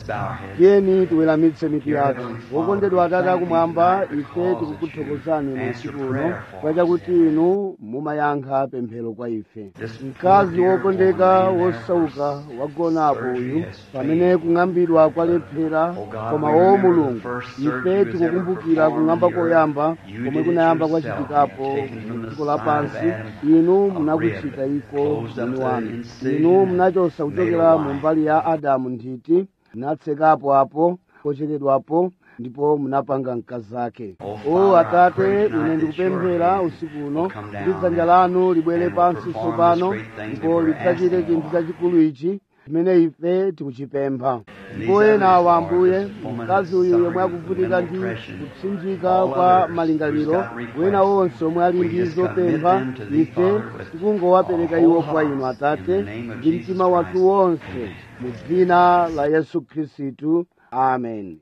tiyeni tiweramitse mitu yathu wokondedwa atate akumwamba ife tikukuthokozani mu usiku uno kwa chakuti inu mumayankha pemphero kwa ife mkazi wokondeka wosauka wagonapo uyu pamene kung'ambidwa kwalephera koma wo mulungu ife tikukumbukira kung'amba koyamba komwe kunayamba kwachitikapo mu dziko lapansi inu munakuchita iko mwini wanu inu munachosa kuchokera mu mbali ya adamu nthiti munatsekapo apo pocheredwapo ndipo munapanga mkazi ake o atate ine ndikupemphera usiku uno kuti dzanja lanu libwere pansi tsopano ndipo lidzachite chinthu chachikulu ichi chimene ife tikuchipempha ndipo ena awa ambuye mkazi uyu yomwe akuvutika ndi kupsinjika kwa malingaliro wena wonse omwe ali ndi zopempha ife tikungowapereka iwo kwa inu atate ndi mtima wathu wonse mu dzina la yesu khristu amen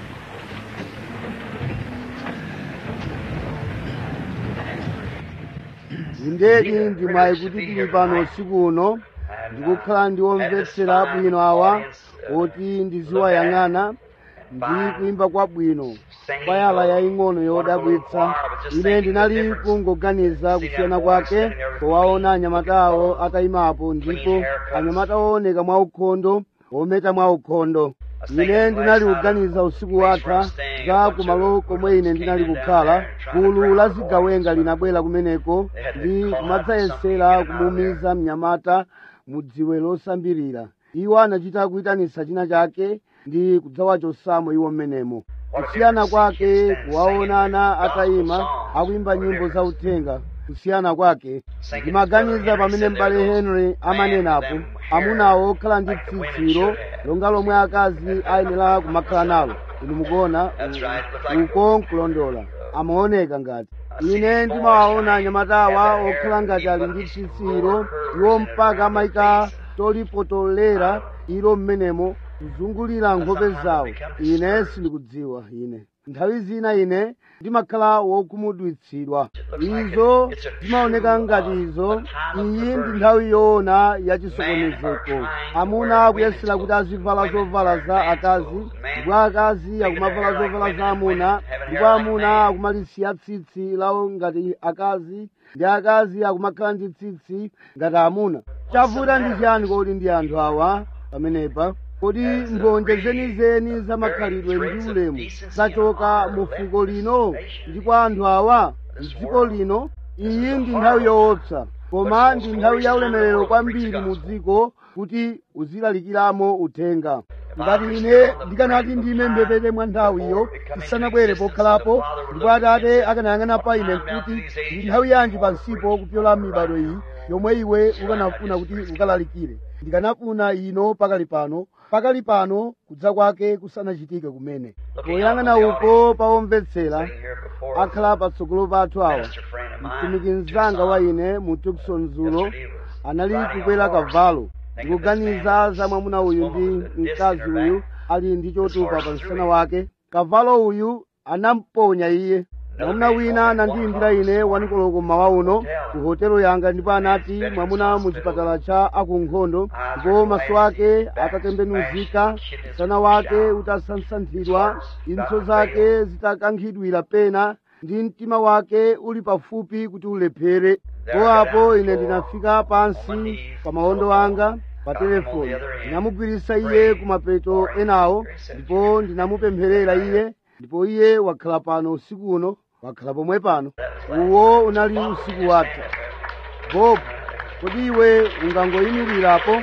indedi ndimwayi kuti tili pano usiku uno ndikukhala ndi omvetsera bwino awa oti ndiziwayang'ana ndi kuimba kwabwino kwayala yaying'ono yodabwitsa ine ndinali kungoganiza kusiyana kwake powaona anyamata awo atayimapo ndipo anyamata ooneka mwaukhondo ometa mwaukhondo ine ndinali kuganiza usiku watha za kumalo komwe ine ndinali kukhala gulu la zigawenga linabwera kumeneko ndi kumadzayesera kumumiza mnyamata mu dziwe losambirira iwo anachita kuyitanitsa china chake ndi kudzawachosamo iwo mmenemo kusiyana kwake kuwaonana atayima akuimba nyimbo za uthenga kusiyana kwake ndimaganiza pamene m'bale henry amanenapo amunawo okhala ndi tsitsiro longa lomwe akazi ayenera kumakhala nalo inu mukuona uko nkulondola amaoneka ngati ine ndimawaona anyamatawa okhala ngati ali ndi tsitsiro iwo mpaka amayika tolipotolera ilo mmenemo kuzungulira nkhope zawo ine sindikudziwa ine nthawi zina ine ndimakhala wokhumudwitsidwa izo zimaoneka ngati izo iyi ndi nthawi yoona yachisokonezeko amuna akuyesera kuti azivala zovala za akazi ndipo akazi akumavala zovala za amuna ndipo amuna akumalisiya tsitsi lawo ngati akazi ndi akazi akumakhala ndi tsitsi ngati amuna chavuta ndi chiyani kodi ndi anthu awa pamenepa kodi mbonje zenizeni za makhalidwe ndi ulemu zachoka mu fuko lino ndi kwa anthu awa mdziko lino iyi ndi nthawi yoopsa koma ndi nthawi ya ulemerero kwambiri mu dziko kuti uzilalikiramo uthenga ngati ine ndikanati ndime mbepete mwa nthawiyo tisanabwere pokhalapo ndipo atate akanayang'ana pa ine kuti ndi nthawi yanji pansipo kupyola mibado iyi yomwe iwe ukanafuna kuti ukalalikire ndikanafuna ino pakali pano pakali pano kudza kwake kusanachitike kumene poyang'ana uko pawomvetsera akhala patsogolo pathu awa mtumiki mzanga wa ine mu tukson zulo anali kukwera kavalo ndikuganiza za mwamuna uyu ndi mkazi uyu ali ndi chotupa pa msana wake kavalo uyu anamponya iye mwamuna wina anandiyimbira ine wanikoloko mmawa uno ku hotelo yanga ndipo anati mwamuna mu chipatala cha akunkhondo ndipo maso ake atatembenuzika msana wake utasansanthidwa impso zake zitakankhidwira pena ndi mtima wake uli pafupi kuti ulephere po apo ine ndinafika pansi pa mawondo anga pa telefoni ndinamugwirisa iye kumapeto enawo ndipo ndinamupempherera iye ndipo iye wakhala pano usiku uno wakhala pomwe pano uwo unali usiku wathu bob kodi iwe ungangoyimirirapo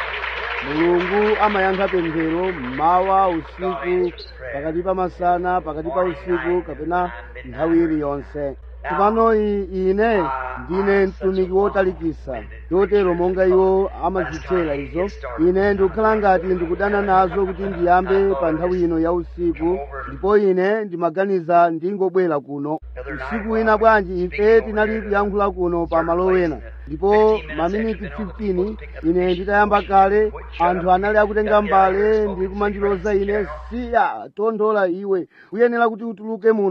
mulungu amayankha pemphero mmawa usiku pakati pa masana pakati pa usiku kapena nthawi iliyonse tsopano ine ndine mtumiki wotalikisa chotero monga iwo amazitchera izo ine ndikukhala ngati ndikudana nazo kuti ndiyambe pa nthawi ino ya usiku ndipo ine ndimaganiza ndingobwera kuno usiku wina bwanji ife tinali kuyankhula kuno pa malo wena ndipo maminiti 15 ine nditayamba kale anthu anali akutenga mbale ndi kumandiloza ine siya tondola iwe uyenera kuti utuluke muno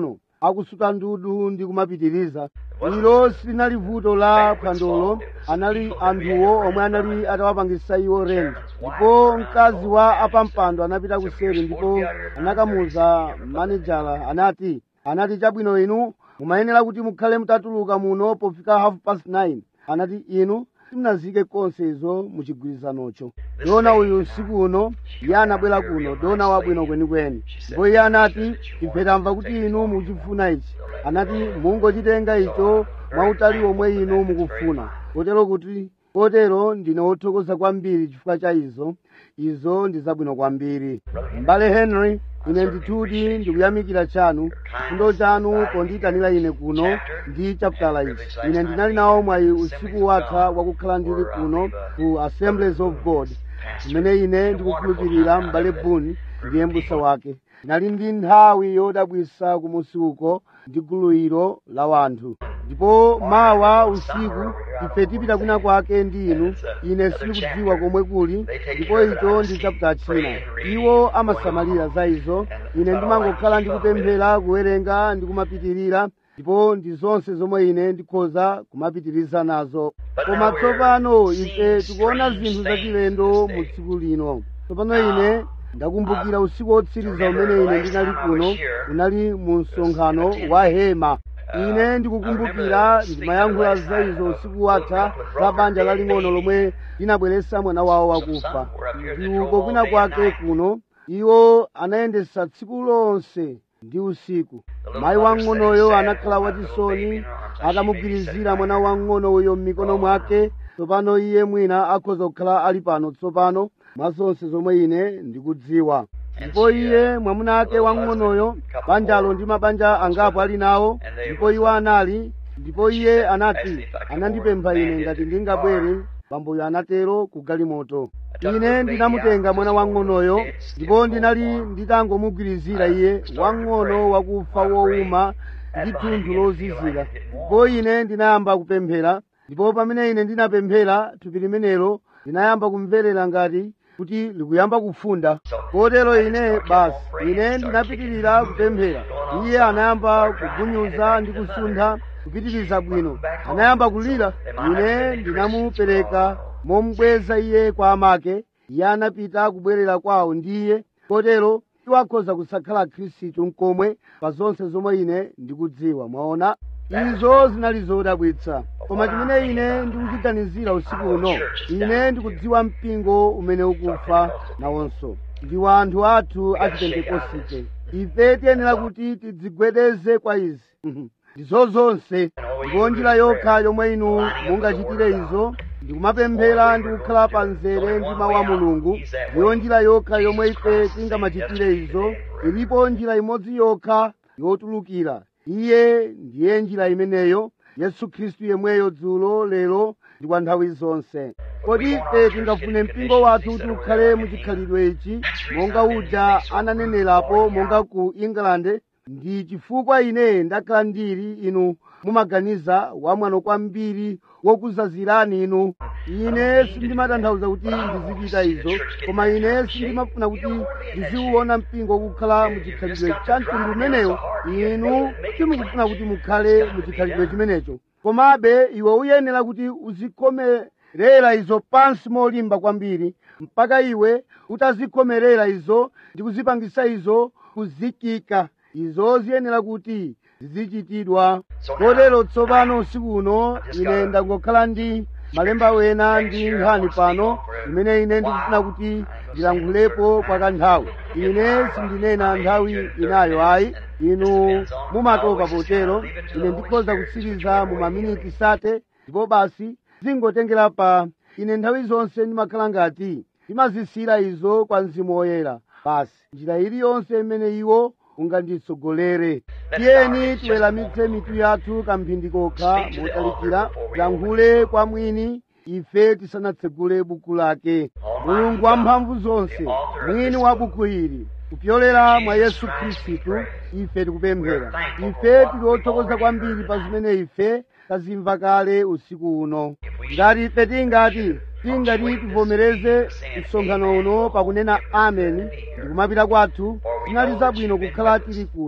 akusuta ndudu ndi kumapitiriza ilo silinali vuto la phwandolo anali anthuwo omwe anali atawapangisa iwo renti ndipo mkazi wa apampando anapita kuseri ndipo anakamuza manejala anati anati chabwino inu mumayenera kuti mukhale mutatuluka muno pofika half past nine anati inu simunazike konse izo muchigwirizanocho dona uyu usiku uno iye anabwera kuno dona wabwino kwenikweni ndipo iye anati ife tamva kuti inu muchifuna ichi anati mungochitenga icho mwautali omwe inu mukufuna kotero kuti kotero ndine wothokoza kwambiri chifukwa cha izo izo ndi zabwino kwambiri m'bale henry ine ndithudi ndikuyamikira chanu chifundo chanu pondiyitanira ine kuno ndi chaputala ichi ine ndinali nawo mwayi usiku watha wakukhala ndili kuno ku assemblies of god kumene ine ndikukhulupirira m'bale buni ndiye mbusa wake ndinali ndi nthawi yodabwisa kumusi uko ndi gulu ilo la wanthu ndipo mawa usiku ife tipita kwina kwake ndi inu ine sindikudziwa komwe kuli ndipo icho ndi chaputa china iwo amasamalira za izo ine ndimangokhala ndikupemphera kuwerenga ndi kumapitirira ndipo ndi zonse zomwe ine ndikhoza kumapitiriza nazo koma tsopano ife tikuona zinthu zachilendo mu tsiku lino tsopano ine ndakumbukira usiku wotsiriza umene ine ndinali kuno unali mu msonkhano wa hema ine ndikukumbukira ndimayankhula za izo usiku watha za banja laling'ono lomwe linabweretsa mwana wawo wakufa ndi uko kwina kwake kuno iwo anayendetsa tsiku lonse ndi usiku mayi wang'onoyo anakhala wachisoni atamugwirizira mwana wang'onoyo m'mikono mwake tsopano iye mwina akhoza kukhala ali pano tsopano mwa zonse zomwe ine ndikudziwa ndipo iye mwamuna ake wang'onoyo banjalo ndi mabanja angapo ali nawo ndipo iwo anali ndipo iye anati anandipempha ine ngati ndingabwere bamboyo anatero ku galimoto ine ndinamutenga mwana wang'onoyo ndipo ndinali nditangomugwirizira iye wang'ono wakufa wowuma ndi thunthu lozizira ndipo ine ndinayamba kupemphera ndipo pamene ine ndinapemphera thupi limenelo linayamba kumverera ngati kuti likuyamba kufunda kotero ine basi ine ndinapitirira kupemphera iye anayamba kugunyuza ndi kusuntha kupitiriza bwino anayamba kulira ine ndinamupereka momubweza iye kwa amake iye anapita kubwerera kwawo ndiye kotero iwo akhoza kusakhala khristu mkomwe pa zonse zomwe ine ndikudziwa mwaona izo zinali zodabwitsa koma chimene ine ndikuchiganizira usiku uno ine ndikudziwa mpingo umene ukufa nawonso ndi wanthu athu achipentekosite ife tiyenera kuti tidzigwedeze kwa izi ndizo zonse ndipo njira yokha yomwe inu mungachitire izo ndikumapemphera ndi kukhala pa nzere ndi mawu a mulungu ndiyo njira yokha yomwe ife tingamachitire izo ilipo njira imodzi yokha yotulukira iye ndiye njira imeneyo yesu khristu yemweyo dzulo lero ndi kwa nthawi zonse kodi ife tingafune mpingo wathu kuti ukhale muchikhalidwe ichi monga uja ananenerapo monga ku england ndi chifukwa ine ndakhala ndili inu mumaganiza wamwano kwambiri wokuzazirani inu ine sindimatanthauza kuti ndizichita izo koma ine sindimafuna kuti ndiziwuona mpingo kukhala muchikhalidwe cha mtundu umenewo inu simukufuna kuti mukhale muchikhalidwe chimenecho komabe iwe uyenera kuti uzikhomerera izo pansi molimba kwambiri mpaka iwe utazikhomerera izo ndi kuzipangisa izo kuzikika izo ziyenera kuti zizichitidwa kotero tsopano usiku uno ine ndangokhala ndi malemba wena ndi nkhani pano imene ine ndikufuna kuti ndilankhulepo kwa kanthawi ine sindinena nthawi inayo ayi inu mumatopa potero ine ndikhoza kutsiriza mu maminiti sate ndipo basi zingotengera pa ine nthawi zonse ndimakhala ngati ndimazisira izo kwa mzimu woyera basi njira iliyonse imene iwo unganditsogolere tiyeni tiweramitse mitu yathu kamphindi kokha motalikira tilankhule kwa mwini ife tisanatsegule buku lake mulungu wamphamvu zonse mwini wa buku ili kupyolera mwa yesu khristu ife tikupemphera ife tili othokoza kwambiri pa zimene ife tazimva kale usiku uno ngati ife tingati tingati tivomereze msonkhano uno pakunena ameni ndikumapita kwathu zinali zabwino kukhala tili kuno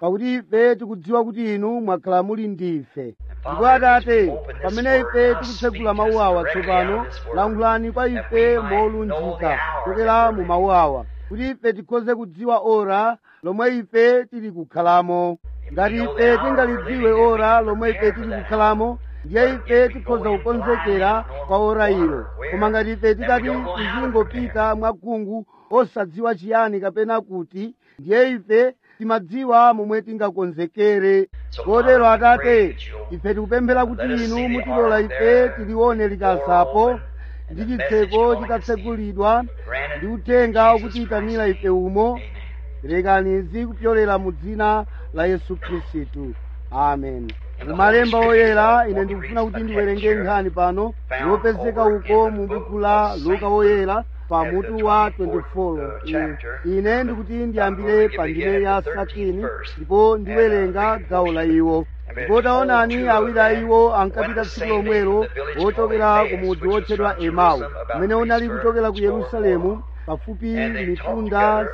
pakuti ife tikudziwa kuti inu mwakhala muli ndife ndipo atate pamene ife tikutsegula mawu awa tsopano lankhulani kwa ife molunjika kuchokera mu mawu awa kuti ife tikhoze kudziwa ora lomwe ife tili kukhalamo ngati ife tingalidziwe ora lomwe ife tili kukhalamo ndiye ife tikhoza kukonzekera kwa ora ilo koma ngati ife tikati tizingopita mwakhungu osadziwa chiyani kapena kuti ndiye ife timadziwa momwe tingakonzekere kotero atate ife tikupemphera kuti inu mutilola ife tilione likasapo ndi chitseko chitatsegulidwa ndi uthenga ukutiyitanira ife umo perekani izi kupyolera mu dzina la yesu khristu amen mumalemba oyera ine ndikufuna kuti ndiwerenge nkhani pano yopezeka uko mu buku la luka woyera pa mutu wa 24 ine ndikuti ndiyambire pa ndime ya satini ndipo ndiwerenga gawo la iwo ndipo taonani awiri a iwo ankapita tsiku lomwelo wochokera ku mudzi wotchedwa emau umene unali kuchokera ku yerusalemu pafupi mitunda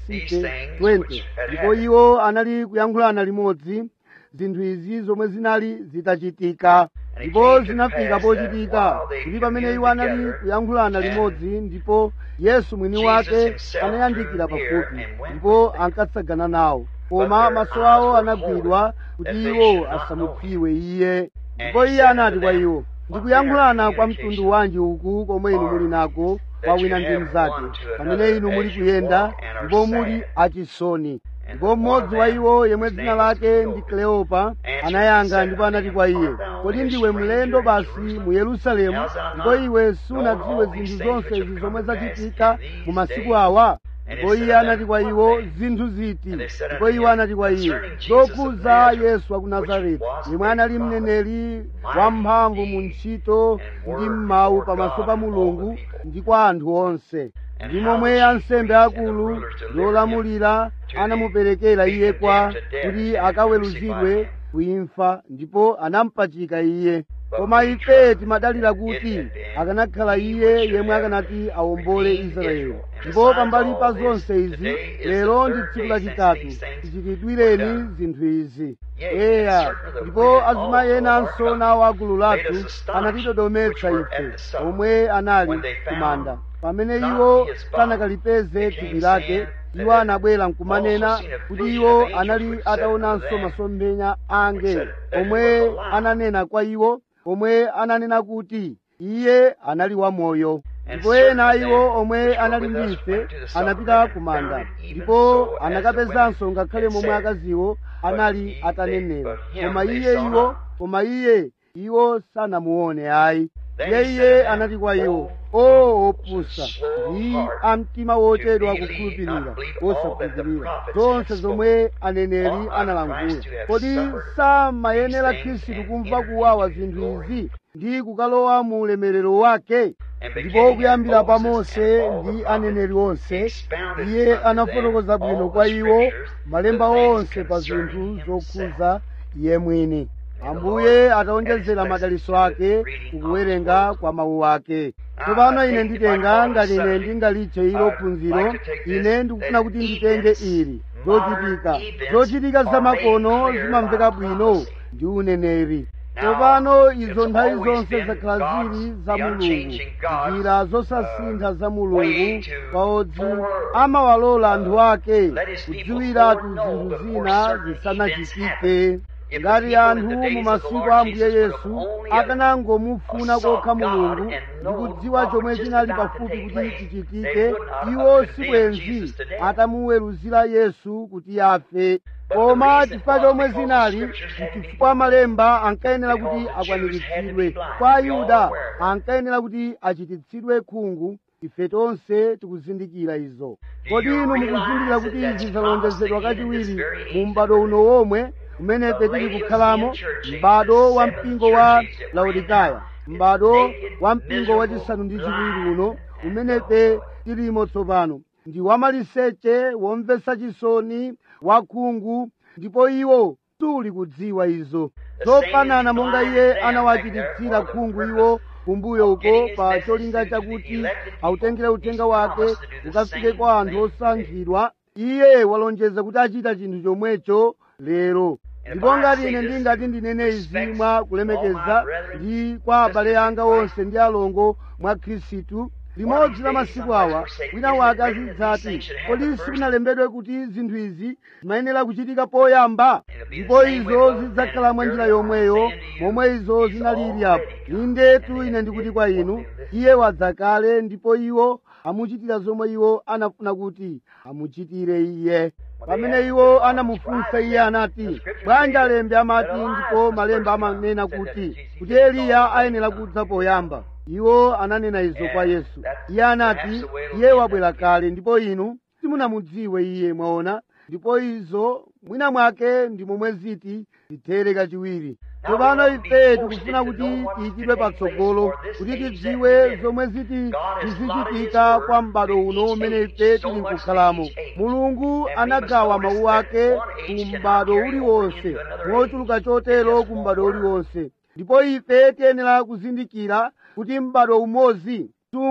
620 ndipo iwo anali kuyankhulana limodzi zinthu izi zomwe zinali zitachitika ndipo zinafika pochitika kuti pamene iwo anali kuyankhulana limodzi ndipo yesu mwini wake anayandikira pafupi ndipo ankatsagana nawo koma maso awo anagwidwa kuti iwo asamudziwe iye ndipo iye anati kwa iwo ndikuyankhulana kwa mtundu wanji uku komwe inu muli nako kwa wina ndi mnzake pamene inu muli kuyenda ndipo muli achisoni ndipo mmodzi wa iwo yemwe dzina lake ndi kleopa anayankha ndipo anati kwa iye kodi ndiwe mlendo basi mu yerusalemu ndipo iwe sunadziwe zinthu zonse izi zomwe zachitika mu masiku awa ndipo iye anati kwa iwo zinthu ziti ndipo iwo anati kwa iye zokhuza yesu wa ku nazareti yemwe anali mneneri wamphamvu mu ntchito ndi m'mawu pamaso pa mulungu ndi kwa anthu onse ndi momwe ansembe akulu ndi olamulira anamuperekera iye kwa kuti akaweruzidwe kuimfa ndipo anampachika iye koma ife timadalira kuti akanakhala iye yemwe akanati awombole israeli ndipo pambali pa zonse izi lero ndi tsiku lachitatu tichitidwireni zinthu izi eya ndipo azimayi enanso nawo agulu lathu anatidodometsa ife omwe anali kumanda pamene iwo sanakalipeze thupi lake iwo anabwera nkumanena kuti iwo anali ataonanso masomphenya a angelo omwe ananena kwa iwo omwe ananena kuti iye anali wamoyo ndipo ena iwo omwe anali ndi ife anapita kumanda ndipo anakapezanso ngakhale momwe akaziwo anali atanenera koma iye iwo koma iye iwo sanamuone ayi iye iye anati kwa iwo o opusa ndi amtima wochedwa kukhulupirira osakhulupirira zonse zomwe aneneri analangula kodi samayenera khristu kumva kuwawa zinthu izi ndi kukalowa mu ulemerero wake ndipo kuyambira pa mose ndi aneneri onse iye anafotokoza bwino kwa iwo malemba onse pa zinthu zokhuza iye mwini ambuye ataonjezera madaliso ake kukuwerenga kwa mawu ake tsopano ine nditenga ngati ine ndingalitche ilo phunziro ine ndikufuna kuti nditenge ili zochitika zochitika zamakono zimamveka bwino ndi uneneri tsopano izo nthawi zonse zakhala zili za mulungu njira zosasintha za mulungu paodzi amawalola anthu ake kudziwiratu zinthu zina zisanachitike ngati anthu mu masiku a ambuye yesu akanangomufuna kokha mulungu ndi kudziwa chomwe chinali pafupi kuti chichitike iwo sibwenzi atamuweruzira yesu kuti afe koma chifukwa chomwe zinali chifukwa malemba ankayenera kuti akwaniritsidwe kwa ayuda ankayenera kuti achititsidwe khungu ife tonse tikuzindikira izo kodi inu mukuzindikira kuti izi zalonjezedwa kachiwiri mu m'bado uno womwe umene ife tili kukhalamo m'bado wa mpingo wa laodikaya m'bado wa mpingo wachisanu ndi chiwiri uno umene ife tilimo tsopano ndi wamaliseche womvetsa chisoni wakhungu ndipo iwo suli kudziwa izo zofanana monga iye anawachititsira khungu iwo kumbuyo uko pa cholinga chakuti autengere uthenga wake ukafike kwa anthu osankhidwa iye walonjeza kuti achita chinthu chomwecho lero ndipo ngati ine ndingati ndinene izi mwa kulemekeza ndi kwa abale anga onse ndi alongo mwa khristu limodzi la masiku awa wina wake azidzati kodi sikunalembedwe kuti zinthu izi zimayenera kuchitika poyamba ndipo izo zidzakhala mwa njira yomweyo momwe izo zinalili apo indetu ine ndikuti kwa inu iye wadzakale ndipo iwo amuchitira zomwe iwo anafuna kuti amuchitire iye pamene iwo anamufunsa iye anati bwanji alembi amati ndipo malemba amanena kuti kuti eliya ayenera kudza poyamba iwo ananena izo kwa yesu iye anati iye wabwera kale ndipo inu simunamudziwe iye mwaona ndipo izo mwina mwake ndi momwe ziti zithere kachiwiri tsopano ife tikufuna kuti tiyikidwe patsogolo kuti tidziwe zomwe ziti tizichitika kwa m'bado uno umene ife tili nkukhalamo mulungu anagawa mawu ake ku m'bado uliwonse mochuluka chotero ku m'bado uliwonse ndipo ife tiyenera kuzindikira kuti m'bado umodzi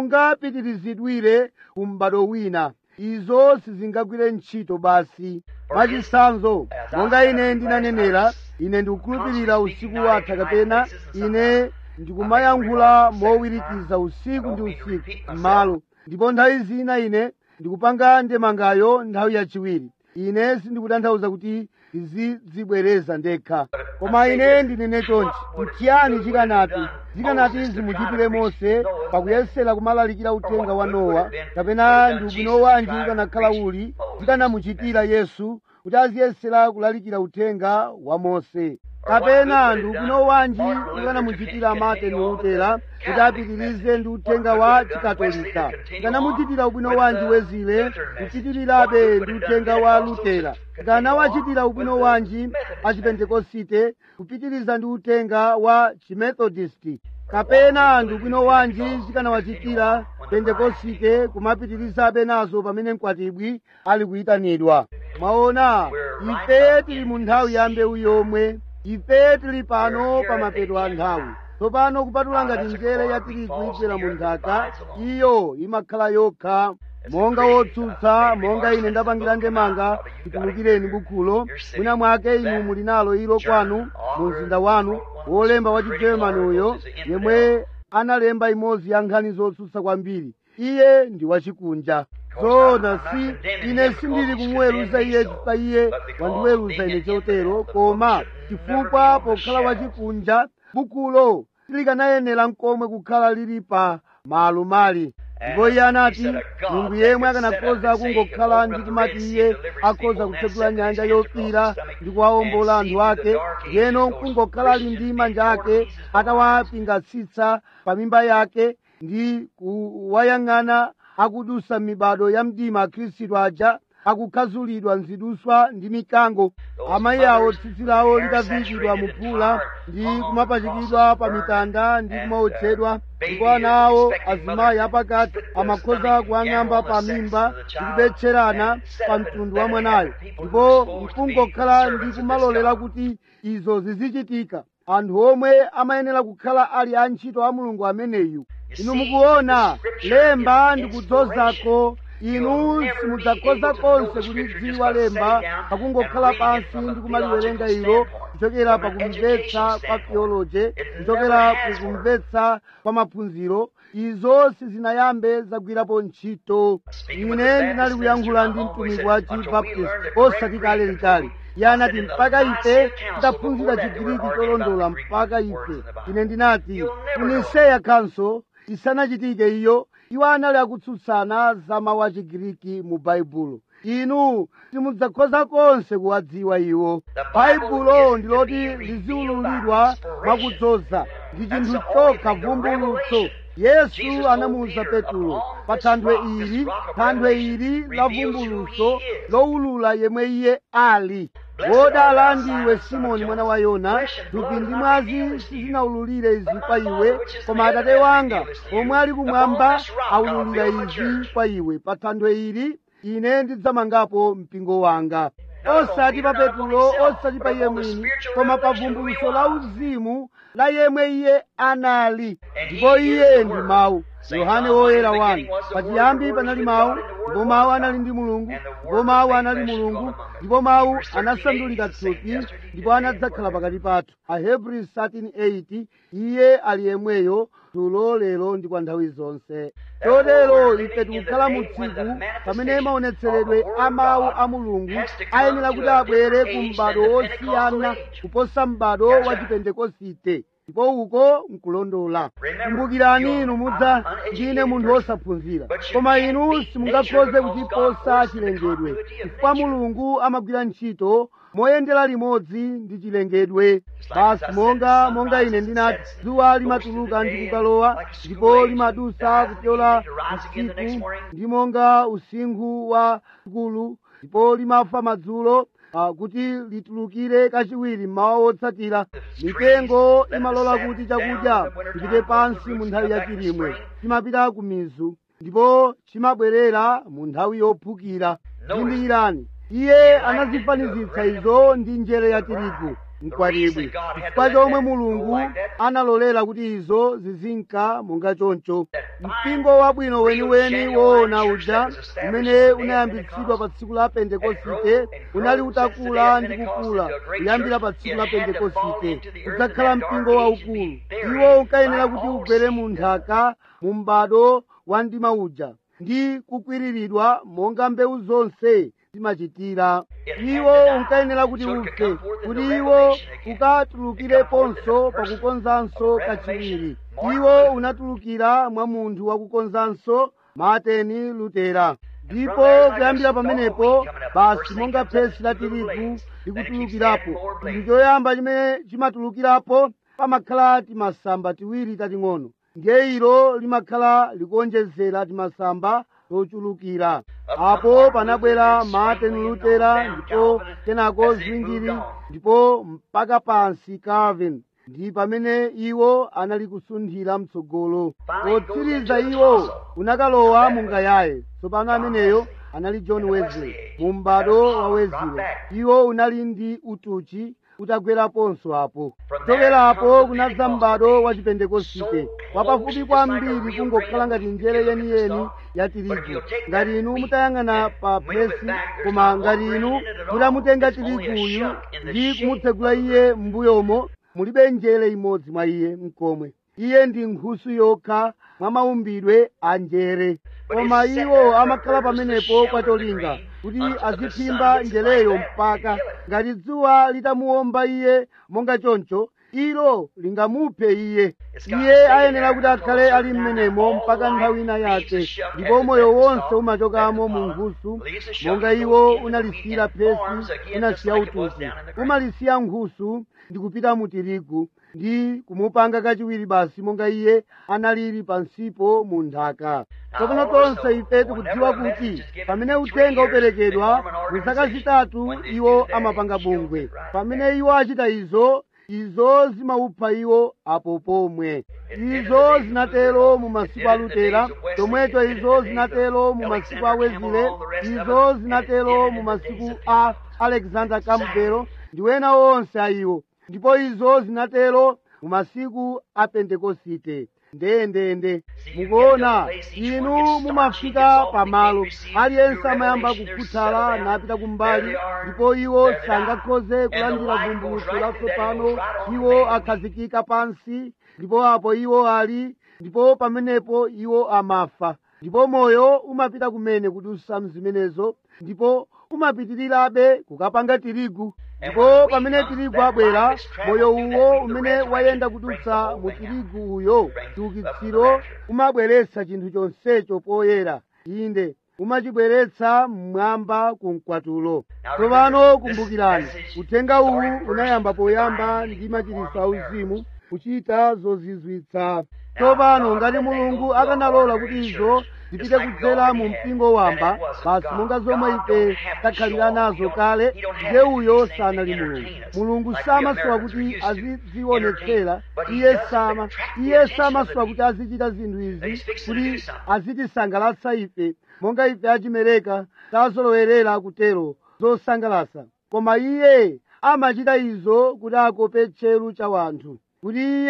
sungapitirizidwire ku m'bado wina izo sizingagwire ntchito basi mwachitsanzo monga ine ndinanenera ine ndikukhulupirira usiku watha kapena ine ndikumayankhula mowirikiza usiku ndi usiku m'malo ndipo nthawi zina ine ndikupanga ndemangayo nthawi yachiwiri ine sindikutanthauza kuti ndizidzibwereza ndekha koma ine ndinene chonchi nchiyani chikanati zikanati zimuchitire mose pakuyesera kumalalikira uthenga wa nowa kapena ndi ubwino wanji ukanakhala uli zikanamuchitira yesu kuti aziyesera kulalikira uthenga wa mose kapena ndi ubwino wanji ukanamuchitira martin lutera kuti apitirize ndi uthenga wa chikatolika ikanamuchitira ubwino wanji wezile kupitirirabe ndi uthenga wa lutera ikanawachitira ubwino wanji achipentekosite kupitiriza ndi uthenga wa chimethodisti kapena ndi ubwino wanji zikanawachitira pentekosite kumapitirizabe nazo pamene mkwatibwi ali kuyitanidwa mwaona ife tili mu nthawi ya mbewu yomwe ife tili pano pa mapeto a nthawi tsopano kupatula ngati njere ya tirigu igwera mu nthaka iyo imakhala yokha monga wotsutsa monga ine ndapangira ndemanga titulukireni bukhulo mwina mwake inu muli nalo ilo kwanu mu mzinda wanu wolemba wa chigermani uyo yemwe analemba imodzi ya nkhani zotsutsa kwambiri iye ndi wachikunja zona si ine sindili kumuweruza iye chifukwa iye wandiweruza ine chotero koma chifukwa pokhala wachikunja bukulo silikanayenera nkomwe kukhala lili pa malo mali ndipo iye anati mulungu yemwe akanakhoza kungokhala ndi kumati iye akhoza kutsegula nyanja yofiira ndi kuwawombola anthu ake yeno kungokhala ali ndi manja ake atawapingatsitsa pa mimba yake ndi kuwayang'ana akudusa mibado ya mdima akhristu aja akukhazulidwa nziduswa ndi mikango amayi awo tsitsi lawo litaviyikidwa mu phula ndi kumapachikidwa pa mitanda ndi kumaotchedwa ndipo ana awo azimayi apakati amakhoza kuwang'amba pa mimba ndi kubetcherana pa mtundu wa mwanayo ndipo nkungokhala ndi kumalolera kuti izo zizichitika anthu omwe amayenera kukhala ali antchito a mulungu ameneyu inu mukuona lemba ndikudzozako inu simudzakhoza konse kulidziwa lemba pakungokhala pansi ndi kumaliwerenga ilo kuchokera pakumvetsa kwa theology kuchokera kukumvetsa kwa maphunziro izo sizinayambe zagwirapo ntchito ine ndinali kuyankhula ndi mtumiki wa chibaptist osati kale litali iye anati mpaka ife titaphunzira chigiriki cholondola mpaka ife ine ndinati kuniseya council isanachitike iyo iwo anali akutsutsana za mawu a chigiriki mu baibulo inu simudzakhoza konse kuwadziwa iwo baibulo ndiloti liziwululidwa mwakudzoza ndi chinthu chokha vumbulutso yesu anamuwuza petulo pa thanthwe ili thanthwe ili la vumbulutso lowulula yemwe iye ali wodala ndiwe simoni mwana wa yona thupi ndi mwazi sizinawululire izi kwa iwe koma atate wanga omwe ali kumwamba awululira izi kwa iwe pa thanthwe ili ine ndidzamangapo mpingo wanga osati pa petulo osati pa iye mwini koma pa vumbulutso la uzimu la yemwe iye anali ndipo iye ndi mawu yohane woyera wanu pachiyambi panali mawu ndipo mawu anali ndi mulungu ndipo mawu anali mulungu ndipo mawu anasandulika thupi ndipo anadzakhala pakati pathu ahebrews 13:8 iye ali yemweyo dzulo lero ndi kwa nthawi zonse chotero ife tikukhala mu tsiku pamene maonetseredwe a mawu a mulungu ayenera kuti abwere ku m'bado wosiyana kuposa m'bado wa chipentekosite ndipo uko nkulondola kumbukirani inu mudza ndine munthu wosaphunzira koma inu simungakhoze kuchiposa chilengedwe chifukwa mulungu amagwira ntchito moyendera limodzi ndi chilengedwe basi monga monga ine ndinati dzuwa limatuluka ndi kukalowa ndipo limadusa kupyola usiku ndi monga usinkhu wa sukulu ndipo limafa madzulo uh, kuti litulukire kachiwiri mmawa wotsatira mitengo imalola kuti chakudya chipite pansi mu nthawi yachilimwe chimapita ku mizu ndipo chimabwerera mu nthawi yophukira zindikirani iye anazifanizitsa izo ndi njere ya tirigu mkwatibwi chifukwa chomwe mulungu analolera kuti izo zizinka monga choncho mpingo wabwino weniweni woona uja umene unayambitsidwa pa tsiku la pentekosite unali utakula ndi kukula kuyambira pa tsiku la pentekosite udzakhala mpingo waukulu iwo unkayenera kuti ugwere mu nthaka mu m'bado wa mdima uja ndi kukwiriridwa monga mbewu zonse zimachitira iwo unkayenera kuti ufe kuti iwo ukatulukireponso pakukonzanso kachiwiri iwo unatulukira mwa munthu wakukonzanso martin lutera ndipo kuyambira pamenepo basi monga phesi la tirigu likutulukirapo chinthu choyamba chimene chimatulukirapo pamakhala timasamba tiwiri tating'ono ndiye ilo limakhala likuonjezera timasamba tochulukira apo panabwera martin lutera ndipo kenako zwingiri ndipo mpaka pansi calvin ndi pamene iwo anali kusunthira mtsogolo potsiriza iwo unakalowa mungayaye tsopano ameneyo anali john wesley mu m'bado wa wesley iwo unali ndi utuchi utagweraponso apo kuchokerapo kunadza m'bado wa chipentekosite wapafupi kwambiri kungokhala ngati njere yeniyeni ya tirigu ngati inu mutayang'ana pa phesi koma ngati inu mutamutenga tiriguyu ndi kumutsegula iye m'mbuyomo mulibe njere imodzi mwa iye mkomwe iye ndi nkhusu yokha mwa maumbidwe a njere koma iwo amakhala pamenepo kwatolinga kuti aziphimba njereyo mpaka ngati dzuwa litamuwomba iye monga choncho ilo lingamuphe iye iye ayenera kuti akhale ali mmenemo mpaka nthawi ina yake ndipo moyo wonse umachokamo mu nkhusu monga iwo unalisiyira phesi unasiya utuchi umalisiya nkhusu ndi kupita mu tirigu ndi kumupanga kachiwiri basi monga iye analili pansipo mu nthaka tsopano tonse ife tikudziwa kuti pamene uthenga uperekedwa mu zaka zitatu iwo amapanga bungwe pamene iwo achita izo izo zimaupha iwo apo pomwe izo zinatero mu masiku a lutera chomwecho izo zinatero mu masiku a wezile izo zinatero mu masiku a alexander campbell ndi wena wonse a iwo ndipo izo zinatero mu masiku a pentekosite ndendende mukuona inu mumafika pamalo aliyense amayamba kukhuthala napita kumbali ndipo iwo sangakhoze kulandira vumbulutso latsopano iwo akhazikika pansi ndipo apo iwo ali ndipo pamenepo iwo amafa ndipo moyo umapita kumene kudusa mzimenezo ndipo umapitirirabe kukapanga tirigu ndipo pamene tirigu abwera moyo uwo umene wayenda kudutsa mu tirigu uyo chiukitsiro umabweretsa chinthu chonsecho poyera inde umachibweretsa mmwamba ku mkwatulo tsopano kumbukirani uthenga uwu unayamba poyamba ndi machiritso auzimu kuchita zozizwitsa tsopano ngati mulungu akanalola kuti izo zipite kudzera mu mpingo wamba basi monga zomwe ife takhalira nazo kale ndiye uyo sanali mulungu mulungu samasowa kuti azizionetsera iye sama iye samasowa kuti azichita zinthu izi kuti azitisangalatsa ife monga ife achimereka tazolowerera kutero zosangalasa koma iye amachita izo kuti akope tcheru cha wanthu kuti iye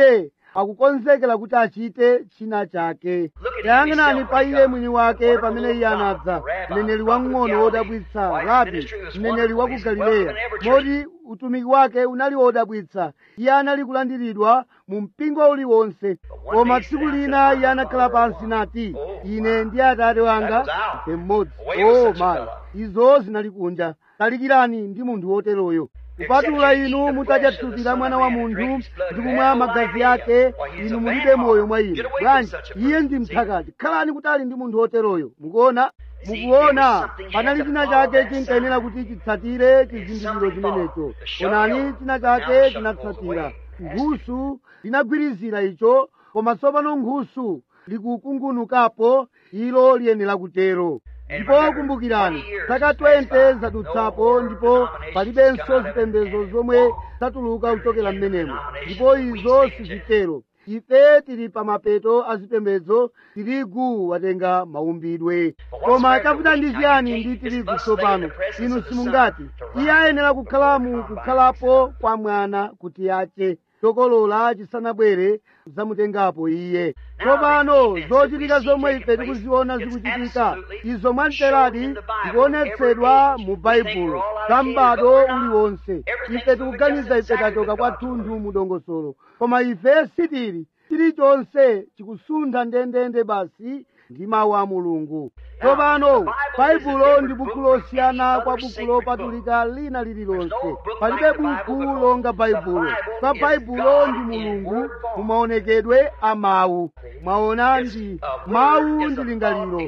akukonzekera kuti achite china chake yang'anani pa iye mwini wake pamene iye anadza mneneri wamng'ono wodabwitsa rabi mneneri wa ku galileya moti utumiki wake unali wodabwitsa iye anali kulandiridwa mu mpingo uliwonse koma tsiku lina iye anakhala pansi nati ine ndi atate wanga ife mmodzi o mayi izo zinali kunja talikirani ndi munthu woteroyo kupatula inu mutadya thupi la mwana wa munthu ndi kumwa magazi ake inu mulibe moyo mwa inu bwanji iye ndi mphakati khalani kutali ndi munthu woteroyo mukuona mukuona panali china chake chinkayenera kuti chitsatire chizindikiro chimenecho onani china chake chinatsatira nkhusu linagwirizira icho koma tsopano nkhusu likukungunukapo ilo liyenera kutero ndipo kumbukirani zaka 20 zadutsapo ndipo palibenso zipembedzo zomwe zatuluka kuchokera mmenemo ndipo izo sizitero ife tili pa mapeto a zipembedzo tirigu watenga maumbidwe koma chakuta ndi chiyani ndi tirigu tsopano inu simungati iye ayenera kukhala mu kukhalapo kwa mwana kuti ache chokolola chisanabwere zamutengapo iye tsopano zochitika zomwe ife tikuziona zikuchitika izo mwamteradi zikuonetsedwa mu baibulo za m'bado uliwonse ife tikuganiza ife tachoka kwathunthu mu dongosolo koma ife sitili chilichonse chikusuntha ndendende basi ndi mawu a mulungu tsopano baibulo ndi buku losiyana kwa buku lopatulika lina lililonse palibe buku longa baibulo kwa baibulo ndi mulungu mumaonekedwe a mawu mwaona ndi mawu ndi lingaliro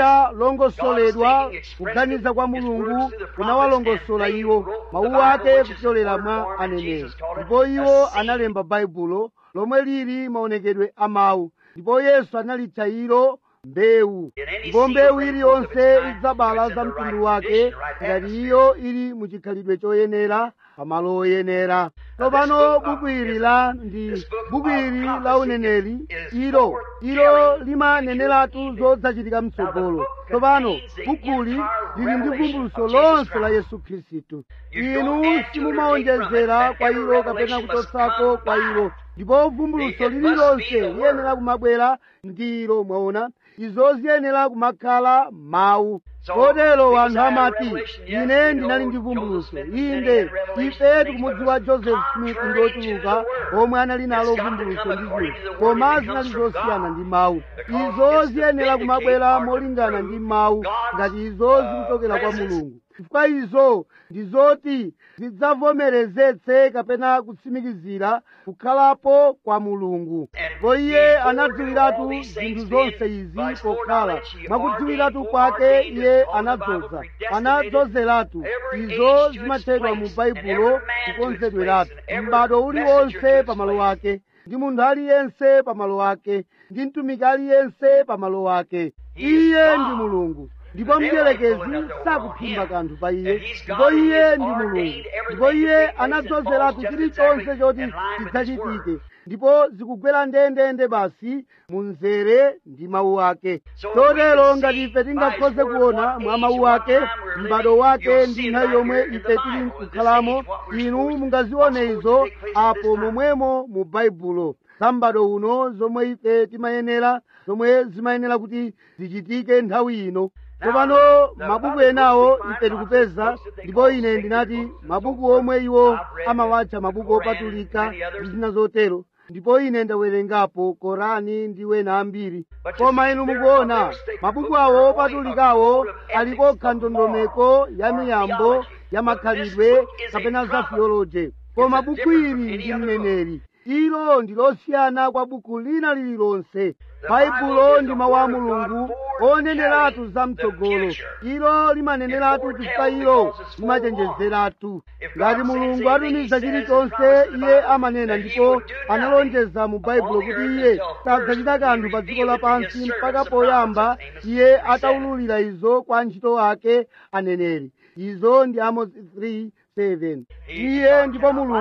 litalongosoledwa kuganiza kwa mulungu kunawalongosola iwo mawu ake kupyolera mwa aneneri ndipo iwo analemba baibulo lomwe lili maonekedwe a mawu ndipo yesu analitcha ilo mbewu ndipo mbewu iliyonse idzabala za mtundu wake ngati iyo ili muchikhalidwe choyenera pamalo oyenera tsopano buku ili la ndi buku ili la uneneri ilo ilo limaneneratu zodzachitika mtsogolo tsopano bukuli lili ndi vumbuluso lonse la yesu khristu inu simumaonjezera kwa ilo kapena kuchotsako kwa ilo ndipo vumbuluso lililonse liyenera kumabwera ndi ilo mwaona izo ziyenera kumakhala mawu kotero anthu amati ine ndinali ndi vumbuluso inde ife tikumudziwa joseph smith ndi ochuluka omwe anali nalo vumbuluso ndi zinthu koma zinali zosiyana ndi mawu izo ziyenera kumabwera molingana ndi mawu ngati izo zikuchokera kwa mulungu chifukwa izo ndi zoti zidzavomerezetse kapena kutsimikizira kukhalapo kwa mulungu ndipo iye anadziwiratu zinthu zonse izi pokhala mwakudziwiratu kwake iye anadzoza anadzozeratu izo zimatchedwa mu baibulo kukonzedweratu m'bado uliwonse pamalo ake ndi munthu aliyense pamalo ake ndi mtumiki aliyense pamalo ake iye ndi mulungu ndipo mdierekezi sakuphimba kanthu pa iye ndipo iye ndi mulungu ndipo iye anadzozeratu chilichonse choti chidzachitike ndipo zikugwera ndendende basi mu mzere ndi mawu ake chotero ngati ife tingakhoze kuona mwa mawu ake m'bado wake ndi nthawi yomwe ife tili nkukhalamo inu mungazione izo apo momwemo mu baibulo za m'bado uno zomwe ife timayenera zomwe zimayenera kuti zichitike nthawi ino tsopano mabuku enawo ife tikupeza ndipo ine ndinati mabuku omwe iwo amawatcha mabuku opatulika ndi zina zotero ndipo ine ndawerengapo korani ndi wena ambiri koma inu mukuona mabuku awo opatulikawo alikokha ndondomeko ya miyambo ya makhalidwe kapena za theology koma buku ili ndi mneneri ilo ndi losiyana kwa buku lina lililonse baibulo ndi mawu a mulungu oneneratu za mtsogolo ilo limaneneratu chifukwa ilo limachenjezeratu ngati mulungu atumiza chilichonse iye amanena ndipo analonjeza mu baibulo kuti iye sadzachita kanthu pa dziko lapansi mpaka poyamba iye ataululira izo kwa antchito ake aneneri izo ndi amosi 3 7 iye ndipo mulungu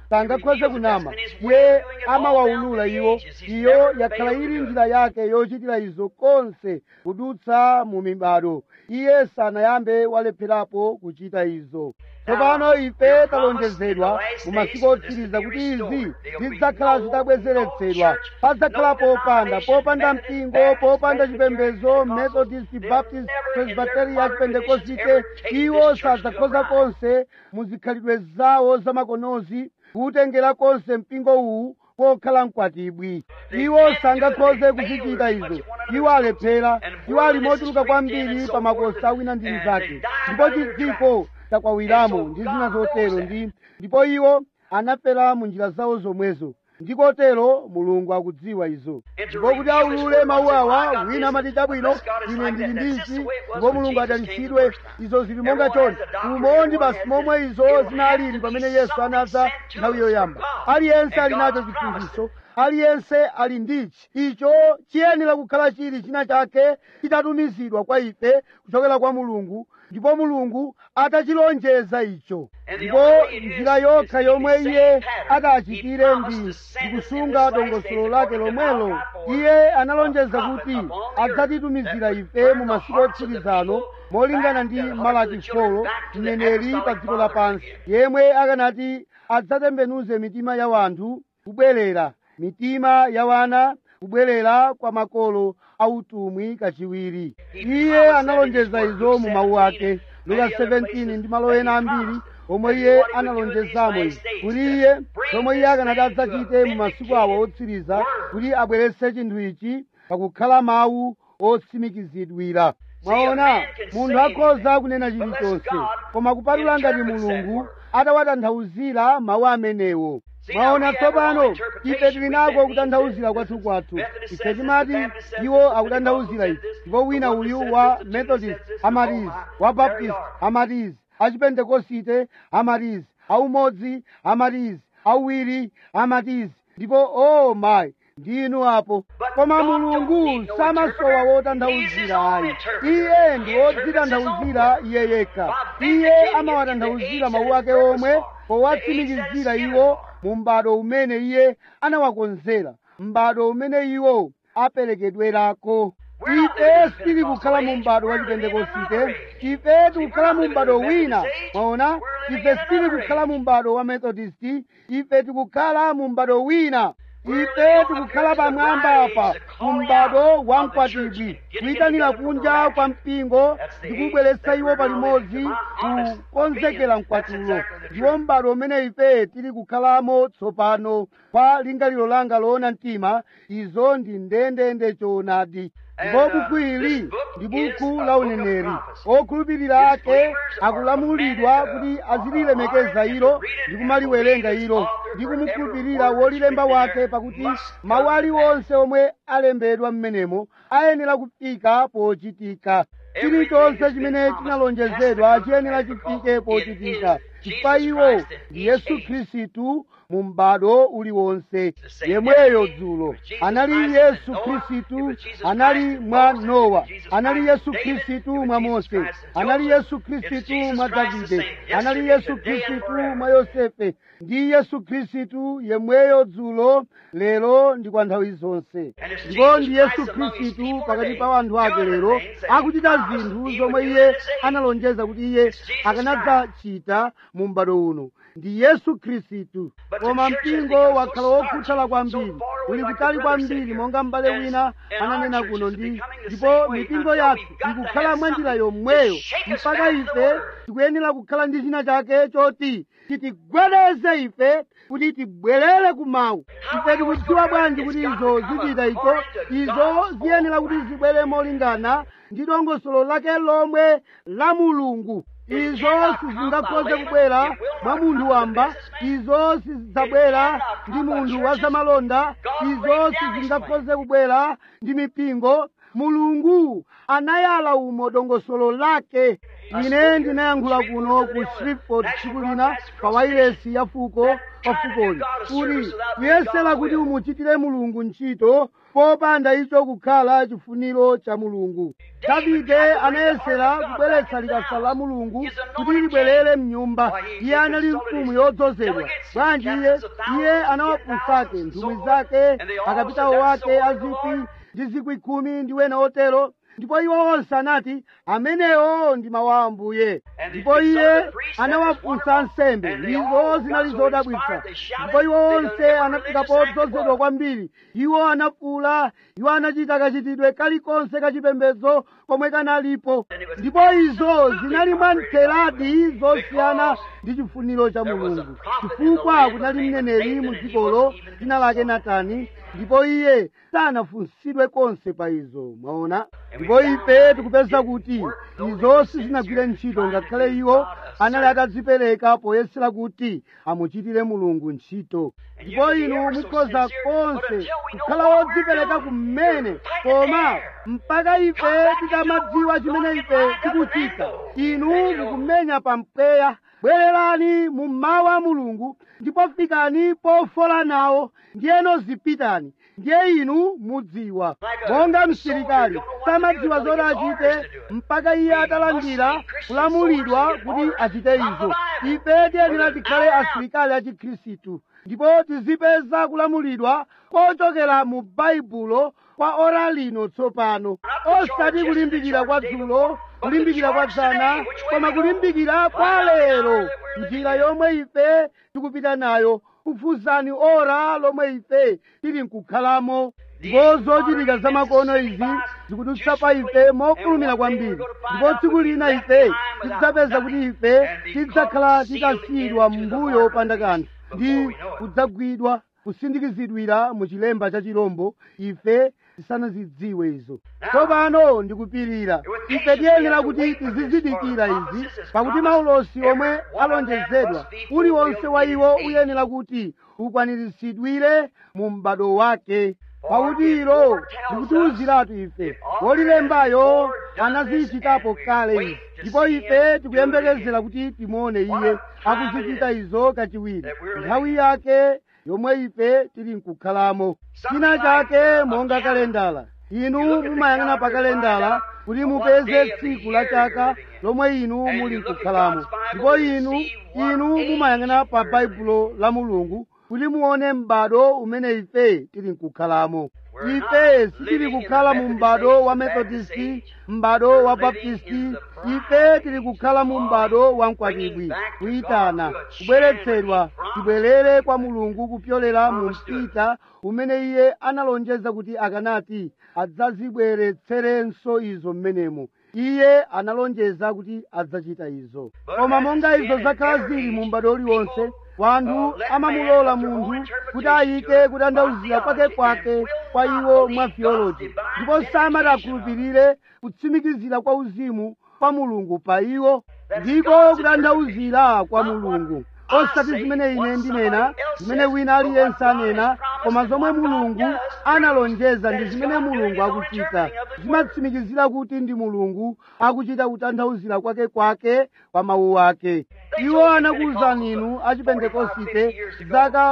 sangakhoze kunama iye amawaulula iwo iyo yakhala ili njira yake yochitira izo konse kudutsa mu mibado iye sanayambe walepherapo kuchita izo tsopano ife talonjezedwa mu masiku otsiriza kuti izi zidzakhala zitabwezeretsedwa padzakhala popanda popanda mpingo popanda chipembedzo methodist baptist presbyteria pentekosite iwo sadzakhoza konse muzikhalidwe zawo zamakonozi kuwutengera konse mpingo uwu pokhala mkwatibwi iwo sangakhoze kuzichita izo iwo alephera iwo ali mochuluka kwambiri pa makosi awina ndi mnzake ndipo chidziko chakwawiramo ndi zina zotero ndi ndipo iwo anafera mu njira zawo zomwezo ndikotero mulungu akudziwa izo ndipo kuti aulule mawu awa wina amati chabwino ine ndili ndichi ndipo mulungu adalitsidwe izo zili monga chonde umondi basi momwe izo zinalili pamene yesu anadza nthawi yoyamba aliyense ali nacho chiphunzitso aliyense ali ndichi icho chiyenera kukhala chili china chake chitatumizidwa kwa ife kuchokera kwa mulungu ndipo mulungu atachilonjeza icho ndipo njira yokha yomwe iye atachitire ndi ndikusunga dongosolo lake lomwelo iye analonjeza kuti adzatitumizira ife mu masiku otsirizano molingana ndi malaki folo mneneri pa dziko lapansi yemwe akanati adzatembenuze mitima ya wanthu kubwerera mitima ya wana kubwerera kwa makolo autumwi kachiwiri iye analonjeza izo mu mawu ake luka 17 ndi malo ena ambiri omwe iye analonjezamo izi kuti iye zomwe iye akanati adzachite mu masiku awo otsiriza kuti abweretse chinthu ichi pakukhala mawu otsimikizidwira mwaona munthu akhoza kunena chilichonse koma kupatula ngati mulungu atawatanthauzira mawu amenewo mwaona tsopano ife tili nako kutanthauzira kwathu kwathu ife timati iwo akutanthauzira ife ndipo wina uyu wa methodist amatizi wa baptist amatizi achipentekosite amatizi aumodzi amatizi auwiri amatizi ndipo o oh mayi ndinu apo koma mulungu samasowa wotanthauzira ayi iye ndi wodzitanthauzira iye yekha iye amawatanthauzira mawu ake omwe powatsimikizira iwo mu m'bado umene iye anawakonzera m'bado umene iwo aperekedwerako ife sitili kukhala mu m'bado wa chipentekosite ife tikukhala mu m'bado wina mwaona ife sitili kukhala mu m'bado wa methodisti ife tikukhala mu m'bado wina ife tikukhala pamwamba apa mu m'bado wa mkwatibwi kuyitanira kunja kwa mpingo ndikubweretsa iwo palimodzi kukonzekera mkwatulo ndiwo m'bado umene ife tili kukhalamo tsopano kwa lingaliro langa loona mtima izo ndi ndendende choonadi ndipo buku ili ndi buku la uneneri okhulupirira ake akulamulidwa kuti azililemekeza ilo ndi kumaliwerenga ilo ndi kumukhulupirira wolilemba wake pakuti mawu aliwonse omwe alembedwa m'menemo ayenera kufika pochitika chilichonse chimene chinalonjezedwa chiyenera chifike pochitika chifukwa iwo ndi yesu khristu mu m'bado uliwonse yemweyo dzulo anali yesu khristu anali mwa nowa anali yesu khristu mwa mose anali yesu khristu mwa davide anali yesu khristu mwa yosefe ndi yesu khristu yemweyo dzulo lero ndi kwa nthawi zonse ndipo ndi yesu khristu pakati pa anthu ake lero akuchita zinthu zomwe iye analonjeza kuti iye akanadzachita mu m'bado uno ndi yesu khristu koma mpingo wakhala wokhuthala kwambiri uli kutali kwambiri monga m'bale wina ananena kuno ndi ndipo mipingo yathu ikukhala mwa njira yomweyo mpaka ife tikuyenera kukhala ndi china chake choti chitigwedeze ife kuti tibwerere ku mawu ife tikudziwa bwanji kuti izo zichita icho izo ziyenera kuti zibwere molingana ndi dongosolo lake lomwe la mulungu izo sizingakhoze kubwera mwa munthu wamba izo sizidzabwera ndi munthu wa zamalonda izo sizingakhoze kubwera ndi mipingo mulungu anayala umo dongosolo lake ine ndinayankhula kuno ku shreveport tsiku lina pa wailesi ya fuko pa fukoli kuti kuyesera kuti umuchitire mulungu ntchito popanda icho kukhala chifuniro cha mulungu davide anayesera kubweretsa likasa la mulungu kuti libwerere mnyumba iye anali mfumu yodzozedwa bwanji iye iye anawafunsake nthumwi zake akapitawo wake azikwi ndi zikwi khumi ndi wena otero ndipo iwo onse anati amenewo ndi mawu a ambuye ndipo iye anawafunsa ansembe izo zinali zodabwitsa ndipo iwo onse anafika podzozedwa kwambiri iwo anafuula iwo anachita kachitidwe kalikonse kachipembedzo komwe kanalipo ndipo izo zinali mwamtheradi zosiyana ndi chifuniro cha mulungu chifukwa kunali mneneri mu dzikolo dzina lake natani ndipo iye sanafunsidwe konse pa izo mwaona ndipo ife tikupeza kuti izo sizinagwire ntchito ngakhale iwo anali atadzipereka poyesera kuti amuchitire mulungu ntchito ndipo inu mukhoza konse kukhala wodzipereka kumene koma mpaka ife tikamadziwa chimene ife tikuchita inu mukumenya pa mpweya bwererani mu mawu a mulungu ndipo fikani pofola nawo ndiyeno zipitani ndiye inu mudziwa monga msilikali samadziwa zoti achite mpaka iye atalandira kulamulidwa kuti achite izo ife tiyenera tikhale asilikali a chikhristu ndipo tizipeza kulamulidwa kochokera mu baibulo kwa ora lino tsopano osati kulimbikira kwa dzulo kulimbikira kwa dzana koma kulimbikira kwa lero njira yomwe ife tikupita nayo kufuzani ora lomwe ife tili nkukhalamo ndipo zochitika zamakono izi zikudutsa pa ife mofulumira kwambiri ndipo tsiku lina ife tidzapeza kuti ife tidzakhala titasiyidwa m'mbuyo panda kanthu ndi kudzagwidwa kusindikizidwira mu chilemba cha chirombo ife tisanazidziwe izo tsopano ndikupirira ife tiyenera kuti tizizidikira izi pakuti maulosi omwe alonjezedwa uliwonse wa iwo uyenera kuti ukwaniritsidwire mu m'bado wake pakuti ilo ndikutiwuziratu ife wolilembayo anazichitapo kale izi ndipo ife tikuyembekezera kuti timuone iye akuzichita izo kachiwiri nthawi yake yomwe ife tili nkukhalamo china chake monga kalendala inu mumayang'ana pa kalendala kuti mupeze tsiku la chaka lomwe inu muli nkukhalamo ndipo inu inu mumayang'ana pa baibulo la mulungu kuti muone m'bado umene ife tili nkukhalamo ife sitili kukhala mu m'bado wa methodisti m'bado wa baptisti ife tili kukhala mu m'bado wa mkwatibwi kuyitana kubweretsedwa tibwerere kwa mulungu kupyolera mu mpita umene iye analonjeza kuti akanati adzazibweretserenso izo mmenemo iye analonjeza kuti adzachita izo koma monga izo zakhala zili mu m'bado uliwonse wanthu amamulola munthu kuti ayike kutanthauzira kwake kwake kwa iwo mwa theology ndipo samati akhulupirire kutsimikizira kwa uzimu kwa mulungu pa iwo ndiko kutanthauzira kwa mulungu osati zimene ine ndinena zimene wina aliyense anena koma zomwe mulungu analonjeza ndi zimene mulungu akuchita zimatsimikizira kuti ndi mulungu akuchita kutanthauzira kwake kwake kwa mawu ake iwo anakuwuzani inu achipentekosite zaka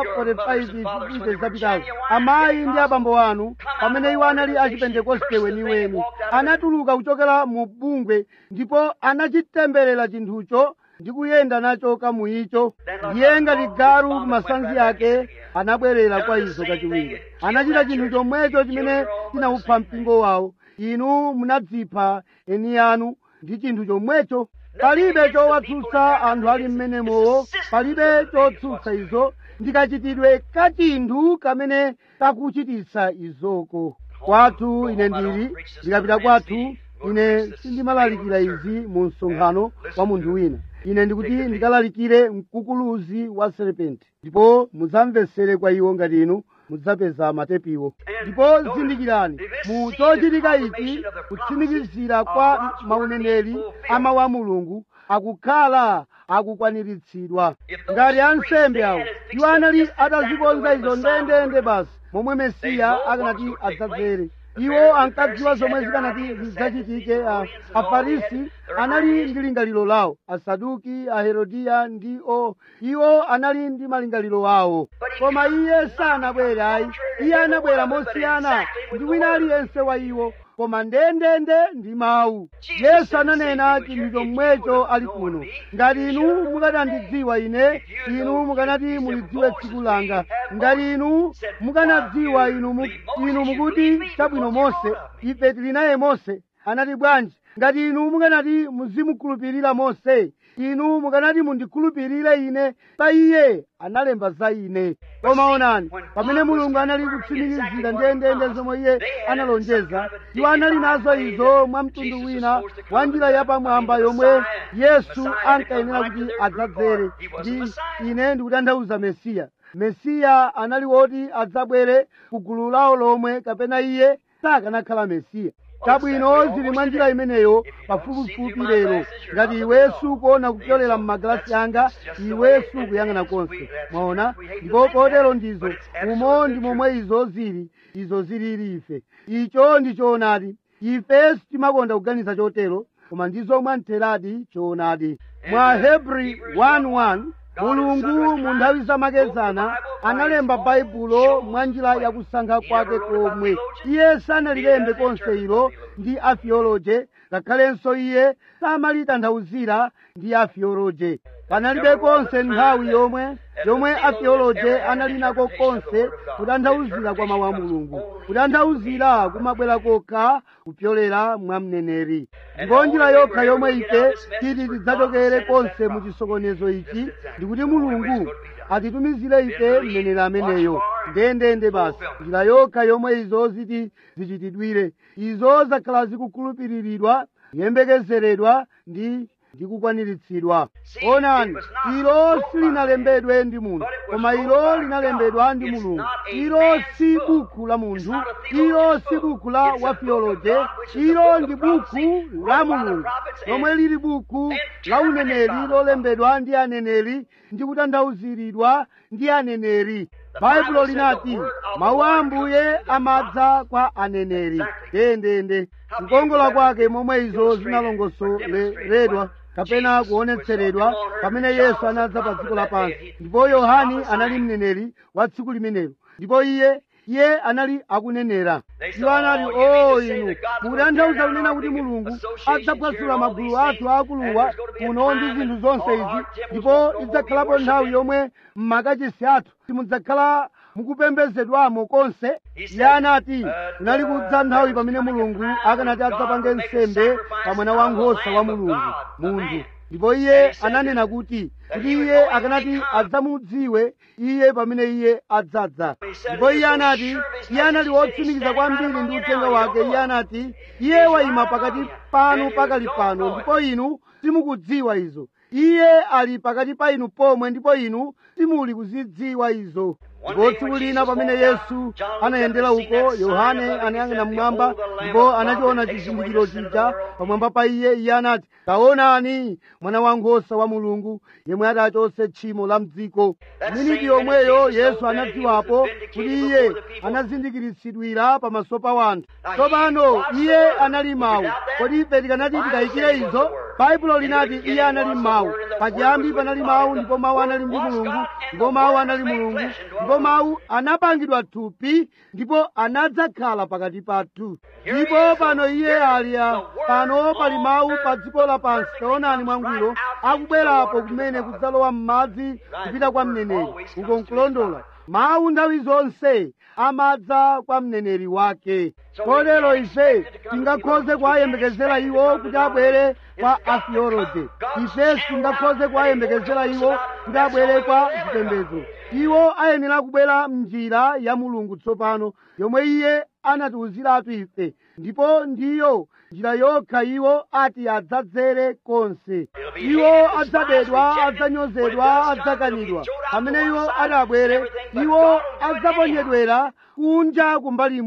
45 zipite zapitazo amayi ndi abambo anu pamene iwo anali achipentekoste weniweni anatuluka kuchokera mu bungwe ndipo anachitemberera chinthucho ndi kuyenda nacho kamuicho ndiye ngati galu kumasanzi ake anabwerera kwa izo kachiwiri anachita chinthu chomwecho chimene chinawupha mpingo wawo inu munadzipha eni anu ndi chinthu chomwecho palibe chowatsutsa anthu ali mmenemowo palibe chotsutsa izo ndikachitidwe ka chinthu kamene kakuchititsa izoko kwathu ine ndili ndikapita kwathu ine sindimalalikira izi mu msonkhano wa munthu wina ine ndikuti ndikalalikire mkukuluzi wa serpenti ndipo mudzamvesere kwa iwo ngati inu mudzapeza matepiwo ndipo zindikirani mu chochitika ichi kutsimikizira kwa mauneneri amawu a mulungu akukhala akukwaniritsidwa ngati ansembe awo iwo anali atazikonza izo ndendende basi momwe mesiya akanati adzadzere iwo ankadziwa zomwe zikanati zidzachitike a- afarisi anali ndi lingaliro lawo asaduki aherodiya ndi o iwo anali ndi malingaliro awo koma iye sanabwere ayi iye anabwera mosiyana ndi wina aliyense wa iwo koma ndendende ndi mawu yesu ananena chinthu chomwecho ali kuno ngati inu mukanandidziwa ine inu mukanati mulidziwe tsiku langa ngati inu mukanadziwa inu mu- inu mukuti chabwino mose ife tili naye mose anati bwanji ngati inu mukanati muzimukhulupirira mose inu mukanati mundikhulupirire ine pa iye analemba za ine koma onani pamene mulungu anali kutsimikizira ndendende zomwe iye analonjeza iwo anali nazo izo mwa mtundu wina wa njira yapamwamba yomwe yesu ankayenera kuti adzadzere ndi ine ndikutanthauza mesiya mesiya anali woti adzabwere ku gulu lawo lomwe kapena iye sakanakhala mesiya chabwino zili mwa njira imeneyo pafupifupi lero ngati iwe sukuona kupyolera m'magalasi anga iwe sukuyang'ana konse mwaona ndipo potero ndizo umo ndi momwe izo zili izo zilili ife icho ndi choonadi ife sitimakonda kuganiza chotero koma ndizo mwamtheradi choonadi mwa hebri 1:1 mulungu mu nthawi zamakezana analemba baibulo mwa njira yakusankha kwake komwe iye sanalilembe konse ilo ndi afioloje ngakhalenso iye samalitanthauzira ndi afioloje panalibe konse nthawi yomwe yomwe afioloje anali nako konse kutanthauzira kwa mawu a mulungu kutanthauzira kumabwera kokha kupyolera mwa mneneri ndipo njira yokha yomwe ife titi tidzachokere konse mu chisokonezo ichi ndikuti mulungu atitumizire ife mneneri ameneyo ndendende basi njira yokha yomwe izo ziti zichitidwire izo zakhala zikukhulupiriridwa kuyembekezeredwa ndi ndikukwaniritsidwa onani ilo silinalembedwe ndi munthu koma ilo linalembedwa ndi mulungu ilo si buku la munthu ilo si buku la wafioloje ilo ndi buku la mulungu lomwe lili buku la uneneri lolembedwa ndi aneneri ndi kutanthauziridwa ndi aneneri baibulo linati mawu a ambuye amadza kwa aneneri ndendende kukongola kwake momwe izo zinalongosoleredwa kapena kuonetseredwa pamene yesu anadza pa dziko lapansi ndipo yohani anali mneneri wa tsiku limenelo ndipo iye iye anali akunenera iwo anati o inu mukutanthauza kunena kuti mulungu adzaphwasula magulu athu aakuluwa kuno ndi zinthu zonse izi ndipo idzakhalapo nthawi yomwe mmakachisi athu simudzakhala mukupembedzedwamo konse iye anati kunali kudza nthawi pamene mulungu akanati adzapange nsembe pa mwana wankhosa wa mulungu munthu ndipo iye ananena kuti kuti iye akanati adzamudziwe iye pamene iye adzadza ndipo iye anati iye anali wotsimikiza kwambiri ndi uthenga wake iye anati iye wayima pakati panu pakali pano ndipo inu simukudziwa izo iye ali pakati pa inu pomwe ndipo inu simuli kuzidziwa izo ndipo tsiku lina pamene yesu anayendera uko yohane anayang'ana mmwamba ndipo anachiona chizindikiro chija pamwamba pa iye iye anati taonani mwana wankhosa wa mulungu yemwe adachotse tchimo la mdziko miniti yomweyo yesu anadziwapo kuti iye anazindikiritsidwira pamaso pa wanthu tsopano iye anali mawu kodi ife tikanati tikayikire izo baibulo linati iye anali mawu pachiyambi panali mawu ndipo mawu anali ndi mulungu ndipo mawu anali mulungu ndipo mawu anapangidwa thupi ndipo anadzakhala pakati pathu ndipo pano iye ali a- pano pali mawu pa dziko lapansi taonani mwangwiro akubwerapo kumene kudzalowa m'madzi kupita kwa mneneri uko nkulondola mawu nthawi zonse amadza kwa mneneri wake kotero ife tingakhoze kuwayembekezera iwo kuti abwere kwa afioloje ife singakhoze kuwayembekezera iwo kuti abwere kwa zipembedzo iwo ayenera kubwera mnjira ya mulungu tsopano yomwe iye anatiwuziratu ife ndipo ndiyo njira yokha iwo ati adzadzere konse iwo adzabedwa adzanyozedwa adzakanidwa pamene iwo adabwere iwo adzaponyedwera kunja kumbali imodzi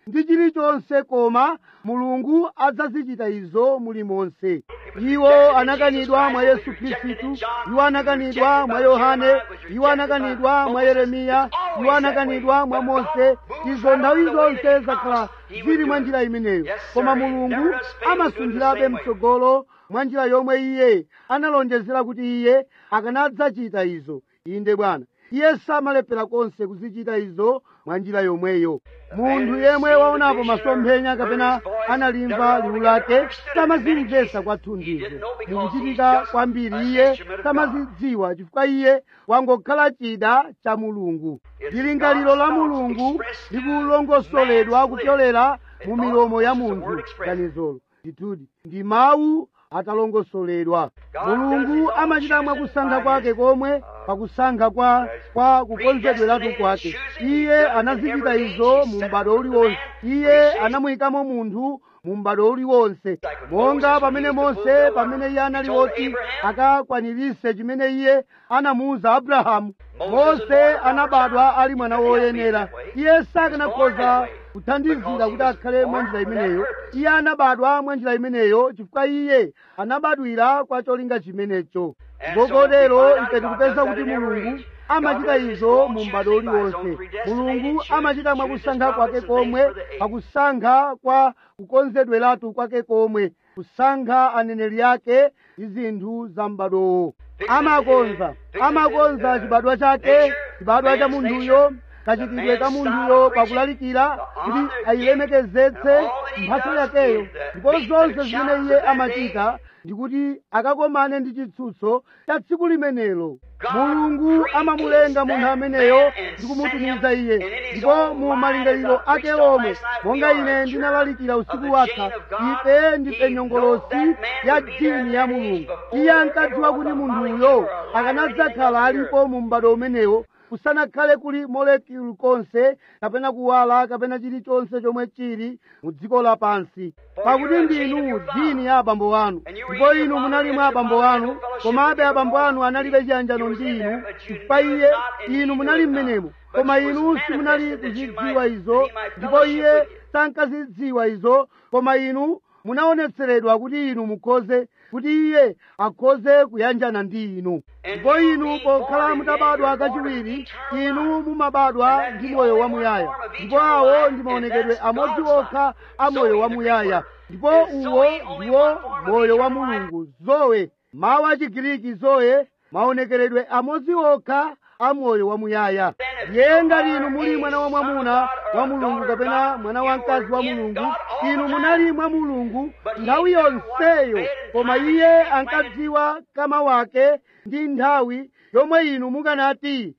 ndi chilichonse koma mulungu adzazichita izo mulimonse iwo anakanidwa mwa yesu khristu iwo anakanidwa mwa yohane iwo anakanidwa mwa yeremiya iwo anakanidwa mwa mose izo nthawi zonse zakhala zili mwa njira imeneyo koma mulungu amasunthirabe mtsogolo mwa njira yomwe iye analonjezera kuti iye akanadzachita izo inde bwana iye samalephera konse kuzichita izo mwa njira yomweyo munthu yemwe waonapo masomphenya kapena analimva liwu lake samazimvetsa kwathunthizo mukuchitika kwambiri iye samazidziwa chifukwa iye wangokhala chida cha mulungu lingaliro la mulungu likulongosoledwa kupyolera mu milomo ya munthu ganizolo ndithudi ndi mawu atalongosoledwa mulungu amachita mwakusankha kwake komwe pakusankha kwa kwa kukonzedweratu kwake iye anazichita izo mu m'bado uliwonse iye anamuyikamo munthu mu m'bado uliwonse monga pamene mose pamene iye anali woti akakwanirise chimene iye anamuwuza abrahamu mose anabadwa ali mwana woyenera iye sakanakhoza kuthandizira kuti akhale mwa njira imeneyo iye anabadwa mwa njira imeneyo chifukwa iye anabadwira kwa cholinga chimenecho ngokotero ife tikupeza kuti mulungu amachita izo mu m'bado uliwonse mulungu amachita mwakusankha kwake komwe pakusankha kwa kukonzedweratu kwake komwe kusankha aneneri ake ndi zinthu za m'badowo amakonza amakonza chibadwa chake chibadwa cha munthuyo kachitidwe ka munthuyo pakulalikira kuti ayilemekezetse mphatso yakeyo ndipo zonse zimene iye amachita ndikuti akakomane ndi chitsutso cha tsiku limenelo mulungu amamulenga munthu ameneyo ndi kumutumiza iye ndipo mu malingaliro ake omwe monga ine ndinalalikira usiku watha ife ndife nyongolosi ya dini ya mulungu iye ankadziwa kuti munthuyo akanadzakhala alipo mu m'bado umenewo kusanakhale kuli molekulu konse kapena kuwala kapena chilichonse chomwe chili mu dziko lapansi pakuti ndinu dini ya abambo anu ndipo inu munali mwa abambo anu komabe abambo anu analibe chiyanjano ndi inu chifukwa iye inu munali mmenemo koma inu simunali kuzidziwa izo ndipo iye sankazidziwa izo koma inu munaonetseredwa kuti inu mukhoze kuti iye akhoze kuyanjana ndi inu ndipo inu pokhala mutabadwa kachiwiri inu mumabadwa ndi moyo wamuyaya ndipo awo ndi maonekedwe amodzi okha a moyo wamuyaya ndipo uwo ndiwo moyo wa mulungu zowe mawu a chigiriki zowe maonekeredwe amodzi okha a moyo wamuyaya ndiye ngati inu muli mwana wa mwamuna wa mulungu kapena mwana wamkazi wa mulungu inu munali mwa mulungu nthawi yonseyo koma iye ankadziwa kama wake ndi nthawi yomwe inu mukanati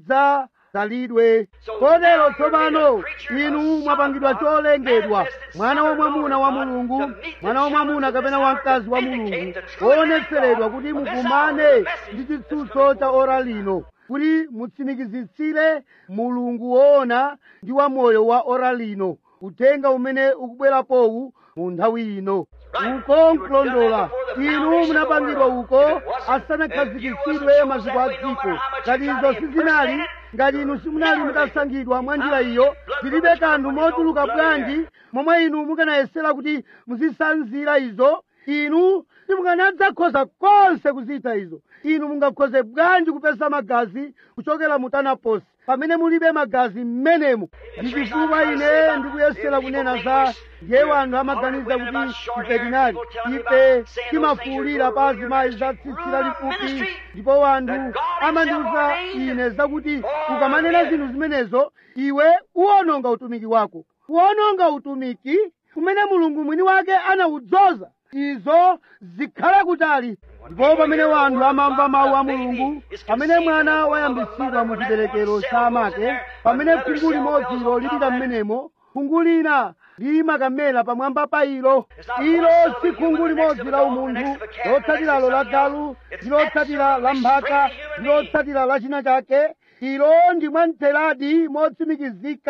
mudzazalidwe kotero tsopano inu mwapangidwa cholengedwa mwana wa mwamuna wa mulungu mwana wa mwamuna kapena wamkazi wa mulungu woonetseredwa kuti mukumane ndi chitsutso cha ora lino kuti mutsimikizitsire mulungu woona ndi wa moyo wa ora lino uthenga umene ukubwerapowu mu nthawi ino uko nkulondola inu munapangidwa uko asanakhazikitsidwe maziko a dziko ngati izo sizinali ngati inu simunali mutasankhidwa mwa njira iyo zilibe kanthu mochuluka bwanji momwe inu mukanayesera kuti muzisanzira izo inu simukanadzakhoza konse kuzita izo inu mungakhoze bwanji kupeza magazi kuchokera mu tanaposi pamene mulibe magazi m'menemo ndi chifukwa ine ndikuyesera kunena za ndiye wanthu amaganiza kuti ife tinali ife timafuulira pa azimayi za tsitsi lalifupi ndipo wanthu amandiwuza ine zakuti ukamanena zinthu zimenezo iwe uwononga utumiki wako kuwononga utumiki kumene mulungu mwini wake anawudzoza izo zikhale kutali ndipo pamene wanthu amamva mawu a mulungu pamene mwana wayambitsidwa mu chiberekero cha amake pamene khungu limodzilo lipita m'menemo khungu lina limakamera pamwamba pa ilo ilo si khungu limodzi la umunthu lotsatiralo la galu ndi lotsatira la mphaka ndi lotsatira la china chake ilo ndi mwamtheradi motsimikizika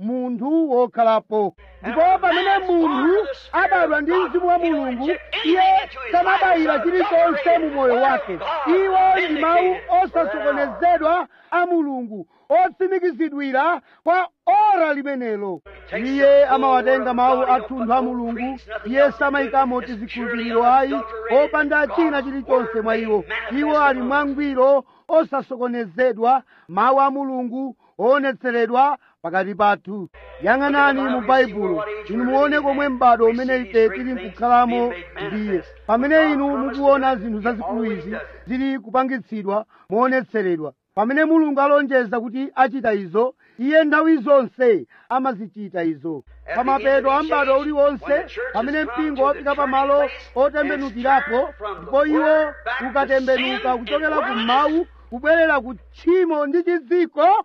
munthu wokhalapo ndipo pamene munthu abadwa ndi mzimu wa mulungu iye samabayira chilichonse mu moyo wake iwo ndi mawu osasokonezedwa a mulungu otsimikizidwira kwa ora limenelo iye amawatenga mawu athunthu a mulungu iye samayikamo tizikhulupiriro ayi opanda china chilichonse mwa iwo iwo ali mwangwiro osasokonezedwa mawu a mulungu oonetseredwa pakati pathu yang'anani mu baibulo inu muone komwe m'bado umene ife tili nkukhalamo ndiye pamene inu mukuona zinthu zazikulu izi zili kupangitsidwa moonetseredwa pamene mulungu alonjeza kuti achita izo iye nthawi zonse amazichita izo pamapeto a m'bado uliwonse pamene mpingo wafika pamalo otembenukirapo ndipo iwo ukatembenuka kuchokera ku mawu kubwerera ku tchimo ndi chidziko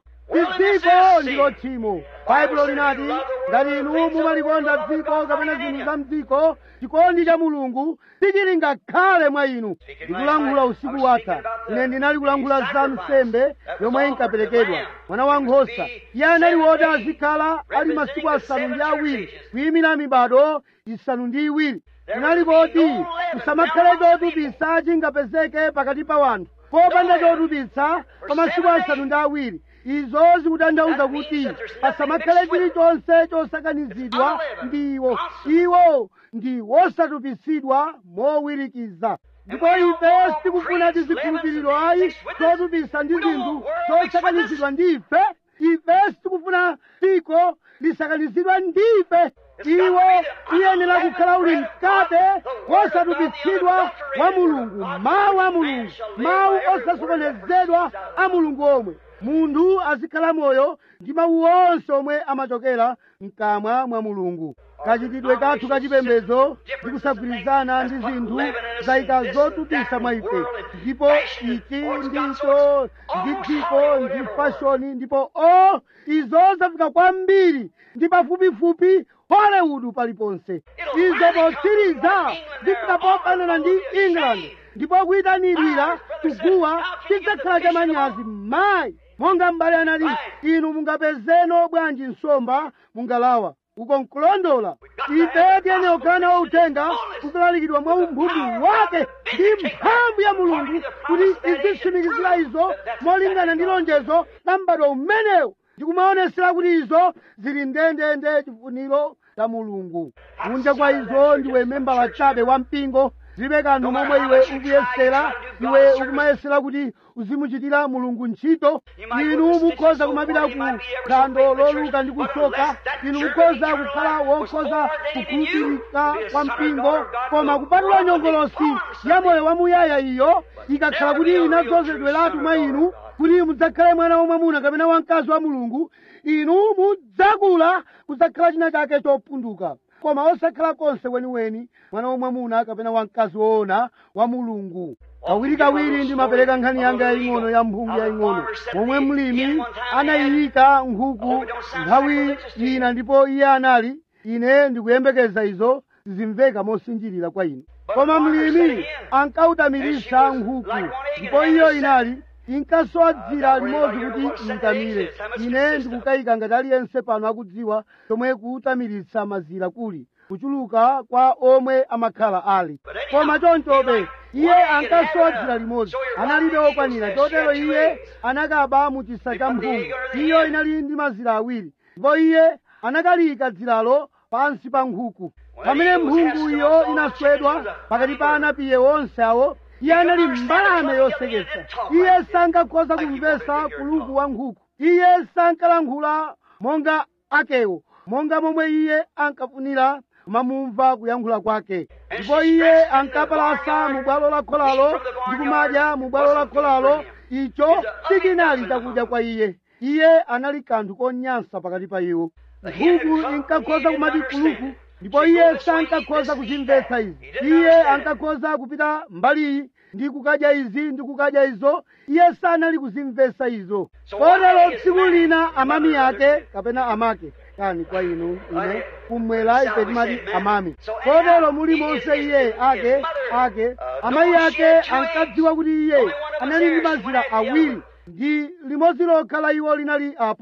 dziko ndilo tchimo baibulo linati ngati inu mumalikonda dziko kapena zinthu za mdziko chikondi cha mulungu sichili ngakhale mwa inu ndikulankhula usiku watha ine ndinali kulankhula za nsembe yomwe inkaperekedwa mwana wa nkhosa iye anali woti azikhala ali masiku asanu ndi awiri kuyimira mibado isanu ndi iwiri inali koti kusamakhale chotupitsa chingapezeke pakati pa wanthu popanda chotupitsa pa masiku asanu ndi awiri izo zikutanthauza kuti pasamakhale chilichonse chosakanizidwa ndi iwo iwo ndi wosatupitsidwa mowirikiza ndipo ife sitikufuna tizikhulupiriro ayi zotupitsa ndi zinthu zosakanizidwa ndi ife ife sitikufuna dziko lisakanizidwa ndi ife iwo uyenera kukhala uli mkate wosatupitsidwa wa mulungu mawu a mulungu mawu osasokonezedwa a mulungu omwe munthu azikhala moyo ndi mawu onse omwe amachokera mkamwa mwa mulungu kachitidwe kathu kachipembedzo ndi kusagwirizana ndi zinthu zayika zotupitsa mwa ife ndipo ichi ndicho ndi dziko ndi fashoni ndipo o izo zafika kwambiri ndi pafupifupi hollywood paliponse izo potsiriza zifika pofanana ndi england ndipo kuyitanidwira kuguwa chidzakhala cha manyazi mayi monga m'bale anati inu mungapezeno bwanji nsomba mungalawa uko nkulondola ife tiyenera kukhala nawo uthenga ukulalikidwa mwa umphumu wake ndi mphamvu ya mulungu kuti izitsimikizira izo molingana ndi lonjezo la m'bado umenewo ndikumaonesera kuti izo zili ndendende chifuniro cha mulungu kunja kwa izo ndiwe membala chabe wa mpingo zilibe kanthu momwe iwe ukuyesera iwe ukumayesera kuti uzimuchitira mulungu ntchito inu mukhoza kumapita ku phwando loluka ndi kusoka inu mukhoza kukhala wokhoza kukhulupirika kwa mpingo koma kupatula nyongolosi ya moyo wamuyaya iyo ikakhala kuti inadzozedweratu mwa inu kuti mudzakhale mwana wamwamuna kapena wamkazi wa mulungu inu mudzakula kudzakhala china chake chopunduka koma osakhala konse weniweni mwana wamwamuna kapena wamkazi woona wa mulungu kawirikawiri ndimapereka nkhani yanga yaying'ono ya mphungu yaying'ono momwe mlimi anayiyika nkhuku nthawi ina ndipo iye anali ine ndikuyembekeza izo zizimveka mosinjirira kwa ine koma mlimi ankawutamiritsa nkhuku ndipo iyo inali inkasowa dzira limodzi kuti iyitamire ine ndikukayika ngati aliyense pano akudziwa chomwe kuwutamiritsa mazira kuli kuchuluka kwa omwe amakhala ali koma chonchobe iye ankasowa dzira limodzi analibe okwanira chotero iye anakaba mu chisa cha mphungu iyo inali ndi mazira awiri ndipo iye anakaliyika dziralo pansi pa nkhuku pamene mphungu iyo inaswedwa pakati pa anapiye onse awo iye anali mbalame yoseketsa iye sankakhoza kumvesa kuluku wa nkhuku iye sankalankhula monga akewo monga momwe iye ankafunira kumamumva kuyankhula kwake ndipo iye ankapalasa mu bwalo la kholalo ndi kumadya mu bwalo la kholalo icho sichinali chakudya kwa iye iye anali kanthu konyansa pakati pa iwo nkhuku inkakhoza kumati kuluku ndipo iye sankakhoza kuchimvetsa izi iye ankakhoza kupita mbaliyi ndi kukadya izi ndi kukadya izo iye sanali kuzimvetsa izo kotero tsiku lina amami ake kapena amake kani kwa inu ine kumwera ife timati amami kotero muli monse iye ake ake amayi ake ankadziwa kuti iye anali ndi mazira awiri ndi limodzi lokha la iwo linali apo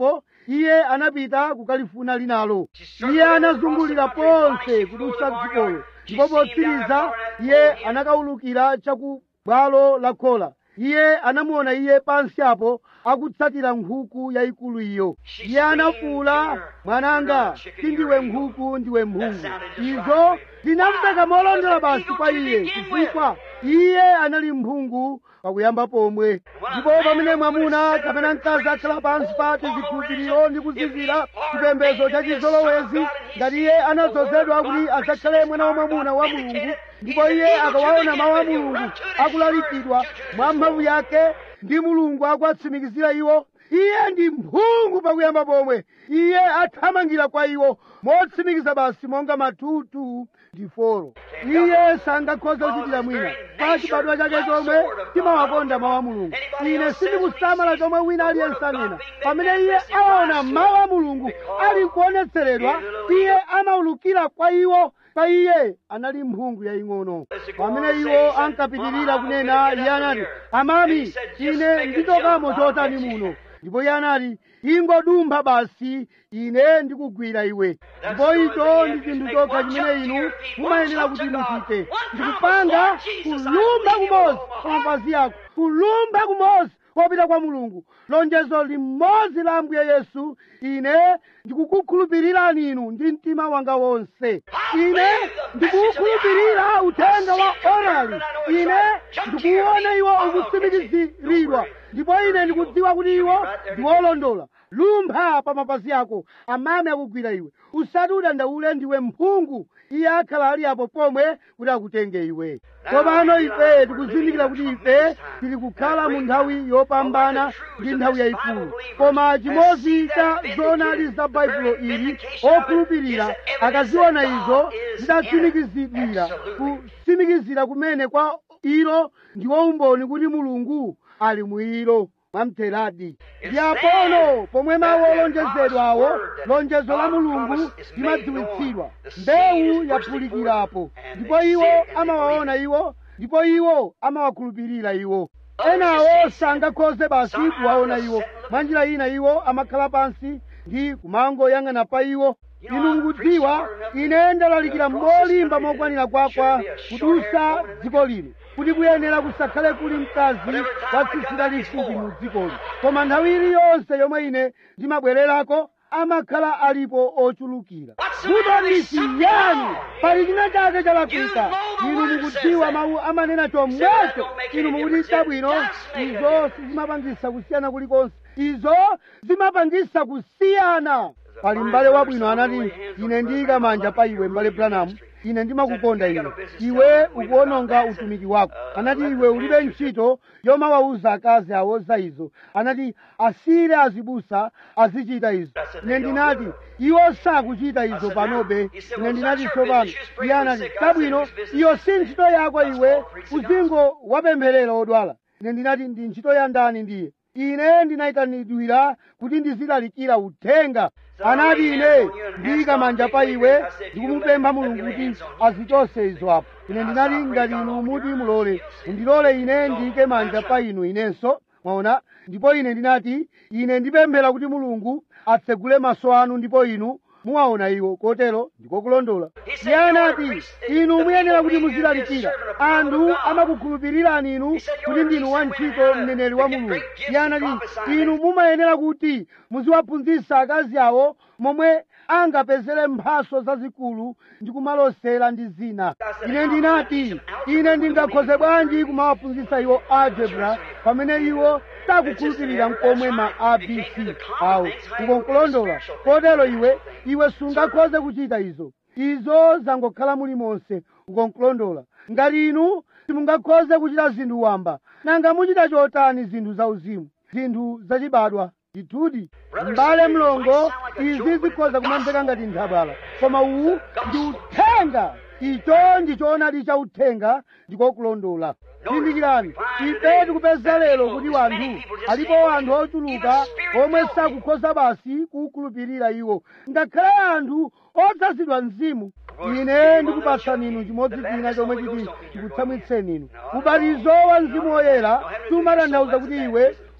iye anapita kukalifuna linalo iye anazungulira ponse kudusa dzikolo ndipo potsiriza iye anakawulukira chaku bwalo la khola iye anamuona iye pansi apo akutsatira nkhuku yayikulu iyo iye anafuula mwananga sindiwe nkhuku ndiwe mphungu izo zinamveka molondola basi kwa iye chifukwa iye anali mphungu pakuyamba pomwe ndipo pamene mwamuna kapena mkazi akhala pansi pati zikhulupiriro ndi kuzizira chipembedzo cha chizolowezi ngati iye anadzozedwa kuti asakhale mwana wa mwamuna wa mulungu ndipo iye akawaona mawu a mulungu akulalikidwa mwa mphamvu yake ndi mulungu akuwatsimikizira iwo iye ndi mphungu pakuyamba pomwe iye athamangira kwa iwo motsimikiza basi monga matutu ndi folo iye sangakhoza kuchitira mwina pa chibadwa chake chomwe timawakonda mawu a mulungu ine sindikusamala chomwe wina aliyense anena pamene iye aona mawu a mulungu ali kuonetseredwa iye amawulukira kwa iwo pa iye anali mphungu yaying'ono pamene iwo ankapitirira kunena iye anati amami ine ndichokamo chotani muno ndipo iye anati ingodumpha basi ine ndikugwira iwe ndipo icho ndi chinthu chokha chimene inu mumayenera kuti muchite ndikupanga kulumba kumodzi pa mapazi ako kulumba kumodzi kopita kwa mulungu lonjezo limodzi la ambuye yesu ine ndikukukhulupirirani inu ndi mtima wanga wonse ine ndikukukhulupirira uthenga wa orali ine ndikuwona iwo ukutsimikiziridwa ndipo ine ndikudziwa kuti iwo ndiwolondola lumpha pa mapazi ako amame akugwira iwe usati udandaule ndiwe mphungu iye akhala ali apo pomwe kuti akutenge iwe tsopano ife tikuzindikira kuti ife tili kukhala mu nthawi yopambana ndi nthawi yayikulu koma chimodzi cha zoonadi za baibulo ili okhulupirira akaziona izo zidatsimikizidwira kutsimikizira kumene kwa ilo ndiwo umboni kuti mulungu ali mwilo mwamtheradi ndi apono pomwe mawu olonjezedwawo lonjezo la mulungu limadziwitsidwa mbewu yaphulikirapo ndipo iwo amawaona iwo ndipo iwo amawakhulupirira iwo enawo sangakhoze basi kuwaona iwo mwanjira ina iwo amakhala pansi ndi kumangoyang'ana pa iwo inu mukudziwa ine ndalalikira molimba mokwanira kwakwa kudusa dziko lino kuti kuyenera kusakhale kuli mkazi wa tsitsi lalifupi mu dzikoli koma nthawi iliyonse yomwe ine ndimabwererako amakhala alipo ochulukira vuto ndisiyani pali china chake chalakwika inu mukudziwa mawu amanena chomwecho inu mukuti chabwino izo sizimapangisa kusiyana kulikonse izo zimapangisa kusiyana pali m'bale wabwino anati ine ndiyika manja pa iwe m'bale branamu ine ndimakukonda iwe iwe ukuononga utumiki wako anati iwe ulibe ntchito yomawawuza akazi awo za izo anati asire azibusa azichita izo ine ndinati iwo sakuchita izo panobe ine ndinati tsopano iye anati chabwino iyo si ntchito yako iwe uzingo wapempherera odwala ine ndinati ndi ntchito ya ndani ndiye ine ndinayitanidwira kuti ndizilalikira uthenga anati ine ndiyika manja pa iwe ndikumupempha mulungu kuti azichose izo apo ine ndinati ngati inu muti mulole mundilole ine ndiyike manja pa inu inenso mwaona ndipo ine ndinati ine ndipemphera kuti mulungu atsegule maso anu ndipo inu muwaona iwo kotero ndikokulondola iye anati inu muyenera kuti muzilalikira anthu amakukhulupirirani inu kuti ndinu wantchito mneneri wa mulungu iye anati inu mumayenera kuti muziwaphunzitsa akazi awo momwe angapezere mphaso zazikulu ndi kumalosera ndi zina ine ndinati ine ndingakhoze bwanji kumawaphunzitsa iwo algebra pamene iwo sakukhulupirira mkomwe ma abc awo ukonkulondola kotero iwe iwe sungakhoze kuchita izo izo zangokhala muli monse ukonkulondola ngati inu simungakhoze kuchita zinthu wamba nanga muchita chotani zinthu zauzimu zinthu zachibadwa ndithudi m'bale mlongo izi zikhoza kumamveka ngati nthabwala koma uwu ndi uthenga icho ndi choonadi cha uthenga ndikokulondola zindikirani ife tikupeza lero kuti wanthu alipo anthu ochuluka omwe sakukhoza basi kukhulupirira iwo ngakhale anthu odzazidwa mzimu ine ndikupatsani inu chimodzi china chomwe chiti ndikutsamwitseni inu ubatizo wa mzimu woyera sumatanthauza kuti iwe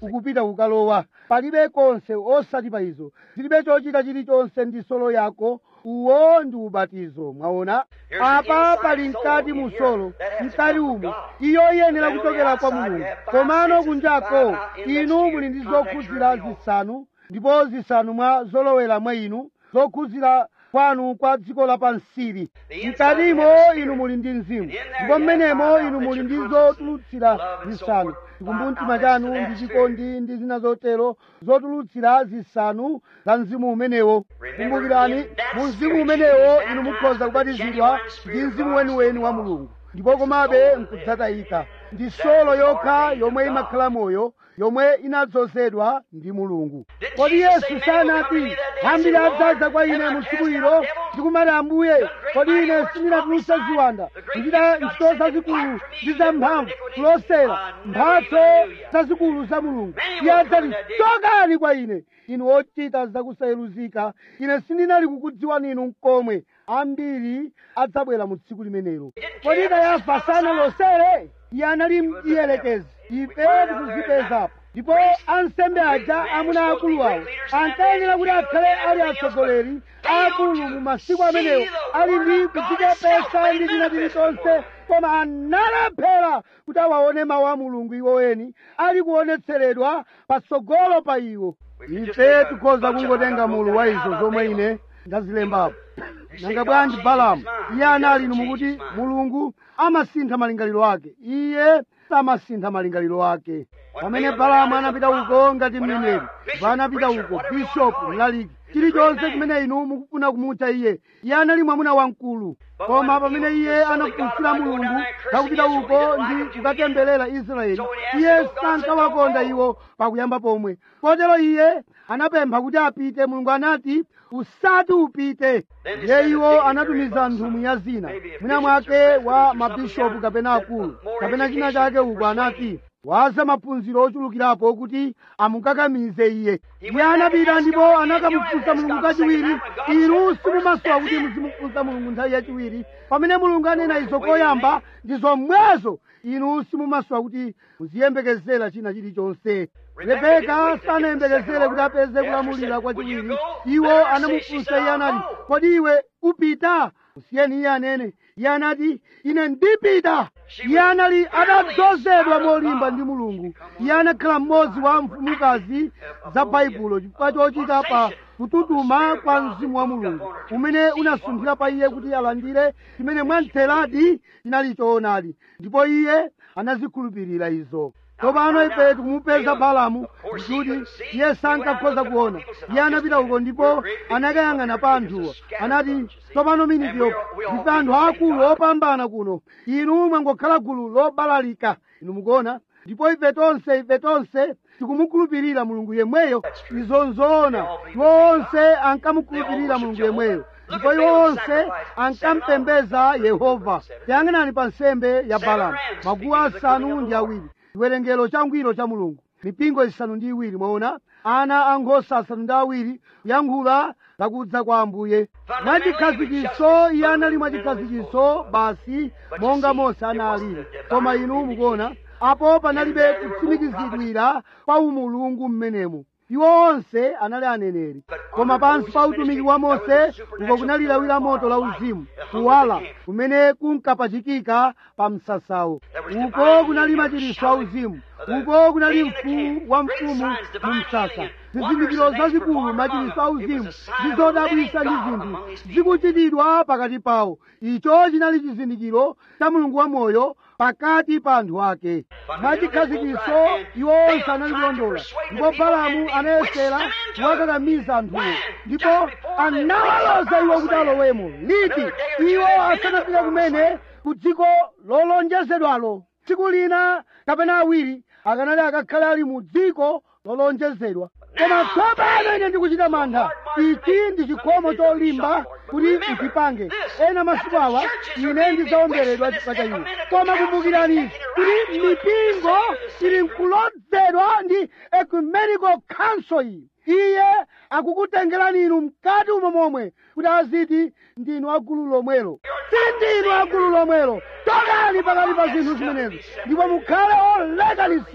ukupita kukalowa palibe konse osati pa izo zilibe chochita chilichonse ndi solo yako uwo ndi ubatizo mwaona apa pali mkati mu solo mkati umu iyo iyenera kuchokera kwa mulungu komano kunjako inu muli ndi zokhuzira zisanu ndipo zisanu mwa zolowera mwa inu zokhuzira kwanu kwa dziko lapansili mkatimo inu muli ndi mzimu ndipo mmenemo inu muli ndi zotulutsira zisanu chikumbumtima chanu ndi chikondi ndi zina zotero zotulutsira zisanu za mzimu umenewo kumbukirani mu mzimu umenewo inu mukhoza kubatizidwa ndi mzimu weniweni wa mulungu ndipo komabe nkudzatayika ndi solo yokha yomwe imakhala moyo yomwe inadzozedwa ndi mulungu kodi yesu sanati ambiri adzaza kwa ine mu tsiku ilo ndikumati ambuye kodi ine sindinatulutse ziwanda kuchita ntchito zazikulu ndi zamphamvu kulosera mphatso zazikulu za mulungu iye adzati chokani kwa ine inu ochita zakusayeruzika ine sindinali kukudziwani inu mkomwe ambiri adzabwera mu tsiku limenelo kodi kayafa sanalosere iye anali mdierekezi ife tikuzipeza ndipo ansembe aja amuna akulu awo ankayenera kuti akhale ali atsogoleri akulu mu masiku amenewo ali ndi kudzichepesa ndi china chilichonse koma analephera kuti awaone mawu a mulungu iwo eni ali kuonetseredwa patsogolo pa iwo ife tikhoza kungotenga mulu wa izo zomwe ine ndazilembapo nanga bwanji balamu iye anali inu mukuti mulungu amasintha malingaliro ake iye samasintha malingaliro ake pamene balamu anapita uko ngati mneneri ndipo anapita uko bishopu mlaliki chilichonse chimene inu mukufuna kumutcha iye iye anali mwamuna wamkulu koma pamene iye anafunsira mulungu zakupita uko ndi kukatemberera israeli iye sankawakonda iwo pakuyamba pomwe kotero iye anapempha kuti apite mulungu anati usati upite ndiye iwo anatumiza nthumwi ya zina mwina mwake wa mabishopu kapena akulu kapena china chake uko anati waza maphunziro ochulukirapo kuti amukakamize iye iye anapita ndipo anakamufunsa mulungu kachiwiri inu simumasowa kuti muzimufunsa mulungu nthawi yachiwiri pamene mulungu anena izo koyamba ndi zomwezo inu simumasowa kuti muziyembekezera china chilichonse rebeka sanayembekezere kuti apeze kulamulira kwachiwiri iwo anamufunsa iye anati kodi iwe upita usiyeni iye anene iye anati ine ndipita iye anali atadzozedwa molimba ndi mulungu iye anakhala mmodzi wa mfumukazi za baibulo chifukwa chochita pa kututuma kwa mzimu wa mulungu umene unasunthira pa iye kuti alandire chimene mwamtheradi chinali choonadi ndipo iye anazikhulupirira izo tsopano ife tikumupeza balamu kuti iye sankakhoza kuona iye anapita uko ndipo anakayang'ana pa anthuwa anati tsopano miniti yokha ndife anthu akulu opambana kuno inu mwangokhala gulu lobalalika inu mukuona ndipo ife tonse ife tonse tikumukhulupirira mulungu yemweyo izo nzoona iwo onse ankamukhulupirira mulungu yemweyo ndipo iwo onse ankampembeza yehova tiyang'anani pa nsembe ya balamu maguwa asanu ndi awiri chiwerengero changwiro cha mulungu mipingo isanu ndi iwiri mwaona ana ankhosa asanu ndi awiri kuyankhula zakudza kwa ambuye mwachikhazikitso iye anali mwachikhazikitso basi monga mose analili koma inu mukuona apo panalibe kutsimikizidwira kwa umulungu mmenemo iwo onse anali aneneri koma pansi pa utumiki wa mose uko kunali lawi la moto la uzimu kuwala kumene kunkapachikika pa msasawo uko kunali machiritso a uzimu uko kunali mfumu wa mfumu mu msasa zizindikiro zazikulu machiritso a uzimu ndi zodabwisa ndi zinthu zikuchitidwa pakati pawo icho chinali chizindikiro cha mulungu wamoyo pakati pa anthu ake mwachikhazikitso iwo onse analikulondola ndipo balamu anayesera kuwakakamiza anthuwo ndipo anawaloza iwo kuti alowemo liti iwo asanafike kumene ku dziko lolonjezedwalo tsiku lina kapena awiri akanali akakhale ali mu dziko lolonjezedwa koma tsopano ine ndikuchita mantha ichi ndi chikhomo cholimba kuti ichipange ena masiku awa ine ndidzaomberedwa chifukwa cha iwo koma kumbukirani kuti mipingo ili nkulodzedwa ndi ecumenical council iyi iye akukutengerani inu mkati umo momwe kuti aziti ndinu agulu lomwelo sindinu agulu lomwelo tokani pakati pa zinthu zimenezo ndipo mukhale olekanitsidwa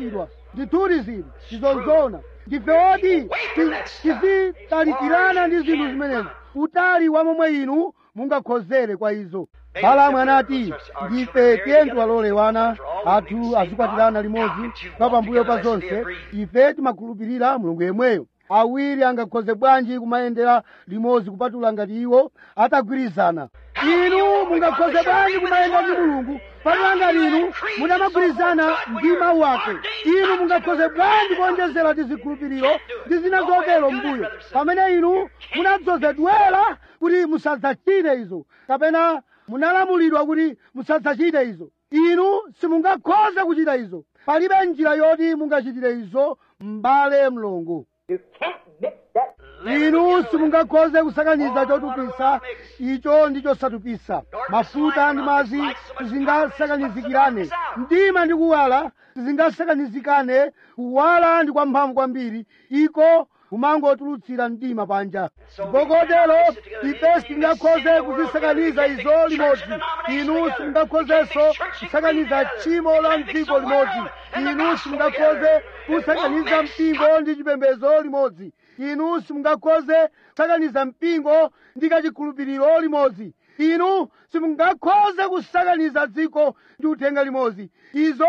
ndithudi zinthu tizonzona ndife oti tizitalikirana ndi zinthu zimenezi utali wa momwe inu mungakhozere kwa izo balamu anati ndife tiyeni tiwalole wana athu azikwatirana limodzi pa pambuyo pa zonse ife timakhulupirira mulungu yemweyo awiri angakhoze bwanji kumayendera limodzi kupatula ngati iwo atagwirizana inu mungakhoze bwanji kumayenda ndi mulungu patula ngati inu munamagwirizana ndi mawu ake inu mungakhoze bwanji kuonjezera tizikhulupiriro ndi zina zotero mbuyo pamene inu munadzozedwera kuti musadzachite izo kapena munalamulidwa kuti musadzachite izo inu simungakhoze kuchita izo palibe njira yoti mungachitire izo m'bale mlongo You can't mix that. inu simungakhoze kusakaniza chotupisa icho ndi chosatupisa mafuta ndi madzi sizingasakanizikirane mdima ndi kuwala sizingasakanizikane kuwala ndi kwamphamvu kwambiri iko kumangotulutsira mdima panja kotero ife sitingakhoze kuzisakaniza izo limodzi inu simungakhozenso kusakaniza tchimo la mdziko limodzi inu simungakhoze kusakaniza mpingo ndi chipembedzo limodzi inu simungakhoze kusakaniza mpingo ndi kachikhulupiriro limodzi inu simungakhoze kusakaniza dziko ndi uthenga limodzi izo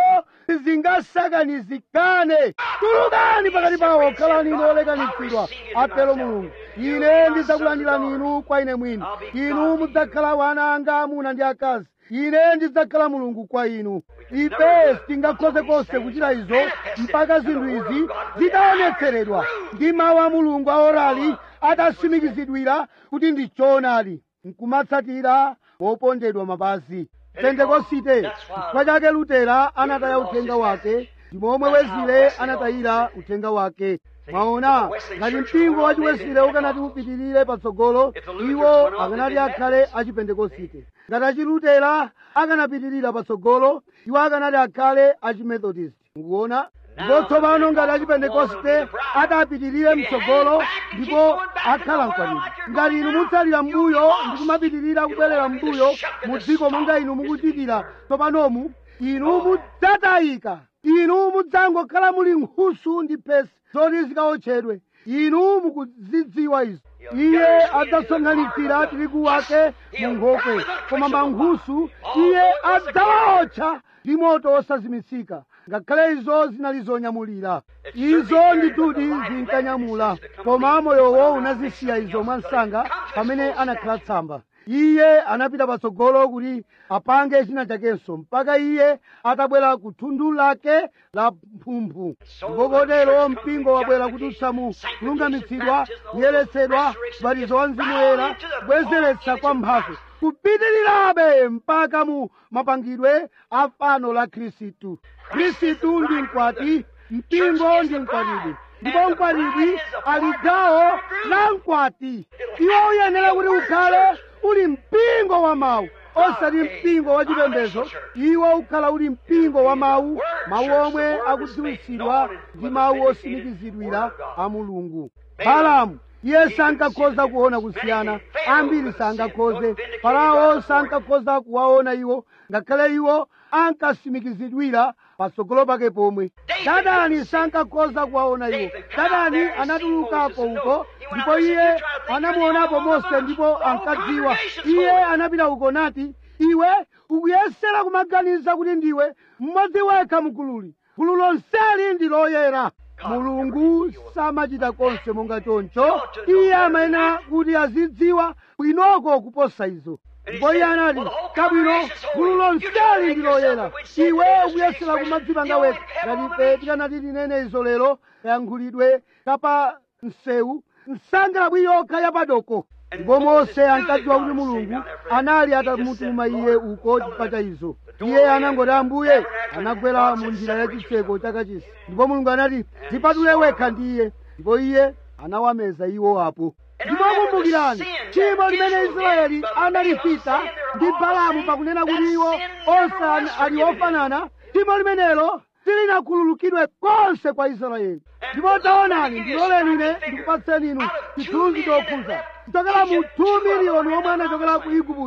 sizingasakanizikane tulukani pakati pawo khalani inu olekanitsidwa atero mulungu ine ndidzakulandirani inu kwa ine mwini inu mudzakhala wana anga amuna ndi akazi ine ndidzakhala mulungu kwa inu ife sitingakhoze konse kuchita izo mpaka zinthu izi zitaonetseredwa ndi mawu a mulungu aorali atatsimikizidwira kuti ndi choonadi nkumatsatira wopondedwa mapazi pentekosite chifukwa chake lutera anataya uthenga wake ndimomwe wezile anatayira uthenga wake mwaona ngati mpingo wa chiwesile ukanati upitirire patsogolo iwo akanati akhale achipentekosite ngati achilutera akanapitirira patsogolo iwo akanati akhale achimethodist mukuona ndipo tsopano ngati achipentekoste atapitirire mtsogolo ndipo akhala mkwatibwi ngati inu mutsalira mbuyo ndi kumapitirira kubwerera mbuyo mu dziko monga inu mukuchitira tsopanomu inu mudzatayika inu mudzangokhala muli nkhusu ndi phesi zoti zikaotchedwe inu mukuzidziwa izo iye adzasonkhanitsira tirigu wake mu nkhokwe koma mankhusu iye adzawaotcha ndi moto osazimitsika ngakhale izo zinali zonyamulira izo ndituti zinkanyamula koma moyowo unazisiya izo mwansanga pamene anakhala tsamba iye anapita patsogolo kuti apange china chakenso mpaka iye atabwera ku thundu lake la mphumphu ndipo kotero mpingo wabwera kudutsa mu kulungamitsidwa kuyeretsedwa ubatizo wa mzimu woyera kubwezeretsa kwa mphatso kupitirirabe mpaka mu mapangidwe a fano la khristu khristu ndi mkwati mpingo ndi mkwatibwi ndipo mkwatibwi ali gawo la mkwati iwo uyenera kuti ukhale uli mpingo wa mawu osati mpingo wa chipembedzo iwo ukhala uli mpingo wa mawu mawu omwe akudziwitsidwa ndi mawu osimikizidwira a mulungu balamu iye sankakhoza kuona kusiyana ambiri sankakhoze farao sankakhoza kuwaona iwo ngakhale iwo ankasimikizidwira patsogolo pake pomwe dadani sankakhoza kuwaona iwo dadani anatulukako uko ndipo iye anamuonapo mose ndipo ankadziwa iye anapita uko nati iwe ukuyesera kumaganiza kuti ndiwe mmodzi wekha mgululi gulu lonseli ndi loyera mulungu samachita konse monga choncho iye amayenera kuti azidziwa bwinoko kuposa izo ndipo iye anati kabwino gulu lonseli ndi loyera iwe ukuyesera kumadzipanga wekha ngati ife tikanati tinene izo lero kayankhulidwe kapa msewu nsangalabwi yokha yapadoko ndipo mose ankadziwa kuti mulungu anali atamutuma iye uko chifukwa cha izo iye anangoti ambuye anagwera mu njira ya chitseko chakachisi ndipo mulungu anati dzipatule wekha ndi iye ndipo iye anawameza iwo apo ndipo kumbukirani tchimo limene israeli analifita ndi balamu pakunena kuti iwo onse ali ofanana tchimo limenelo silinakhululukidwe konse kwa israeli ndipo taonani ndiloleni ine ndikupatseni inu chithunzi chokhuza kuchokera mu 2 miliyoni omwe anachokera ku igupto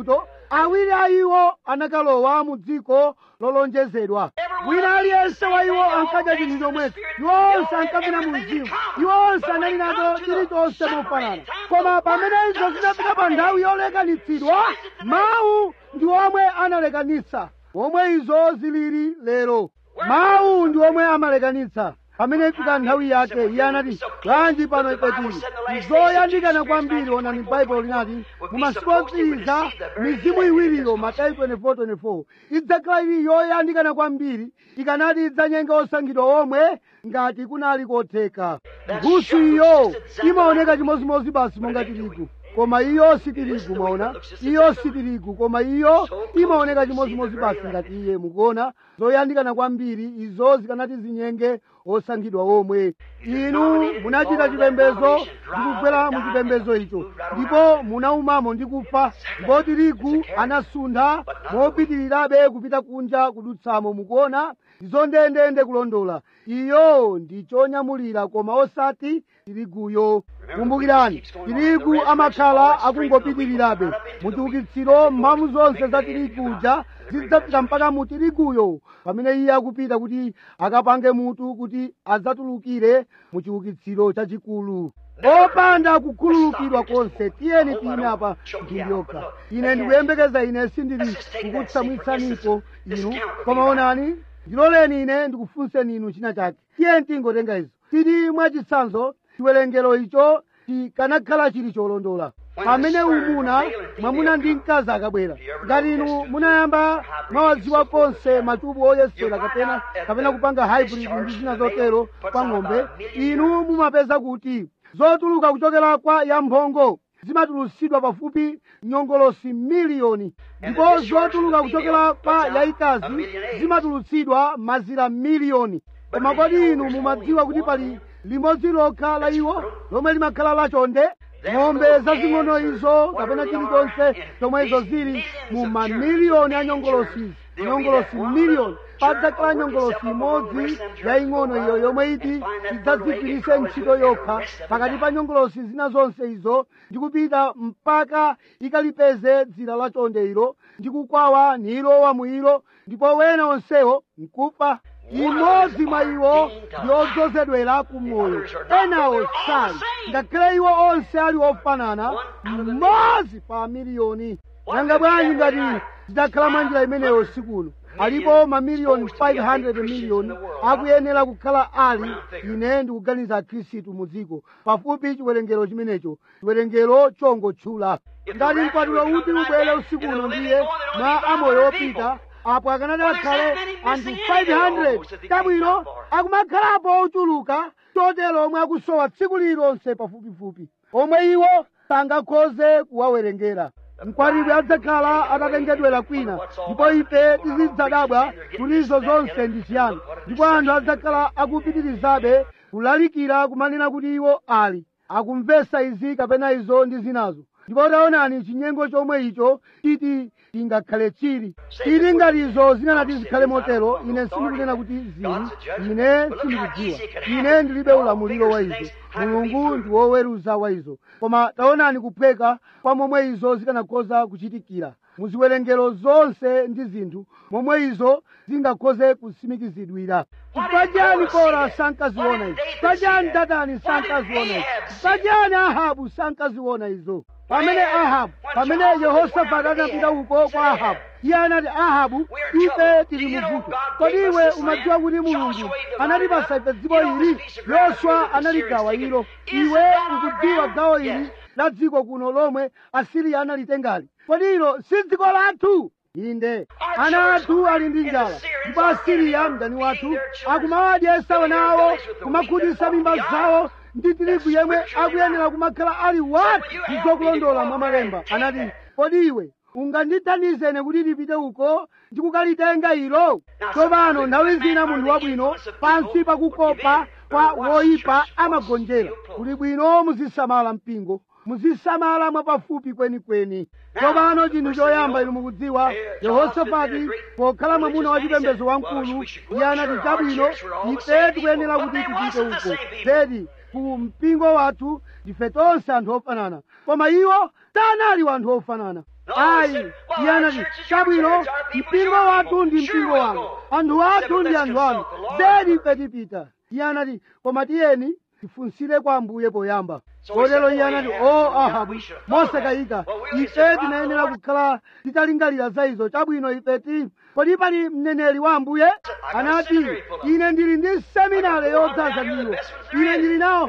awiri a iwo anakalowa mu dziko lolonjezedwa wina aliyense wa iwo ankadya chinthu chomwecho iwo onse ankapita mu mzimu iwo onse anali nacho chilichonse mofanana koma pamene izo zinapita pa nthawi yolekanitsidwa mawu ndi omwe analekanitsa omwe izo zilili lero mawu ndi omwe amalekanitsa pamene ifika nthawi yake iye anati bwanji pano ife tili zoyandikana kwambiri onani baibulo linati mu masiku otsiriza mizimu iwiriyo matayi 24:24 idzakhala ili yoyandikana kwambiri ikanati idzanyenga osankhidwa omwe ngati kunali kotheka nkhusu iyo imaoneka chimozimozi basi monga tirigu koma iyo si tirigu mwaona iyo si tirigu koma iyo imaoneka chimozimozi basi ngati iye mukuona zoyandikana kwambiri izo zikanati zinyenge osankhidwa omwe inu munachita chipembedzo ndikugwera mu chipembedzo icho ndipo munaumamo ndi kufa ndipo tirigu anasuntha mopitirirabe kupita kunja kudutsamo mukuona ndizo ndendende kulondola iyo ndi chonyamulira koma osati tiriguyo kumbukirani tirigu amakhala akungopitirirabe muchiukitsiro mphamvu zonse za tiriguja zidzafika mpaka mu tiriguyo pamene iye akupita kuti akapange mutu kuti adzatulukire mu chiukitsiro chachikulu opanda kukhululukidwa konse tiyeni tiyime apa mphindi yokha ine ndikuyembekeza ine sindili kukutsamwitsanipo inu koma onani ndiloleni ine ndikufunseni inu china chake tiyeni tingotenga izo tili mwachitsanzo chiwerengero icho chikanakhala chili cholondola pamene umuna mwamuna ndi mkazi akabwera ngati inu munayamba mwawadziwa konse matubu oyesera kapena kapena kupanga hybrid ndi zina zotero kwa ng'ombe inu mumapeza kuti zotuluka kuchokera kwa yamphongo zimatulutsidwa pafupi nyongolosi miliyoni ndipo zotuluka kuchokera kwa yayikazi zimatulutsidwa mazira miliyoni koma kodi inu mumadziwa kuti pali limodzi lokha la iwo lomwe limakhala lachonde ng'ombe zazing'ono izo kapena chilichonse chomwe izo zili mu mamiliyoni a nyongolosi nyongolosi miliyoni padzakhala nyongolosi imodzi yaying'ono iyo yomwe iti idzadzigwiritse ntchito yokha pakati pa nyongolosi zina zonse izo ndi kupita mpaka ikalipeze dzira lachonde ilo ndi kukwawa nilowa mu ilo ndipo wena onsewo nkufa imodzi mwa iwo ndi odzozedwera ku moyo enawo sali ngakhale iwo onse ali ofanana mmodzi pa miliyoni nanga bwanji ngati zitakhala mwa njira imeneyo usiku uno alipo mamiliyoni 500 miliyoni akuyenera kukhala ali ine ndikuganiza khristu mu dziko pafupi chiwerengero chimenecho chiwerengero chongotchula ngati mkwatulo uti ubwere usiku uno ndiye mwa amoyo opita apo akanati akhale anthu 500 kabwino akumakhalapo ochuluka chotero omwe akusowa tsiku lililonse pafupifupi omwe iwo sangakhoze kuwawerengera mkwatibwi adzakhala atatengedwera kwina ndipo ife tizidzadabwa kuti izo zonse ndi chiyani ndipo anthu adzakhala akupitirizabe kulalikira kumanena kuti iwo ali akumvesa izi kapena izo ndi zinazo ndipo taonani chinyengo chomwe icho chiti chingakhale chili tili ngati izo zinanati zikhale motero ine sindikunena kuti zili ine sindikudziwa ine ndilibe ulamuliro wa izo mulungu ndi woweruza wa izo koma taonani kuphweka kwa momwe izo zikanakhoza kuchitikira muziwerengero zonse ndi zinthu momwe izo zingakhoze kusimikizidwira chifukwa chani kora sankaziona izo chifukwa chani datani sankaziona izo chifukwa chani ahabu sankaziona izo pamene ahabu pamene yehosafati anapita uko kwa ahabu iye anati ahabu ife tili muvuto kodi iwe umadziwa kuti mulungu anatipasa ife dziko ili yoswa analigawa ilo iwe ukudziwa gawo ili la dziko kuno lomwe asiriya analitengali kodi ilo si dziko lathu inde ana athu ali ndi njala ndipo asiriya mdani wathu akumawadyesa wana awo kumakhutitsa mimba zawo ndi tirigu yemwe akuyenera kumakhala ali wati ndizokulondola mwa malemba anati kodi iwe ungandithandize ine kuti ndipite uko ndikukalitenga ilo tsopano nthawi zina munthu wabwino pansi pakukopa kwa woyipa amagonjera kuli bwino muzisamala mpingo muzisamala mwapafupi kwenikweni tsopano chinthu choyamba inu mukudziwa yehosafati pokhala mwamuna wa chipembedzo wamkulu iye anati chabwino ife tikuyenera kuti tipite uko zedi ku mpingo wathu ndife tonse anthu ofanana koma iwo sanali wanthu ofanana ayi iye anati chabwino mpingo wathu ndi mpingo wanu anthu athu ndi anthu anu zedi ife tipita iye anati koma tiyeni tifunsire kwa ambuye poyamba kotero iye anati o ahabu mosakayika ife tinayenera kukhala titalingalira za izo chabwino ife ti kodi pali mneneri wa ambuye anati ine ndili ndi seminare yodzaza ndiwo ine ndili nawo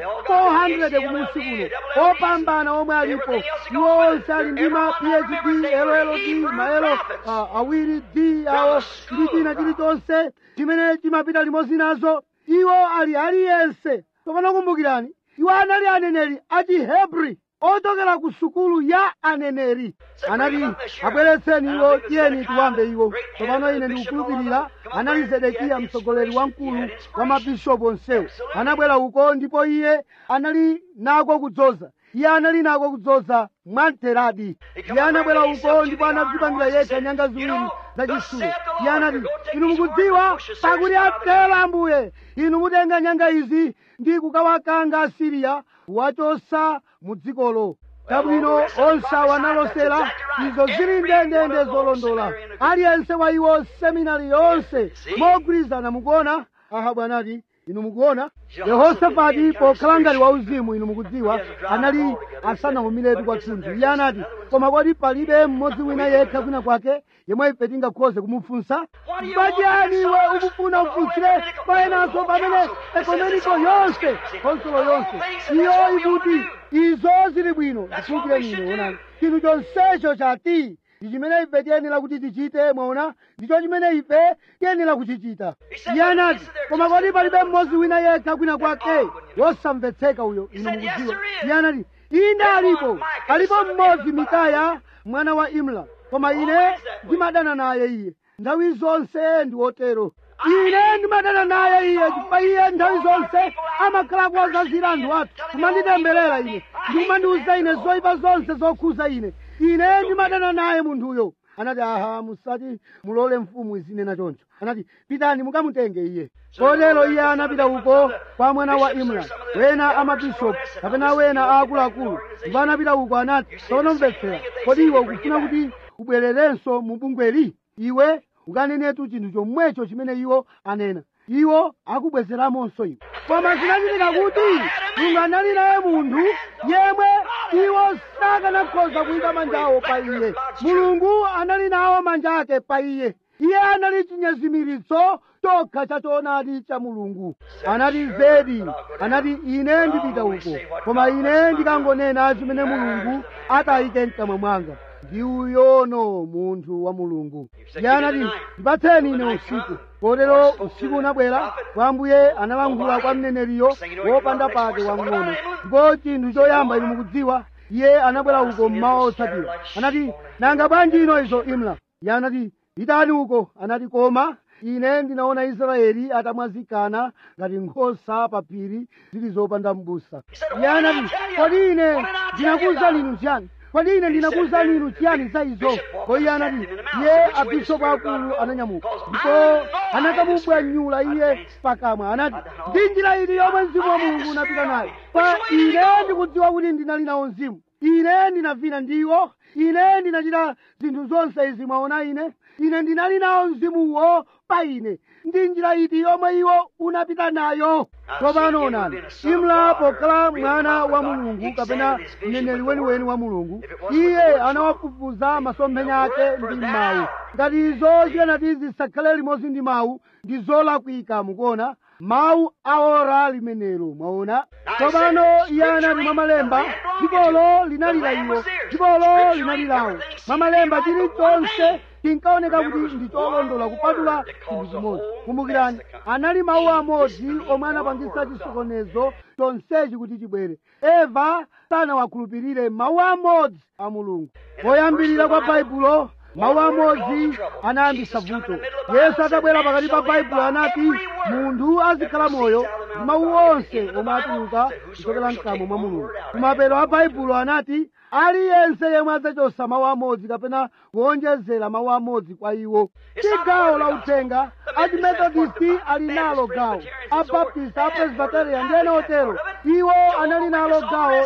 400 kumusi kuno opambana omwe alipo iwo onse ali ndi ma phd lld maelo ah, awiri d awo ndi china chilichonse chimene chimapita limodzi nazo iwo ali aliyense tsopano kumbukirani iwo anali aneneri achihebri ochokera ku sukulu ya aneneri anati abweretseni iwo tiyeni tiwamve iwo tsopano ine ndikukhulupirira anali zedekiya mtsogoleri wamkulu wa mabishopu onsewo anabwera uko ndipo iye anali nako kudzoza iye anali nako kudzoza mwamteradi iye anabwera uko ndipo anadzipangira yekha nyanga ziwiri zachisulu iye anati inu mukudziwa pakuti atero ambuye inu mutenga nyanga izi ndi kukawakanga asiriya wachosa mu dzikolo chabwino onse awo analosera izo zili ndendende zolondola aliyense wa iwo seminari yonse mogwirizana mukuona ahabu anati inu mukuona yehosafati pokhala ngati wauzimu inu mukudziwa anali asanahumiretu kwathunthu iye anati koma kodi palibe mmodzi wina yekha kwina kwake yemwe ife tingakhoze kumufunsa mpachiyani iwe ukufuna ufunsire payenanso pamene ekonomiko yonse konsolo yonse iyo ikuti izo zili bwino ndikhulupireni ine onani chinthu chonsecho chati ndi chimene ife tiyenera kuti tichite mwaona ndicho chimene ife tiyenera kuchichita iye anati koma kodi palibe mmodzi wina yekha kwina kwake wosamvetseka uyo inu mukudziwa iye anati inde alipo alipo mmodzi mikaya mwana wa imla koma ine ndimadana naye iye nthawi zonse ndi wotero ine ndimadana naye iye chifukwa iye nthawi zonse amakhala kuwazazira anthu athu kumanditemberera ine ndikumandiuza ine zoyipa zonse zokhuza ine ine ndimadana naye munthuyo anati aha musati mulole mfumu izinena choncho anati pitani mukamutenge iye kotero iye anapita uko kwa mwana wa imran wena amabishopu kapena wena aakuluakulu ndipo anapita uko anati tsopano mvetsera kodi iwe ukufuna kuti ubwererenso mu bungweli iwe ukanenetu chinthu chomwecho chimene iwo anena iwo akubwezeramonso iwe koma zinachitika kuti mulungu anali naye munthu yemwe iwo sakanakhoza kuyika manja awo pa iye mulungu anali nawo manja ake pa iye iye anali chinyezimiritso chokha cha choonadi cha mulungu anati zedi anati ine ndipita uko koma ine ndikangonena chimene mulungu atayike mkamwa mwanga ndi uyono munthu wa mulungu iye anati ndipatseni ine usiku kotero usiku unabwera kwa ambuye analankhula kwa mneneriyo wopanda pake wamng'ono ndipo chinthu choyamba inu mukudziwa iye anabwera uko mmawa otsatira anati nanga bwanji ino izo imla iye anati pitani uko anati koma ine ndinaona israeli atamwazikana ngati nkhosa pa phiri zili zopanda m'busa iye anati kodi ine ndinakuwuzani inu chiyani kodi ine ndinakuwuzani inu chiyani za izo ko iye anati iye abishopu akulu ananyamuka ndipo anakamubwanyula iye pakamwa anati ndi njira ili yomwe mzimu wa mulungu unapita nayo pa ine ndikudziwa kuti ndinali nawo mzimu ine ndinavina ndiwo ine ndinachita zinthu zonse izi mwaona ine ine ndinali nawo mzimuwo pa ine ndi njira iti yomwe iwo unapita nayo tsopano onani imla pokhala mwana wa mulungu kapena mneneri weniweni wa mulungu iye anawafufuza masomphenya ake ndi mawu ngati izo zikanati zisakhale limodzi ndi mawu ndi zolakwika mukuona mawu aora limenelo mwaona tsopano iye anati mwa malemba dzikolo linalira iwo dzikolo linalirawo mwa malemba chilichonse chinkaoneka kuti ndi cholondola kupatula chinthu chimodzi kumbukirani anali mawu amodzi omwe anapangisa chisokonezo chonsechi kuti chibwere eva sanawakhulupirire mawu amodzi a mulungu poyambirira kwa baibulo mawu amodzi anayambisa vuto yesu atabwera pakati pa baibulo anati munthu azikhala moyo ndi mawu onse omwe atuluka kuchokera mkamwa mwa mulungu kumapeto a baibulo anati aliyense yemwe adzachosa mawu amodzi kapena kuonjezera mawu amodzi kwa iwo si gawo la uthenga achimethodisti ali nalo gawo abaptist apresbiterian ndi ena otero iwo anali nalo gawo la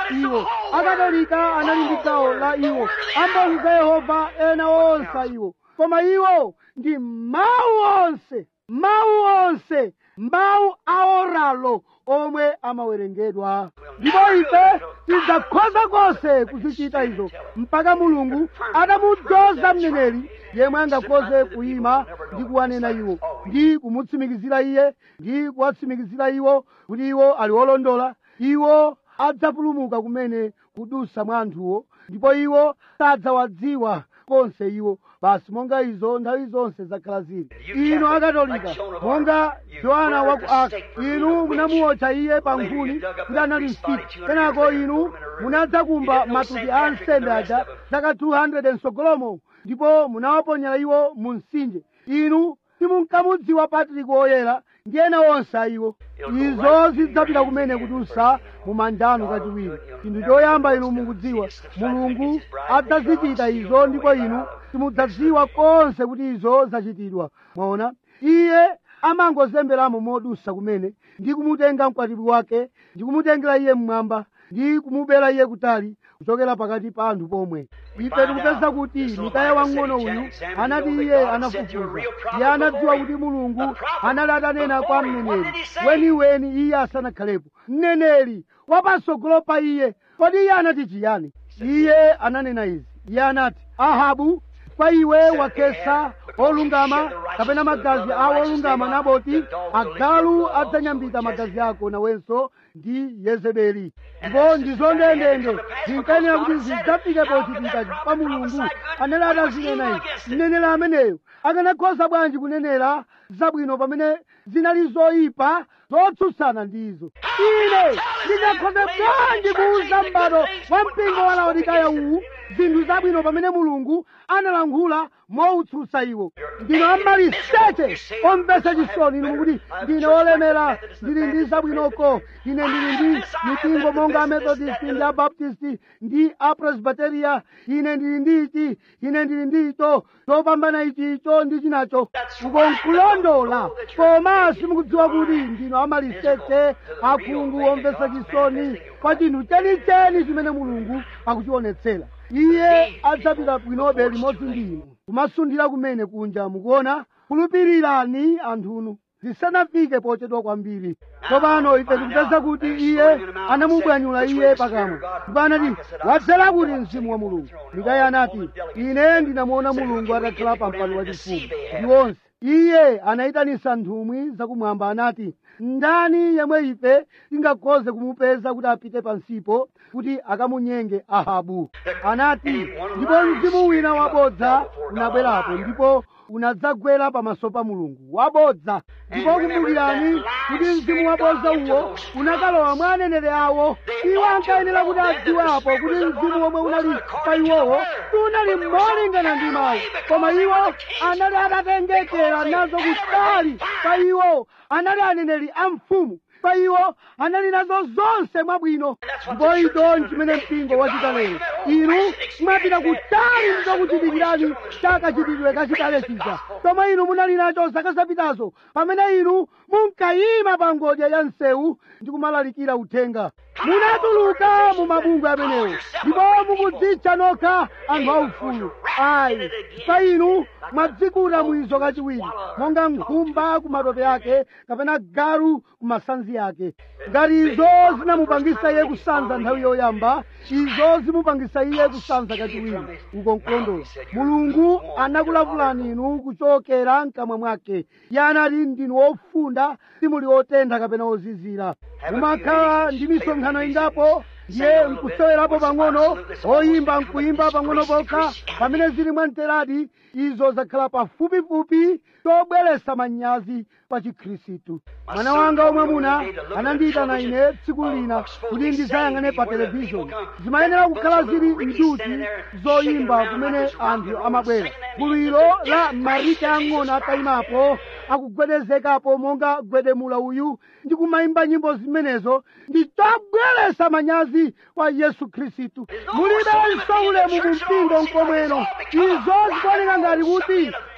iwo akatolika anali ndi gawo la iwo amboni za yehova ena onse iwo koma iwo ndi mawu onse mawu onse mawu aoralo omwe amawerengedwa ndipo ife tidzakhoza konse kuzichita izo mpaka mulungu atamudzoza mneneri yemwe angakhoze kuyima ndi kuwanena iwo ndi kumutsimikizira iye ndi kuwatsimikizira iwo kuti iwo ali olondola iwo adzapulumuka kumene kudusa mwa anthuwo ndipo iwo sadzawadziwa konse iwo basi monga izo nthawi zonse zakhala zili inu akatolika monga yohana wa ku aka inu munamuotcha iye pa nkhuni kuti anali msipu kenako inu munadzakumba matupi a ansembe aja zaka 200 msogolomo ndipo munawaponyera iwo mu mtsinje inu simunkamudziwa patriki woyera ndi ena onse ayiwo izo zidzapita kumene kudusa mu manjano kachiwiri chinthu choyamba inu mukudziwa mulungu adzazichita izo ndipo inu simudzadziwa konse kuti izo zachitidwa mwaona iye amangozemberamo modusa kumene ndi kumutenga mkwatibwi wake ndi kumutengera iye mmwamba ndi kumubera iye kutali kuchokera pakati pa anthu pomwe ife tikupeza kuti mikaya wang'ono uyu anati iye anafufuza iye anadziwa kuti mulungu anali atanena kwa mneneri weniweni iye asanakhalepo mneneri wapatsogolo pa iye kodi iye anati chiyani iye ananena izi iye anati ahabu kwa iwe wakesa olungama kapena magazi a olungama naboti agalu adzanyambita magazi ako nawenso ndi yezebeli ndipo ndizo ndendende zinkanena kuti zidzafike pochitika pa mulungu anene atazinena izi mneneri ameneyo akanakhoza bwanji kunenera zabwino pamene zinali zoyipa zotsutsana ndizo ine ndingakhoze bwanji kuuza m'bado wa mpingo wa laodikaya uwu zinthu zabwino pamene mulungu analankhula mowutsutsa iwo ndino amaliseche omvetsa chisoni inu mukuti ndine olemera ndili ndi zabwinoko ine ndili ndi mipingo monga amethodist ndi abaptist ndi apresbiteria ine ndili ndi ichi ine ndili ndi icho chopambana ichi icho ndi chinacho ukonkulondola koma simukudziwa kuti ndino amaliseche akhungu omvetsa chisoni kwa chinthu chenicheni chimene mulungu akuchionetsera iye adzapita bwinobe limodzi ndi inu kumasundira kumene kunja mukuona khulupirirani anthunu zisanafike pochedwa kwambiri tsopano ife tikupeza kuti iye anamubwanyula iye pakamwa ndipo anati wadzera kuti mzimu wa mulungu mikaya anati ine ndinamuona mulungu atakhala pa mpando wachifumu ndi onse iye anayitanisa nthumwi zakumwamba anati ndani yemwe ife tingakhoze kumupeza kuti apite pansipo kuti akamunyenge ahabu anati ndipo mzimu wina wabodza unabwerapo ndipo unadzagwera pamaso pa mulungu wabodza ndipo kumbukirani kuti mzimu wabodza uwo unakalowa mwa aneneri awo iwo ankayenera kuti adziwapo kuti mzimu womwe unali pa iwowo sunali molingana ndi mawu koma iwo anali atatengekera nazo kutali pa iwo anali aneneri a mfumu pa iwo anali nazo zonse mwabwino ndipo icho nchimene mpingo wachita lero inu mwapita kutali ndizokuchitikirani chakachitidwe kachitale chija chomwe inu munali nacho zaka zapitazo pamene inu munkayima pa ngodya ya msewu ndi kumalalikira uthenga munatuluka mu mabungwe amenewo ndipo mukudzitcha nokha anthu aufulu ayi pa inu mwadzikuta mwizo kachiwiri monga nkhumba ku matope ake kapena galu ku masanzi ake ngati izo zinamupangisa iye kusanza nthawi yoyamba izo zimupangisa iye kusanza kachiwiri uko nkulondola mulungu anakulavulani inu kuchokera mkamwa mwake iye anati ndinu ofunda simuli otentha kapena ozizira mumakhala ndi misonkhano ingapo ndiye nkusewerapo pang'ono oyimba nkuyimba pang'ono pokha pamene zili mwamteradi izo zakhala pafupifupi tobweretsa manyazi pa chikhristu mwana wanga omwe muna anandiyitana ine tsiku lina kuti ndizayang'ane pa televishoni zimayenera kukhala zili nduti zoyimba kumene anthu amabwera gululo la marike ang'ono atayimapo akugwedezekapo monga gwedemula uyu ndi kumayimba nyimbo zimenezo ndi chobweretsa manyazi kwa yesu khristu mulibenso ulemu mu mpingo mkomweno izo zikuoneka ngati kuti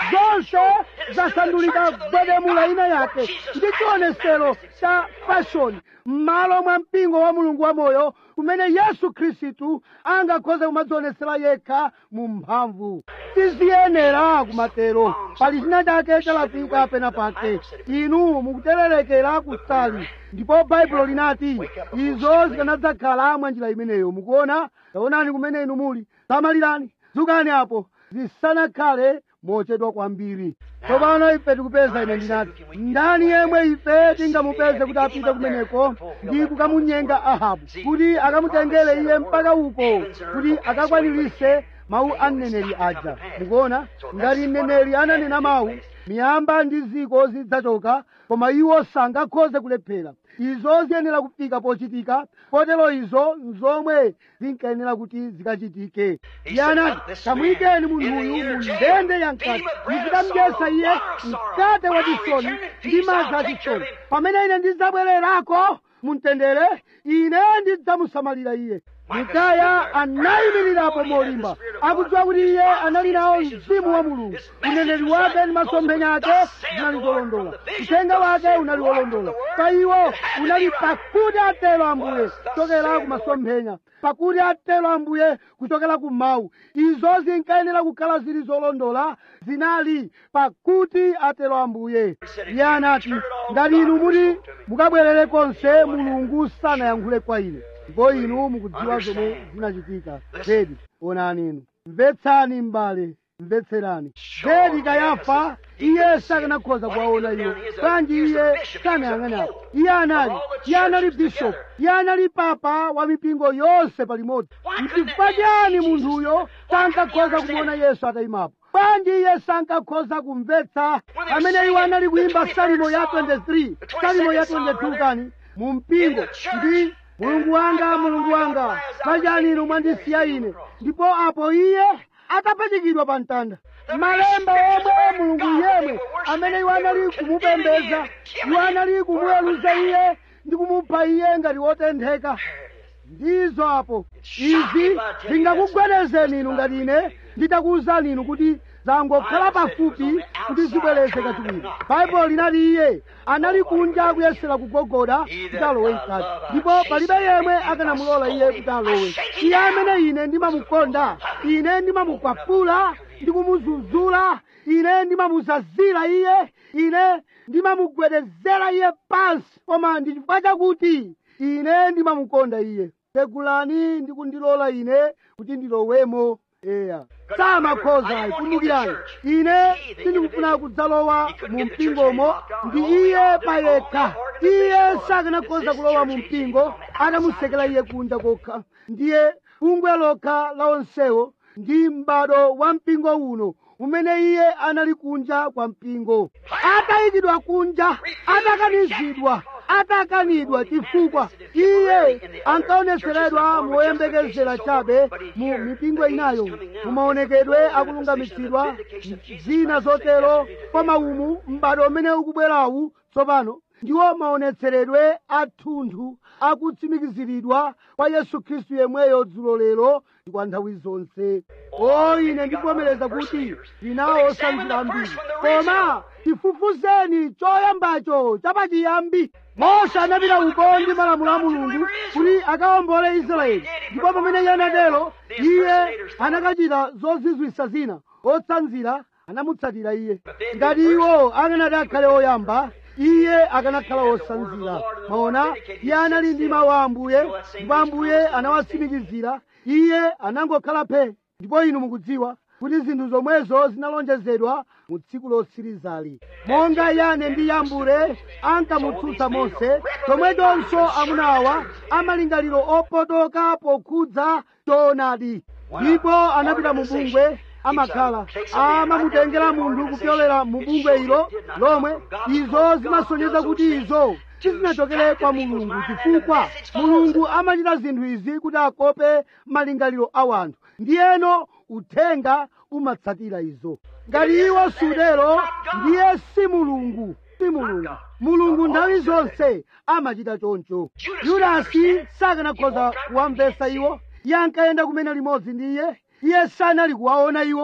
zonse zasandulika gwedemula ina yake ndi chionesero cha fashoni m'malo mwa mpingo wa mulungu wamoyo kumene yesu khristu angakhoze kumadzionesera yekha mu mphamvu tiziyenera kumatero pali china chake chalafika pena pake inu mukutererekera kusali ndipo baibulo linati izo zikanadzakhala mwa njira imeneyo mukuona taonani kumene inu muli samalirani dzukani apo zisanakhale mochedwa kwambiri tsopano ife tikupeza ine ndinati ndani yemwe ife tingamupeze kuti apite kumeneko ndi kukamunyenga ahabu kuti akamutengere iye mpaka uko kuti akakwanirise mawu a mneneri aja mukuona ngati mneneri ananena mawu miyamba ndi ziko zidzachoka koma iwo sangakhoze kulephera izo ziyenera kufika pochitika potero izo nzomwe zinkayenera kuti zikachitike iye anati kamuyikeni munthuyu mu ndende ya mkati muzikamdyesa iye mkate wa chisoni ndi madzi achisoni pamene ine ndidzabwererako mumtendere ine ndidzamusamalira iye mikaya anayimirirapo molimba akudziwa kuti iye anali nawo mzimu wa mulungu uneneri wake ndi masomphenya ake zinali zolondola uthenga wake unali wolondola pa iwo unali pakuti atero ambuye kuchokera ku masomphenya pakuti atero ambuye kuchokera ku mawu izo zinkayenera kukhala zili zolondola zinali pakuti atero ambuye iye anati ngati inu muti mukabwerere konse mulungu sanayankhule kwa ine ndipo inu mukudziwa zomwe zinachitika zedi onani inu mvetsani m'bale mvetserani zedi kayafa iye sakanakhoza kuwaona iwo bwanji iye sanayang'anapo iye anali iye anali bishop iye anali papa wa mipingo yonse palimodzi mchifukwa chani munthuyo sankakhoza kumuona yesu atayimapo bwanji iye sankakhoza kumvetsa amene iwo anali kuyimba salimo ya 23 salimo ya 22 kani mu mpingo ndi mulungu wanga mulungu wanga pachani inu mwandisiya ine ndipo apo iye atapachikidwa pa mtanda malemba omwe mulungu yemwe amene iwo anali kumupembeza iwo anali kumuweruza iye ndi kumupha iye ngati wotentheka ndizo apo izi zingakugwedezeni inu ngati ine nditakuwuzani inu kuti zangokhala pafupi kuti zibwereze kachiwiri baibulo linati iye anali kunja kuyesera kugogoda kuti alowe mkati ndipo palibe yemwe akanamulola iye kuti alowe iye amene ine ndimamukonda ine ndimamukwapula ndikumuzuzula ine ndimamuzazira iye ine ndimamugwedezera iye pansi koma ndi chifukwa chakuti ine ndimamukonda iye pegulani ndi kundilola ine kuti ndilowemo eya samakhoza kumbukirani ine sindikufuna kudzalowa mu mpingomo ndi iye payekha iye sakanakhoza kulowa mu mpingo atamusekera iye kunja kokha ndiye bungwe lokha la onsewo ndi m'bado wa mpingo uno umene iye anali kunja kwa mpingo atayikidwa kunja atakanizidwa atakanidwa chifukwa iye ankaoneseredwa moyembekezera chabe mu mipingo inayo mumaonekedwe akulungamitsidwa zina zotero kwa maumu m'bado umene ukubwerawu tsopano ndiwo maonetseredwe athunthu akutsimikiziridwa kwa yesu khristu yemweyo dzulo lero ndi kwa nthawi zonse o ine ndikuvomereza kuti ndinawo osanzira ambiri koma tifufuzeni choyambacho chapachiyambi mose anapita uko ndi malamulo a mulungu kuti akawombole israeli ndipo pamene iye anatero iye anakachita zozizwisa zina otsanzira anamutsatira iye ngati iwo akanati akhale oyamba iye akanakhala wosanzira maona iye anali ndi mawu a ambuye ndipo ambuye anawatsimikizira iye anangokhala phe ndipo inu mukudziwa kuti zinthu zomwezo zinalonjezedwa mu tsiku lotsirizali monga yane ndi yambure ankamutsutsa mose chomwechonso amunawa amalingaliro opotoka pokhudza choonadi ndipo anapita mu bungwe amakhala amamutengera munthu kupyolera mu bungwe ilo lomwe izo zimasonyeza kuti izo sizinachokere kwa mulungu chifukwa mulungu amachita zinthu izi kuti akope malingaliro a wanthu ndiyeno uthenga umatsatira izo ngati iwo sudero ndiye si mulungu si mulungu mulungu nthawi zonse amachita choncho yudasi sakanakhoza kuwamvetsa iwo iye ankayenda kumene limodzi ndi iye iye sanali kuwaona iwo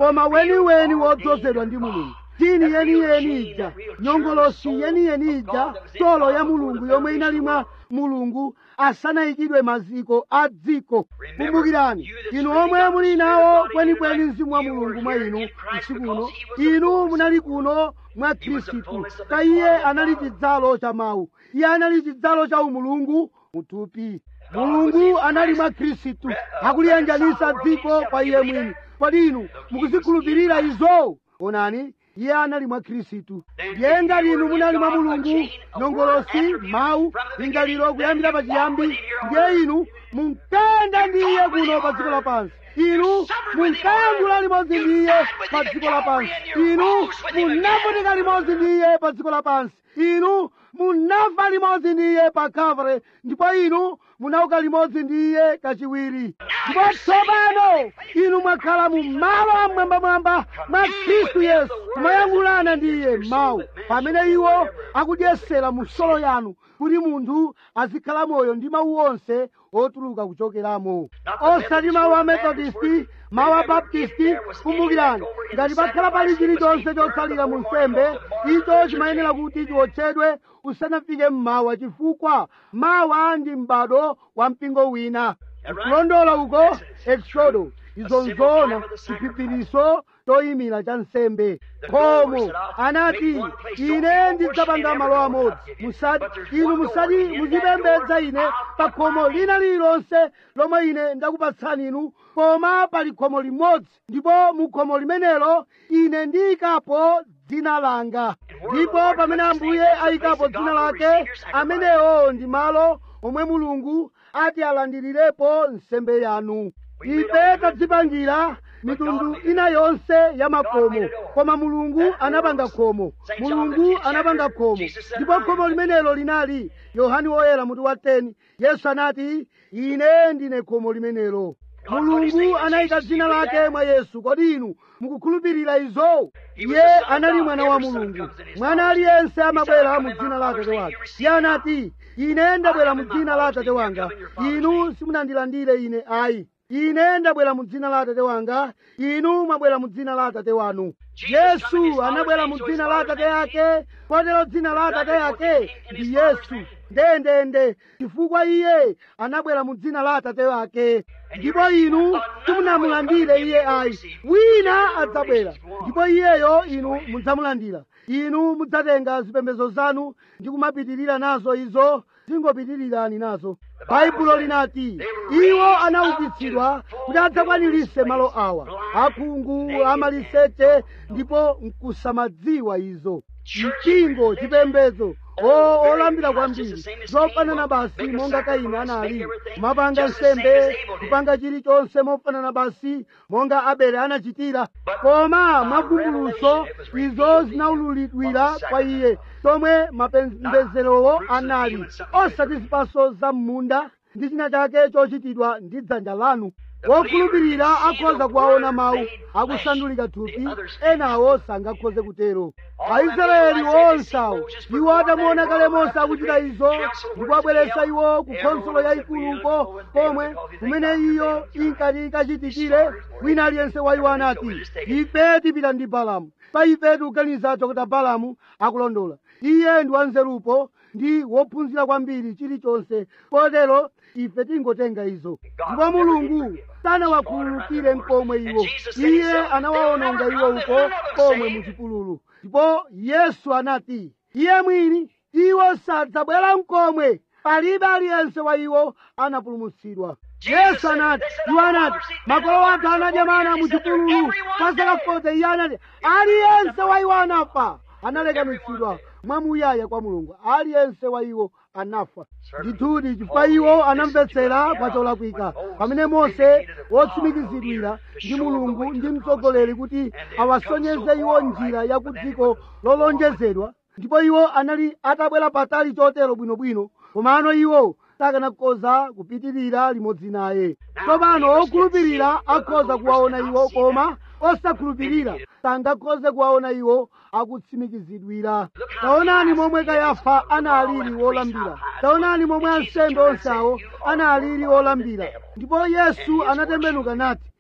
koma weniweni wodzozedwa ndi mulungu dini yeniyeni ija nyongolosi yeniyeni ija tolo ya mulungu yomwe inali mwa mulungu asanayikidwe maziko a dziko kumbukirani inu omwe muli nawo kwenikweni mzimu wa mulungu mwa inu usiku uno inu munali kuno mwa khristu pa iye anali chidzalo cha mawu iye anali chidzalo cha umulungu muthupi mulungu anali mwa khristu akuliyanjanisa dziko kwa iye mwini kodi inu mukuzikhulupirira izo onani iye anali mwa khristu ndiye ngati inu munali mwa mulungu nyongolosi mawu lingaliro kuyambira pachiyambi ndiye inu munkayenda ndi iye kuno pa dziko lapansi inu munkayankhula limodzi ndi iye pa dziko lapansi inu munavutika limodzi ndi iye pa dziko lapansi inu munafa limodzi ndi iye pa Calvary ndipo inu munauka limodzi ndi iye kachiwiri ndipo tsopano inu mwakhala mu malo amwambamwamba mwa khristu yesu kumayankhulana ndi iye mawu pamene iwo akudyesera mu solo yanu kuti munthu azikhala moyo ndi mawu onse otuluka kuchokeramo osati mawu a methodisti mawu a baptisti kumbukirani ngati pakhala pali chilichonse chotsalira mu nsembe icho chimayenera kuti chiwotchedwe usanafike mmawa chifukwa mawa ndi m'bado wa mpingo wina kulondola uko exodo izo nzoona chiphiphiriso choyimira cha nsembe khomo anati ine ndidzapanga malo amodzi musati inu musati muzipembedza ine pa khomo lina lililonse lomwe ine ndakupatsani inu koma pali khomo limodzi ndipo mu khomo limenelo ine ndiyikapo dzina langa ndipo pamene ambuye ayikapo dzina lake amenewo ndi malo omwe mulungu ati alandirirepo nsembe yanu ife tadzipangira mitundu ina yonse ya makomo koma mulungu anapanga khomo mulungu anapanga khomo ndipo khomo limenelo linali yohani woyera mutu wa 10 yesu anati ine ndine khomo limenelo mulungu anayika dzina lake mwa yesu kodi inu mukukhulupirira izo iye anali mwana wa mulungu mwana aliyense amabwera mu dzina la atate wake iye anati ine ndabwera mu dzina la atate wanga inu simunandilandire ine ayi ine ndabwera mu dzina la atate wanga inu mwabwera mu dzina la atate wanu yesu anabwera mu dzina la atate yake kotero dzina la atate yake ndi yesu ndendende chifukwa iye anabwera mu dzina la atate wake ndipo inu simunamulandire iye ayi wina adzabwera ndipo iyeyo inu mudzamulandira inu mudzatenga zipembedzo zanu ndi kumapitirira nazo izo zingopitirirani nazo baibulo linati iwo anaukitsidwa kuti adzakwanirise malo awa akhungu amaliseche ndipo nkusamadziwa izo mpingo chipembedzo o olambira kwambiri zofanana basi monga kaini anali kumapanga nsembe kupanga chilichonse mofanana basi monga abele anachitira koma mwavumbuluso izo zinaululidwira kwa iye tomwe mapembezerowo anali osati zipaso za m'munda ndi china chake chochitidwa ndi dzanja lanu wokhulupirira akhoza kuwaona mawu akusandulika thupi enawo sangakhoze kutero aisraeli onse awo iwo atamuona kale mose akuchita izo ndikuwabweretsa iwo ku khonsolo yayikuluko komwe kumene iyo inkati ikachitikire wina aliyense wa iwo anati ife tipita ndi balamu pa ife tikuganiza chokota balamu akulondola iye ndi wanzerupo ndi wophunzira kwambiri chilichonse kotero ife tingotenga izo ndipo mulungu sanawakhululukire mkomwe iwo iye anawawononga iwo uko komwe muchipululu ndipo yesu anati iye mwini iwo sadzabwera mkomwe palibe aliyense wa iwo anapulumutsidwa yesu anati iwo anati makolo athu anadya mana muchipululu kwa zaka 40 iye anati aliyense wa iwo anafa analekanitsidwa mwamuyaya kwa mulungu aliyense wa iwo anafa ndithudi chifukwa iwo anamvetsera kwa cholakwika pamene mose wotsimikizidwira ndi mulungu ndi mtsogoleri kuti awasonyeze iwo njira ya ku dziko lolonjezedwa ndipo iwo anali atabwera patali chotero bwinobwino komano iwo sakanakhoza kupitirira limodzi naye tsopano okhulupirira akhoza kuwaona iwo koma osakhulupirira sangakhoze kuwaona iwo akutsimikizidwira taonani momwe kayafa analili wolambira taonani momwe ansembe onse awo analili olambira ndipo yesu anatembenuka nati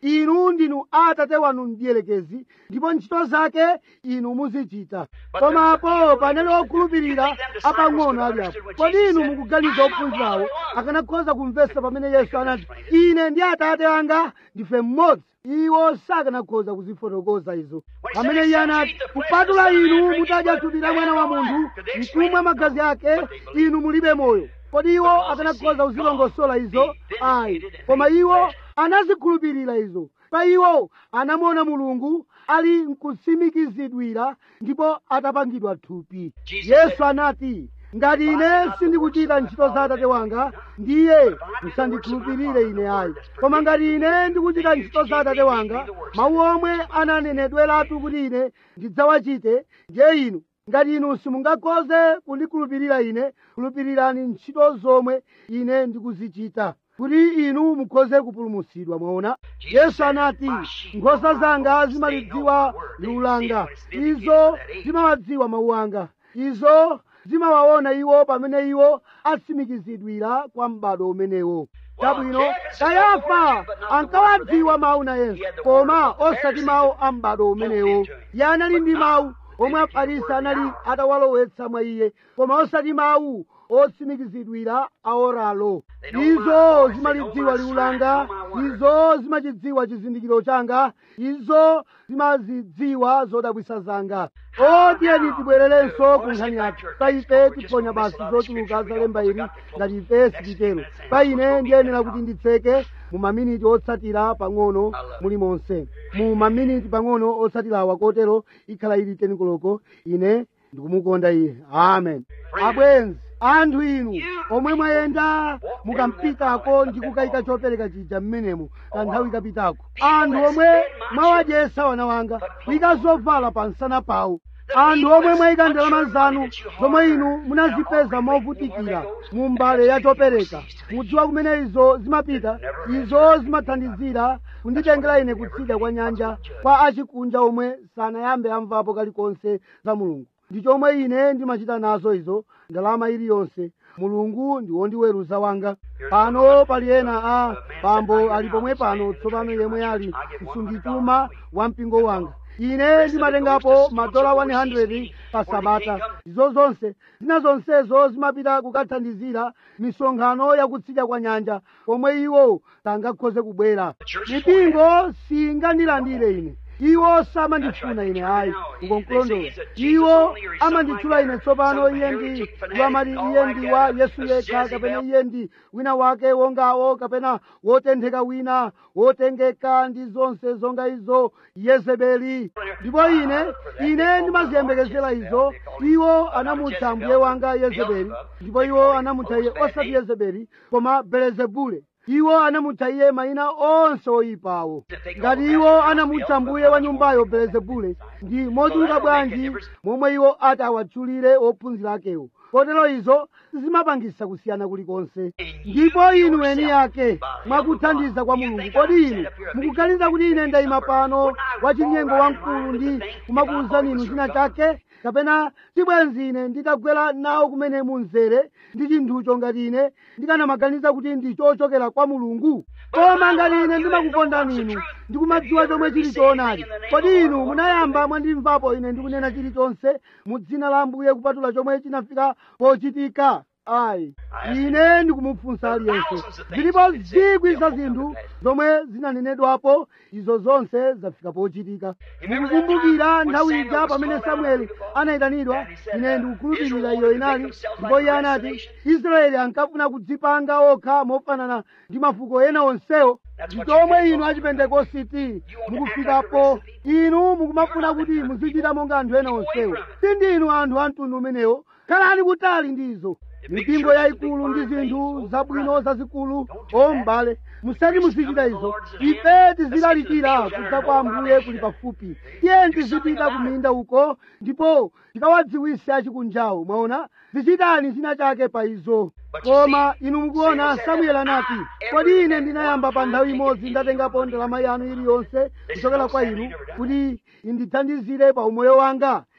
inu ndinu atate wanu mdierekezi ndipo ntchito zake inu muzichita komapo panene okhulupirira apang'ono ali apo kodi inu mukuganiza ophunzirawo akanakhoza kumvetsa pamene yesu anati ine ndi atate anga ndife mmodzi iwo sakanakhoza kuzifotokoza izo pamene iye anati kupatula inu mutadya thupi la mwana wa munthu mkumwa magazi ake inu mulibe moyo kodi iwo akanakhoza kuzilongosola izo ayi koma iwo anazikhulupirira izo pa iwo anamuona mulungu ali mkutsimikizidwira ndipo atapangidwa thupi yesu anati ngati ine sindikuchita ntchito za atate wanga ndiye musandikhulupirire ine ayi koma ngati ine ndikuchita ntchito za atate wanga mawu omwe ananenedweratu kuti ine ndidzawachite ndiye inu ngati inu simungakhoze kundikhulupirira ine khulupirirani ntchito zomwe ine ndikuzichita kuti inu mukhoze kupulumutsidwa mwaona yesu anati nkhosa zanga zimalidziwa liwu langa izo zimawadziwa mawu anga izo zimawaona iwo pamene iwo atsimikizidwira kwa m'bado umenewo chabwino kayafa ankawadziwa mawu na yesu koma osati mawu a m'bado umenewo iye anali ndi mawu omwe afarisi anali atawalowetsa mwa iye koma osati mawu otsimikizidwira aoralo izo zimalidziwa liwu langa izo zimachidziwa chizindikiro changa izo zimazidziwa zodabwisa zanga otiyeni tibwererenso ku nkhani yathu pa ife tiponya basi zochuluka za lemba ili ngati ife sititero pa ine ndiyenera kuti nditseke mu maminiti otsatira pang'ono mulimonse mu maminiti pang'ono otsatirawa kotero ikhala ili tenikoloko ine ndikumukonda iye amen abwenzi anthu inu omwe mwayenda mukampitako ndi kukayika chopereka chija mmenemo kanthawi kapitako anthu omwe mwawadyesa wana wanga kuyika zovala pa nsana pawo anthu omwe mwayika ndalama zanu zomwe inu munazipeza movutikira mu mbale ya chopereka mudziwa kumene izo zimapita izo zimathandizira kunditengera ine kutsidya kwa nyanja kwa achikunja omwe sanayambe amvapo kalikonse za mulungu ndi chomwe ine ndimachita nazo izo ndalama iliyonse mulungu ndi wondiweruza wanga pano pali ena a pambo ali pomwe pano tsopano yemwe ali msungichuma wa mpingo wanga ine ndimatengapo madola 100 pa sabata izo zonse zina zonsezo zimapita kukathandizira misonkhano yakutsidya kwa nyanja pomwe iwo sangakhoze kubwera mipingo singandilandire ine iwo samandifuna ine ayi ukonkulondola iwo amanditchula ine tsopano iye ndi amati iye ndi wa yesu yekha kapena iye ndi wina wake wongawo kapena wotentheka wina wotengeka ndi zonse zonga izo yezebeli ndipo ine ine ndimaziyembekezera izo iwo anamutcha ambuye wanga yezebeli ndipo iwo anamutcha iye osati yezebeli koma belezebule iwo anamutcha iye mayina onse oyipawo ngati iwo anamutcha mbuye wa nyumbayo belezebule ndi mochuluka bwanji momwe iwo ati awatchulire ophunzira akewo kotero izo zimapangisa kusiyana kulikonse ndipo inu eni yake mwakuthandiza kwa mulungu kodi inu mukuganiza kuti ine ndayima pano wachinyengo wamkulu ndi kumakuwuzani inu china chake kapena tibwenzi ine nditagwera nawo kumene munzere ndi chinthucho ngati ine ndikanamaganiza kuti ndi chochokera kwa mulungu koma ngati ine ndimakukondani inu ndikumadziwa chomwe chili choonadi kodi inu munayamba mwandimvapo ine ndikunena chilichonse mu dzina la ambuye kupatula chomwe chinafika pochitika ayi ine ndikumufunsa aliyense zilipo zikwi za zinthu zomwe zinanenedwapo izo zonse zafika pochitika mukukumbukira nthawi ija pamene samueli anayitanidwa ine ndikukhulupirira iyo inali ndipo iye anati israeli ankafuna kudzipanga okha mofanana ndi mafuko ena onsewo ndi chomwe inu achipentekositi mukufikapo inu mukumafuna kuti muzichita monga anthu ena onsewo sindinu anthu a mtundu umenewo khalani kutali ndizo mipingo yayikulu ndi zinthu zabwino zazikulu ombale musati muzichita izo ife tizilalikira kudza kwa ambuye kuli pafupi tiye tizipita kuminda uko ndipo tikawadziwise achikunjawo mwaona zichitani china chake pa izo koma inu mukuona samueli anati kodi ine ndinayamba pa nthawi imodzi ndatengapo ndalama yanu iliyonse kuchokera kwa inu kuti indithandizire pa umoyo wanga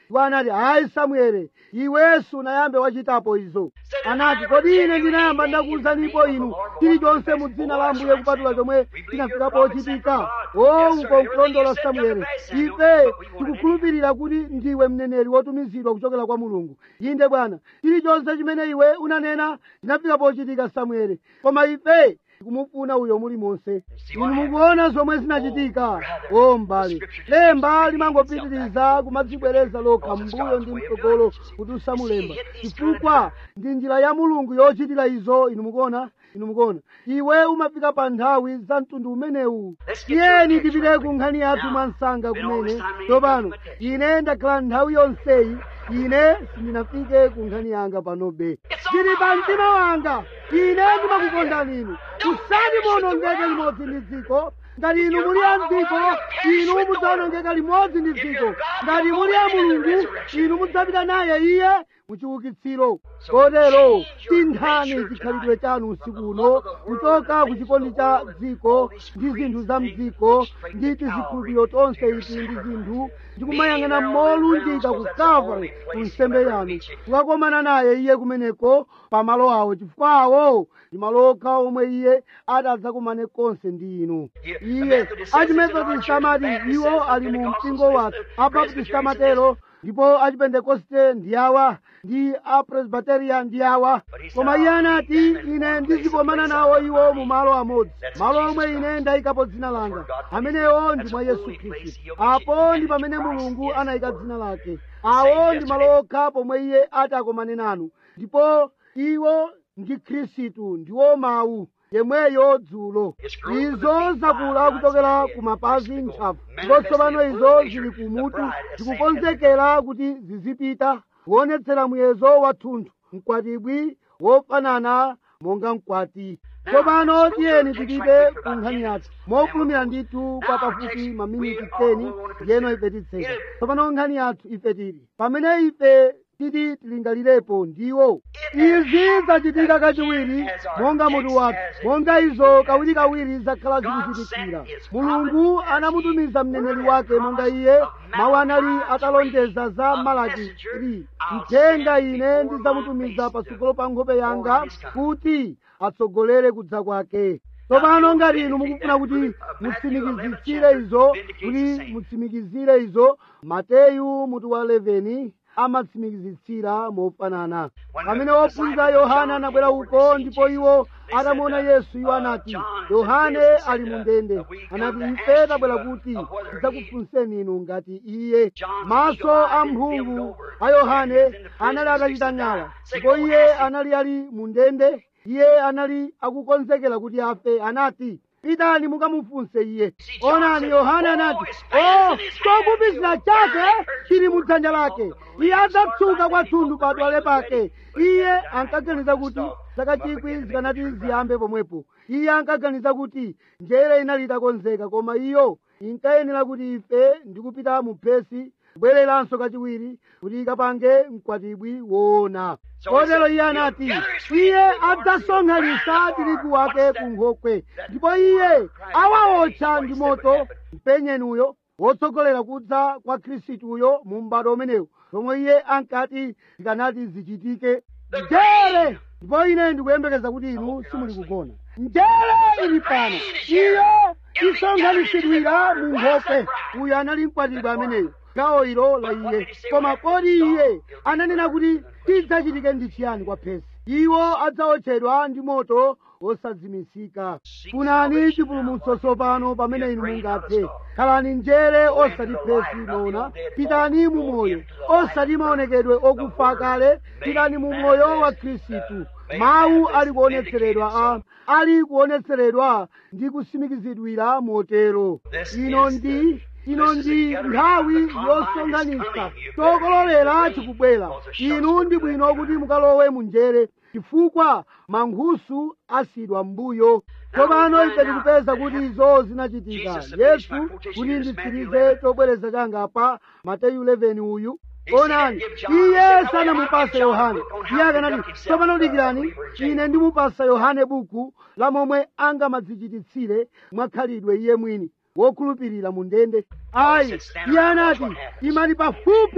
iwo anati hayi samuele iwenso unayambe wachitapo izo anati kodi ine ndinayamba ndakuwuzanipo inu chilichonse mu dzina la ambuye kupatula chomwe chinafikapo chitika o uko nkulondola samuele ife tikukhulupirira kuti ndiwe mneneri wotumizidwa kuchokera kwa mulungu inde bwana chilichonse chimene iwe unanena chinafikapo chitika samuele koma ife tikumufuna uyo muli monse inu mukuona zomwe zinachitika o mbale lemba limangopitiriza kumadzibwereza lokha mbuyo ndi mtsogolo kuti usamulemba chifukwa ndi njira ya mulungu yochitira izo inu mukuona inu mukuona iwe umafika pa nthawi za mtundu umenewu tiyeni tipite ku nkhani yathu mwa msanga kumene tsopano ine ndakhala nthawi yonseyi ine sindinafike ku nkhani yanga panobe ndili pa mtima wanga ine ndimakukondani inu usati muonongeke limodzi ndi dziko ngati inu muli a mdziko inu mudzawonongeka limodzi ndi dziko ngati muli a mulungu inu mudzapita naye iye muchiukitsiro kotero tinthani chikhalidwe chanu usiku uno kuchoka ku chikondi cha dziko ndi zinthu za mdziko ndi tizikhulupiriro tonse izi ndi zinthu ndikumayang'ana molunjika ku calvary ku nsembe yanu kukakomana naye iye kumeneko pa malo awo chifukwa awo ndi malo okha omwe iye adzakumane konse ndi inu iye achimethodist amati iwo ali mu mpingo wathu abaptist amatero ndipo achipentekoste ndi awa ndi apresbiterian ndi awa koma iye anati ine ndizikomana nawo iwo mu malo amodzi malo omwe ine ndayikapo dzina langa amenewo ndi mwa yesu khristu apo ndi pamene mulungu anayika dzina lake awo ndi malo okha pomwe iye ati akomane nanu ndipo iwo ndi khristu ndiwo mawu yemweyo dzulo izo zakula kuchokera ku mapazi ntchafu ndipo tsopano izo zili kumutu zikukonzekera kuti zizipita kuonetsera muyezo wathunthu mkwatibwi wofanana monga mkwati tsopano tiyeni tipite ku nkhani yathu mofulumira ndithu kwa pafupi maminiti 10 ndiyeno ife titseka tsopano nkhani yathu ife tili pamene ife titi tilingalirepo ndiwo izi zachitika kachiwiri monga mutu wathu monga izo kawirikawiri zakhala zikuchitikira mulungu anamutumiza mneneri wake monga iye mawu anali atalonjeza za malaki 3 mthenga ine ndidzamutumiza patsogolo pa nkhope yanga kuti atsogolere kudza kwake tsopano ngati inu mukufuna kuti mutsimikizitsire izo kuti mutsimikizire izo mateyu mutu wa 11 amatsimikizitsira mofanana pamene wophunzira yohana anabwera uko ndipo iwo atamuona yesu iwo anati yohane ali mu ndende anati ife tabwera kuti tidzakufunseni inu ngati iye maso a mphungu a yohane anali atachita ng'ala ndipo iye anali ali mu ndende iye anali akukonzekera kuti afe anati pitani mukamufunse iye onani yohane anati o chokupizira chake chili mu dzanja lake iye adzatsuka kwathunthu pa dwale pake iye ankaganiza kuti zaka chikwi zikanati ziyambe pomwepo iye ankaganiza kuti njere inali itakonzeka koma iyo inkayenera kuti ife ndikupita mu phesi kubwereranso kachiwiri kuti ikapange mkwatibwi woona kotero iye anati iye adzasonkhanitsa tirigu wake ku nkhokwe ndipo iye awawotcha ndi moto mpenyenuyo wotsogolera kudza kwa khristuyo mu m'bado umenewu zomwe iye ankati zikanati zichitike njere ndipo ine ndikuyembekeza kuti inu simuli kugona njere ili pano iyo isonkhanitsidwira mu nkhokwe uyu anali mkwatibwi ameneyo gawo ilo la iye koma kodi iye ananena kuti chidzachitike ndi chiyani kwa phesi iwo adzawotchedwa ndi moto wosadzimisika funani chipulumutso tsopano pamene inu mungathe khalani njere osati phesi lona pitani mu moyo osati maonekedwe okufa kale pitani mu moyo wa khristu mawu ali kuonetseredwa a ali kuonetseredwa ndi kusimikizidwira motero ino ndi ino ndi nthawi yosonkhanitsa chokololera chikubwera inu ndi bwino kuti mukalowe mu njere chifukwa mankhusu asidwa mbuyo tsopano ife tikupeza kuti izo zinachitika yesu kuti nditsirize chobwereza changa pa mateyu 11 uyu onani iye sanamupase yohane iye akanati tsopano dikirani ine ndimupasa yohane buku la momwe angamadzichititsire mwakhalidwe iye mwini wokhulupirira mu ndende ayi iye anati imani pafupi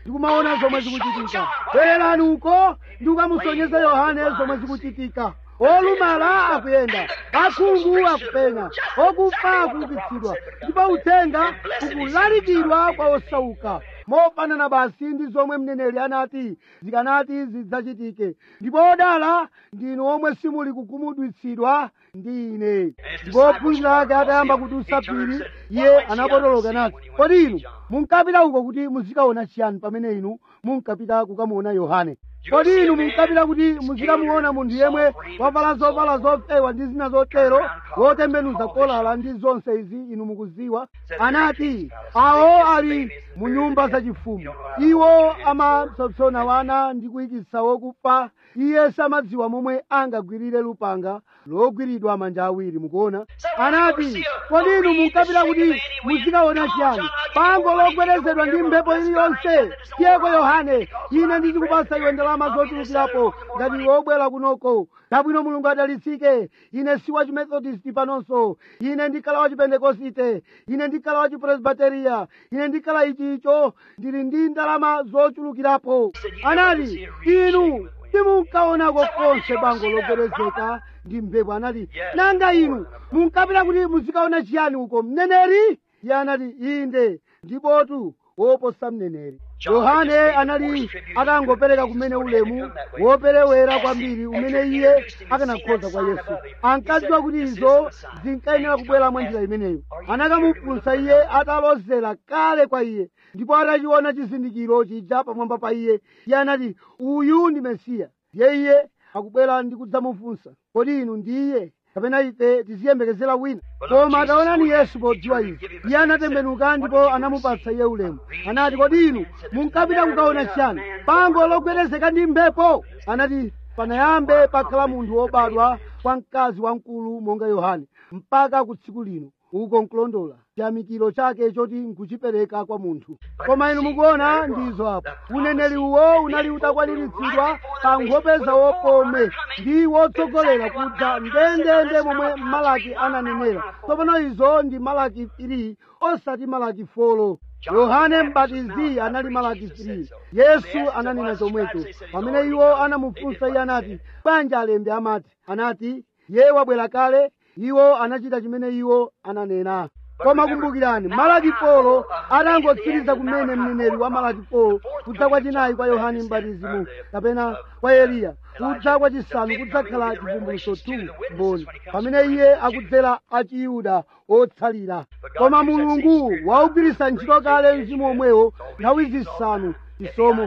ndikumaona zomwe zikuchitika bwererani uko ndikukamusonyeza yohane zomwe zikuchitika olumala akuyenda akhungu akupenya okufa akuukitsidwa ndipo uthenga ukulalikidwa kwa osauka mofanana basi ndi zomwe mneneri anati zikanati zidzachitike ndipo odala ndinu omwe simuli kukhumudwitsidwa ndi ine ndipo ophunzira ake atayamba kudusa phiri iye anapotoloka nati kodi inu munkapita uko kuti muzikaona chiyani pamene inu munkapita kukamuona yohane kodi inu munkapita kuti muzikamuona munthu yemwe wavala zovala zofewa ndi zina zotero wotembenuza kolala ndi zonse izi inu mukuziwa anati awo ali mu nyumba zachifumu iwo amapsompsona wana ndi kuyikitsa wokufa iye samadziwa momwe angagwirire lupanga logwiridwa manja awiri mukuona anati kodi inu munkapita kuti muzikaona chiyani bango logwedezedwa ndi mphepo iliyonse tiyeko yohane ine ndizikupasa iwe ndalama zochulukirapo ngati iwe wobwera kunoko dabwino mulungu adalitsike ine si wa chimethodist panonso ine ndikhala wa chipentekosite ine ndikhala wa chipresbiteriya ine ndikhala ichicho ndili ndi ndalama zochulukirapo anati inu simunkaonako konse bango logwedezeka ndi mphepo anati nanga inu munkapita kuti muzikaona chiyani uko mneneri iye anati inde ndipotu woposa mneneri yohane anali akangopereka kumene ulemu woperewera kwambiri umene iye akanakhoza kwa yesu ankadziwa kuti izo zinkayenera kubwera mwa njira imeneyo anakamufunsa iye atalozera kale kwa iye ndipo atachiona chizindikiro chija pamwamba pa iye iye anati uyu ndi mesiya ndiye iye akubwera ndi kudzamufunsa kodi inu ndiye kapena ife tiziyembekezera wina koma ataonani yesu podziwa izi iye anatembenuka ndipo anamupatsa iye ulemu anati kodi inu munkapita kukaona chiyani bango logwedezeka ndi mphepo anati panayambe pakhala munthu wobadwa kwa mkazi wamkulu monga yohane mpaka ku tsiku lino uko nkulondola chiyamikiro chake choti nkuchipereka kwa munthu koma inu mukuona ndizo apo uneneri uwo unali utakwaniritsidwa pa nkhope wopome ndi wotsogolera kudza ndendende momwe malaki ananenera tsopano izo ndi malaki 3 osati malaki 4 yohane mbatizi anali malaki 3 yesu ananena chomwecho pamene iwo anamufunsa iye anati bwanji alembi amati anati ye wabwera kale iwo anachita chimene iwo ananena koma kumbukirani malaki polo atangotsiriza kumene mneneri wa malaki polo kudza kwachinayi kwa yohane mbatizimu kapena kwa eliya kudza kwachisanu kudzakhala chivumbulutso 2 mboni pamene iye akudzera achiyuda otsalira koma mulungu waugwiritsa ntchito kale mzimu omwewo nthawi zisanu chisomo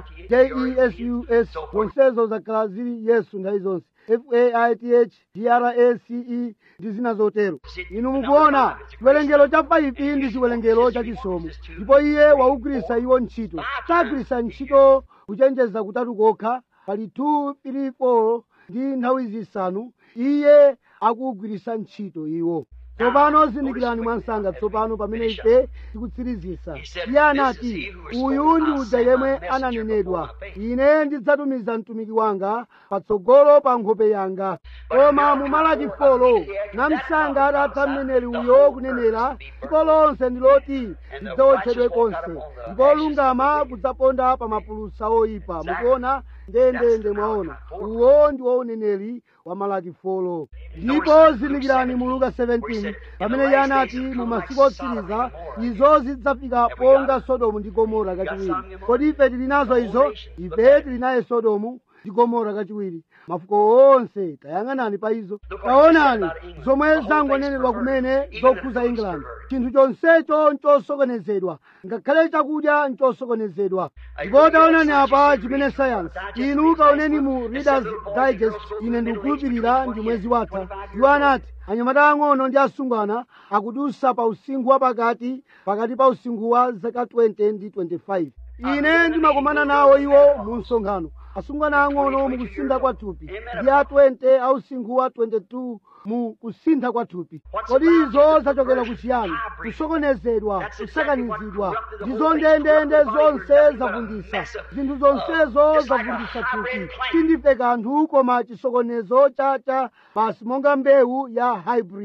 jesus zonsezo zakhala zili yesu nthawi zonse faith grace ndi zina zotero inu mukuona chiwerengero cha 5 ndi chiwerengero cha chisomo ndipo iye waugwiritsa iwo ntchito sagwiritsa ntchito kuchenjeza kutatu kokha pali 2 3 4 ndi nthawi zisanu iye akuugwiritsa ntchito iwo tsopano zindikirani mwansanga tsopano pamene ife tikutsirizisa iye anati uyu ndi uja yemwe ananenedwa ine ndidzatumiza mtumiki wanga patsogolo pa nkhope yanga koma mu malaki folo namsanga atatha mneneri uyo kunenera dziko lonse ndi loti lidzawotchedwe konse ndipo olungama kudzaponda pa mapulusa oyipa mukuona ndendende mwaona uwo ndi wo uneneri wa malaki folo ndipo zindikirani mu luka 17 pamene iye anati mu masiku otsiriza izo zidzafika ponga sodomu ndi gomora kachiwiri kodi ife tili nazo izo ife tili naye sodomu ndi gomora kachiwiri mafuko onse tayang'anani pa izo taonani zomwe zangonenedwa kumene zokhuza england chinthu chonsecho nchosokonezedwa ngakhale chakudya nchosokonezedwa ndipo taonani apa chimene sayansi inu kaoneni mu readers digest ine ndikukhulupirira ndi mwezi watha iwo anati anyamata ang'ono ndi asungwana akudusa pa usinkhu wa pakati pakati pa usinkhu wa zaka 20 ndi 25 ine ndimakomana nawo iwo mu msonkhano asungwana ang'ono mu kusintha kwa thupi ndi a 20 a usinkhu wa 22 mu kusintha kwa thupi kodi izo zachokera kuchiyani kusokonezedwa kusakanizidwa ndizo ndendende zonse zavundisa zinthu zonsezo zavundisa thupi sindife kanthu koma chisokonezo chacha basi monga mbewu ya hybrid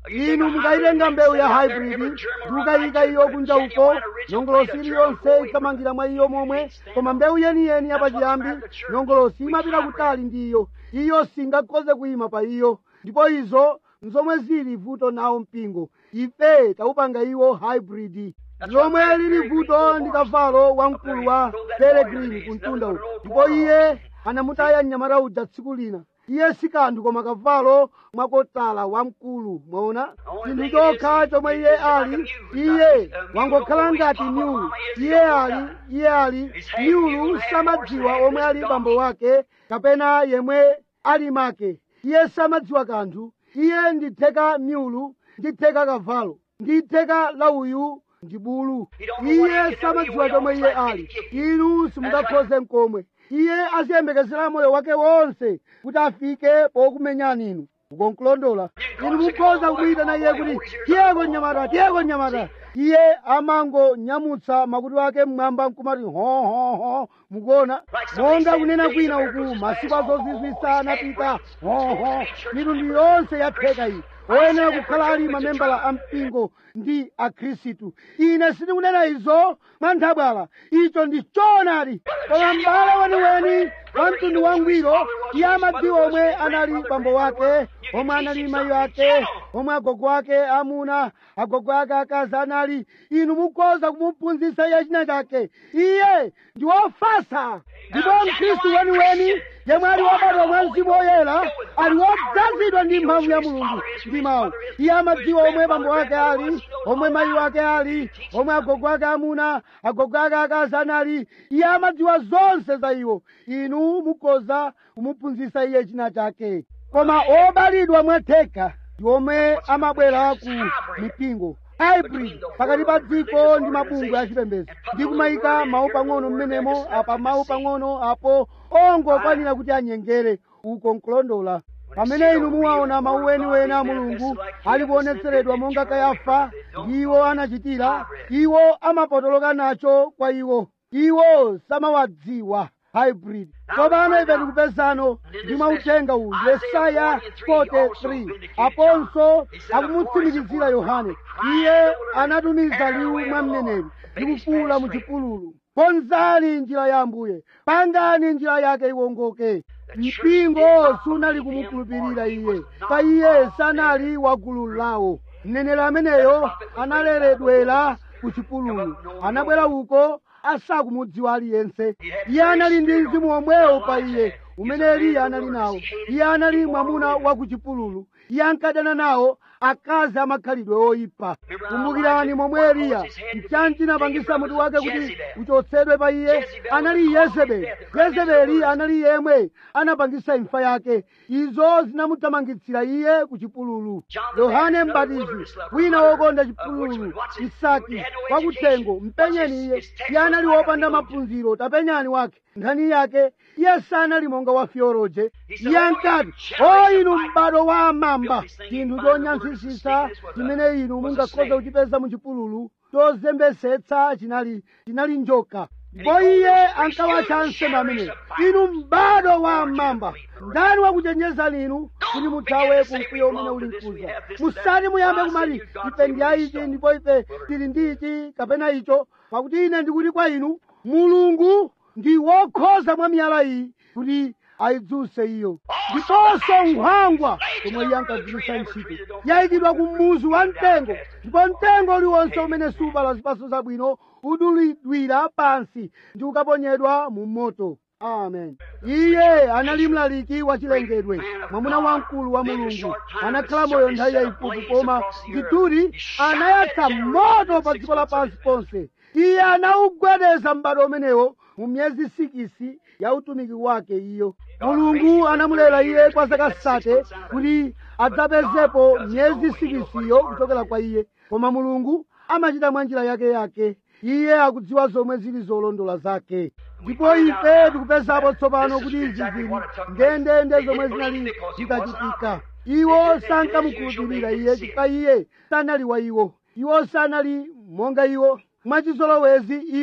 inu mukayitenga mbewu ya hybrid ndikukayika iyo kunja uko nyongolosi iliyonse ikamangira mwa iyo momwe koma mbewu yeniyeni yapachiyambi nyongolosi imapita kutali ndi iyo iyo singakhoze kuyima pa iyo ndipo izo nzomwe zili vuto nawo mpingo ife taupanga iwo hybrid lomwe lili vuto ndi kavalo wamkulu wa peregrini kumtunda uku ndipo iye anamutaya mnyamata uja tsiku lina iye si kanthu koma kavalo mwakotala wamkulu mwaona chinthu chokha chomwe iye ali iye wangokhala ngati nyulu iye ali iye ali nyulu samadziwa omwe ali bambo wake kapena yemwe ali make iye samadziwa kanthu iye nditheka myulu nditheka kavalo nditheka lauyu ndi bulu iye samadziwa chomwe iye ali inu simungakhoze mkomwe iye aziyembekezera moyo wake wonse kuti afike pokumenyani inu ukonkulondola inu mukhoza kumuyitana iye kuti tiyeko nyamata tiyeko nyamata iye amangonyamutsa makutu ake mmwamba nkumati hohoho mukuona monga kunena kwina uku masiku azozizwisa anapita hoho mitundu yonse yatheka iyi oyenera kukhala ali mamembala a mpingo ndi akhristu ine sindikunena izo mwanthabwala icho ndi choonadi koma m'bale weniweni wa mtundu wangwiro iye amadziwa omwe anali bambo wake omwe anali mayi ake omwe agogo ake amuna agogo ake akazi anali inu mukhoza kumuphunzitsa iye china chake iye ndi wofasa ndipo mkhristu weniweni yemwe ali wobadwa mwa mzimu woyera ali wodzazidwa ndi mphamvu ya mulungu ndi mawu iye amadziwa omwe bambo wake ali omwe mayi wake ali omwe agogo ake amuna agogo ake akazi anali iye amadziwa zonse za iwo inu mukhoza kumuphunzitsa iye china chake koma obalidwa mwatheka ndi omwe amabwera ku mipingo hybrid pakati pa dziko ndi mabungwe achipembedzo ndi kumayika mawu pang'ono mmenemo apa mawu pang'ono apo ongokwanira kuti anyengere uko nkulondola pamene inu muwaona mawu eniweni a mulungu ali kuonetseredwa monga kayafa ndi iwo anachitira iwo amapotoloka nacho kwa iwo iwo samawadziwa hybrid tsopano ife tikupezano ndi mauthenga uwu yesaya 43 aponso akumutsimikizira yohane iye anatumiza liwu mwa mneneri ndikufuula mu chipululu konzani njira ya ambuye pangani njira yake iwongoke mpingo sunali kumukhulupirira iye pa iye sanali wa gulu lawo mneneri ameneyo analeredwera ku chipululu anabwera uko asakumudziwa aliyense iye anali ndi mzimu omwewo pa iye umene eliya anali nawo iye anali mwamuna wa ku chipululu iye ankadana nawo akazi amakhalidwe oyipa kumbukirani momwe eliya mchanji napangisa mutu wake kuti uchotsedwe pa iye anali yezebeli yezebeli anali yemwe anapangisa imfa yake izo zinamuthamangitsira iye ku chipululu yohane mbatizi wina wokonda chipululu isaki wakuthengo mpenyeni iye iye anali wopanda maphunziro tapenyani wake nkhani yake iye sanali monga wa fioroje iye ankati o inu m'bado wa amamba chinthu chonyansisisa chimene inu mungakhoza kuchipeza mu chipululu chozembesetsa chinali chinali njoka ndipo iye ankawatcha ansembe ameneyo inu m'bado wa amamba ndani wakuchenjezani inu kuti muthawe kumkwiyo umene uli mkuza musati muyambe kumati ife ndi aichi ndipo ife tili ndi ichi kapena icho pakuti ine ndikuti kwa inu mulungu ndi wokhoza mwa miyala iyi kuti ayidzuse iyo ndiponso nkhwangwa komwe iye ankagwiritsa ntchito yayikidwa ku muzu wa mtengo ndipo mtengo uliwonse umene subala zipatso zabwino udulidwira pansi ndi ukaponyedwa mu moto amen iye anali mlaliki wa chilengedwe mwamuna wamkulu wa mulungu anakhala moyo nthawi yayifupi koma ndithudi anayatsa moto pa dziko lapansi ponse iye anawugwedeza m'bado umenewo mu miyezi sikisi ya utumiki wake iyo mulungu anamulera iye kwa zaka sate kuti adzapezepo miyezi sikisiyo kuchokera kwa iye koma mulungu amachita mwa njira yake yake iye akudziwa zomwe zili zolondola zake ndipo ife tikupezapo tsopano kuti izi zili ndendende zomwe zinali zitachitika iwo sankamukhulupirira iye chifukwa iye sanali wa iwo iwo sanali monga iwo mwachizolowezi iwo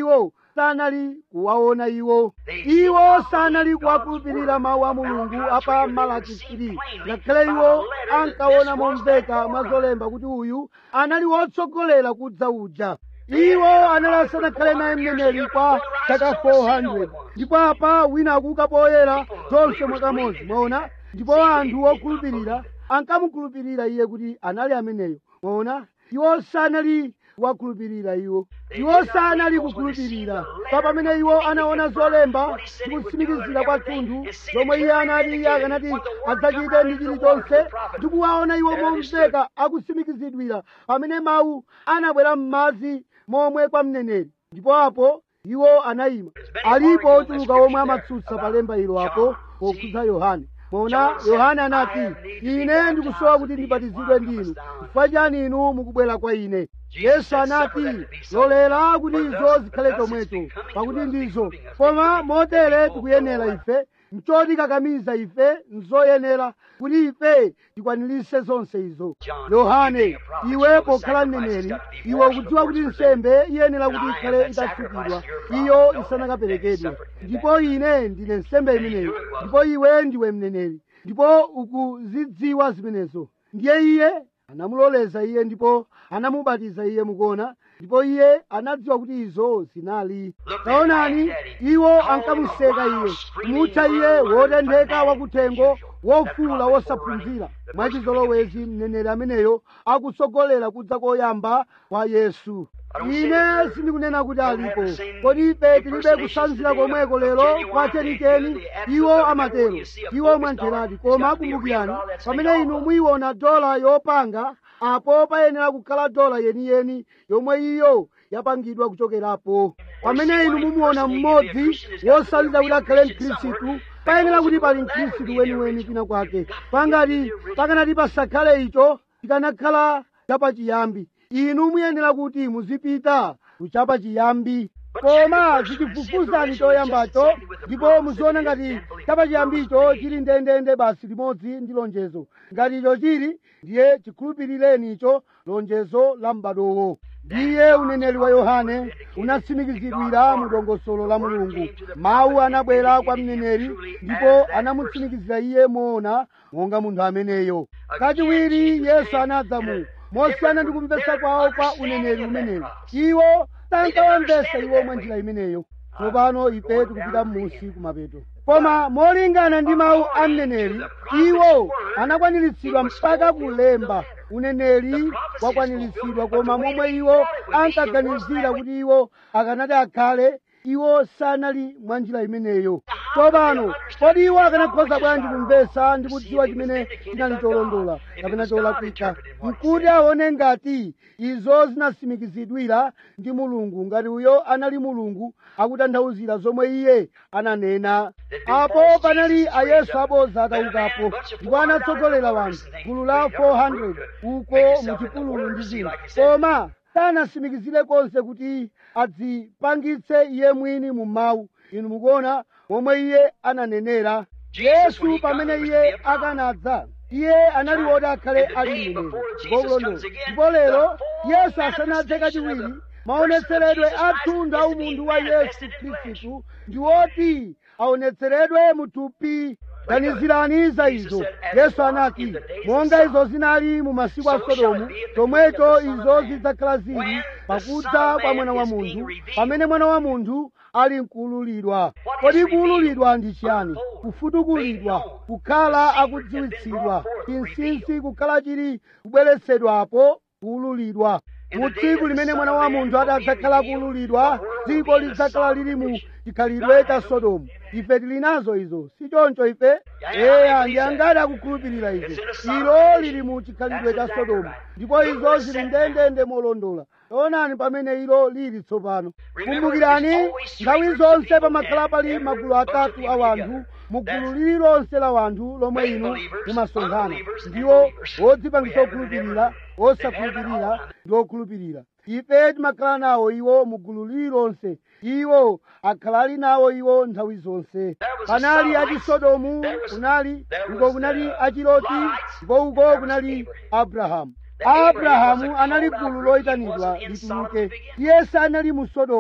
sanali kuwaona iwo iwo sanali kuwakhulupirira mawu a mulungu apa malaki 3 ngakhale iwo ankaona momveka mwa zolemba kuti uyu anali wotsogolera kudza uja iwo anali asanakhale naye mneneri kwa chaka 400 ndipo apa wina akuka poyera zonse mwakamodzi mwaona ndipo anthu okhulupirira ankamukhulupirira iye kuti anali ameneyo mwaona iwo sanali kuwakhulupirira iwo iwo sanali kukhulupirira pa pamene iwo anaona zolemba ndikutsimikizira kwathunthu zomwe iye anati iye akanati adzachite ndi chilichonse ndikuwaona iwo momveka akutsimikizidwira pamene mawu anabwera m'madzi momwe kwa mneneri ndipo apo iwo anayima alipo ochuluka omwe amatsutsa pa lemba ilo apo pokhudza yohane mona yohane anati ine ndikusowa kuti ndibatizidwe ndinu chifukwa chani inu mukubwera kwa ine yesu anati lolera kuti izo zikhale chomwecho pakuti ndizo koma motere tikuyenera ife nchoti kakamiza ife nzoyenera kuti ife tikwanirise zonse izo yohane iwe pokhala mneneri iwe ukudziwa kuti nsembe iyenera kuti ikhale itatsukidwa iyo isanakaperekedwe ndipo ine ndine nsembe imeneyo ndipo iwe ndiwe mneneri ndipo ukuzidziwa zimenezo ndiye iye anamuloleza iye ndipo anamubatiza iye mukuona ndipo iye anadziwa kuti izo zinali taonani iwo ankamuseka iye kumutcha iye wotentheka wakuthengo wofuula wosaphunzira mwachizolowezi mneneri ameneyo akutsogolera kudza koyamba kwa yesu ine sindikunena kuti alipo kodi ife tilibe kusanzira komweko lero kwa chenicheni iwo amatero iwo mwantheradi koma akumbukirani pamene inu muyiona dola yopanga apo payenera kukhala dola yeniyeni yomwe iyo yapangidwa kuchokerapo pamene inu mumuona mmodzi wosalira kuti akhale mkhristu payenera kuti pali mkhristu weniweni kwina kwake pangati pakanati pasakhale icho chikanakhala chapachiyambi inu muyenera kuti muzipita kuchapa chiyambi koma zichifufuzani choyambacho ndipo muziona ngati chapachiyambicho chili ndendende basi limodzi ndi lonjezo ngati icho chili ndiye chikhulupirireni icho lonjezo la m'badowo ndiye uneneri wa yohane unatsimikizidwira mu dongosolo la mulungu mawu anabwera kwa mneneri ndipo anamutsimikizira iye moona monga munthu ameneyo kachiwiri yesu anadza mu mosiyana ndi kumvetsa kwawo kwa uneneri umenewu iwo sankawamvetsa iwo mwa njira imeneyo tsopano ife tikupita m'munsi kumapeto koma molingana ndi mawu a mneneri iwo anakwaniritsidwa mpaka kulemba uneneri wakwaniritsidwa koma momwe iwo ankaganizira kuti iwo akanati akhale iwo sanali mwa njira imeneyo tsopano kodi iwo akanakhoza bwanji kumvetsa ndi kudziwa chimene chinali cholondola kapena cholakwika nkuti aone ngati izo zinatsimikizidwira ndi mulungu ngati uyo anali mulungu akutanthauzira zomwe iye ananena apo panali ayesu abodza ataukapo ndipo anatsogolera wanthu gulu la 400 uko muchipululu ndi zina koma sanatsimikizire konse kuti adzipangitse iye mwini mu mawu inu mukuona momwe iye ananenera yesu pamene iye akanadza iye anali woti akhale ali mneneri ngokulondola ndipo lero yesu asanadze kachiwiri maonetseredwe athunthu a umunthu wa yesu khristu ndi woti aonetseredwe muthupi ganizirani za izo yesu anati monga izo zinali mu masiku a sodomu chomwecho izo zidzakhala zili pakudza kwa mwana wa munthu pamene mwana wa munthu ali mkuululidwa kodi kuululidwa ndi chiyani kufutukulidwa kukhala akudziwitsidwa chinsinsi kukhala chili kubweretsedwapo kuululidwa mu tsiku limene mwana wa munthu adzakhala kuululidwa dziko lidzakhala lili mu chikhalidwe cha sodomu ife tili nazo izo si choncho ife eya ndi angati akukhulupirira izo ilo lili mu chikhalidwe cha sodomu ndipo izo zili ndendende molondola taonani pamene ilo lili tsopano kumbukirani nthawi zonse pamakhala pali magulu atatu a wanthu mugulu lililonse la wanthu lomwe inu mumasonkhana ndiwo wodzipangisa okhulupirira osakhulupirira ndi okhulupirira ife timakhala nawo iwo mugulu lililonse iwo akhala ali nawo iwo nthawi zonse panali achisodomu kunali uko kunali achiloti ndipo uko kunali abrahamu abrahamu anali gulu loyitanidwa lituluke iye sanali mu sodomu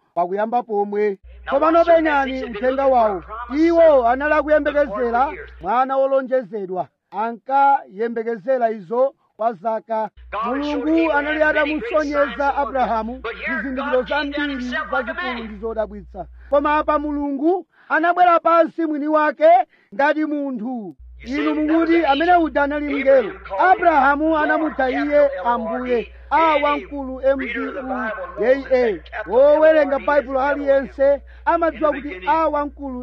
pakuyamba pomwe tsopano penyani uthenga wawo iwo anali akuyembekezera mwana wolonjezedwa ankayembekezera izo kwa zaka mulungu anali atamusonyeza abrahamu zizindikiro zambiri zazikulu ndi zodabwitsa koma apa mulungu anabwera pansi mwini wake ngati munthu inu mukuti amene uja anali mngelo abrahamu anamutcha iye ambuye a wamkulu mpu yeye wowerenga baibulo aliyense amadziwa kuti a wamkulu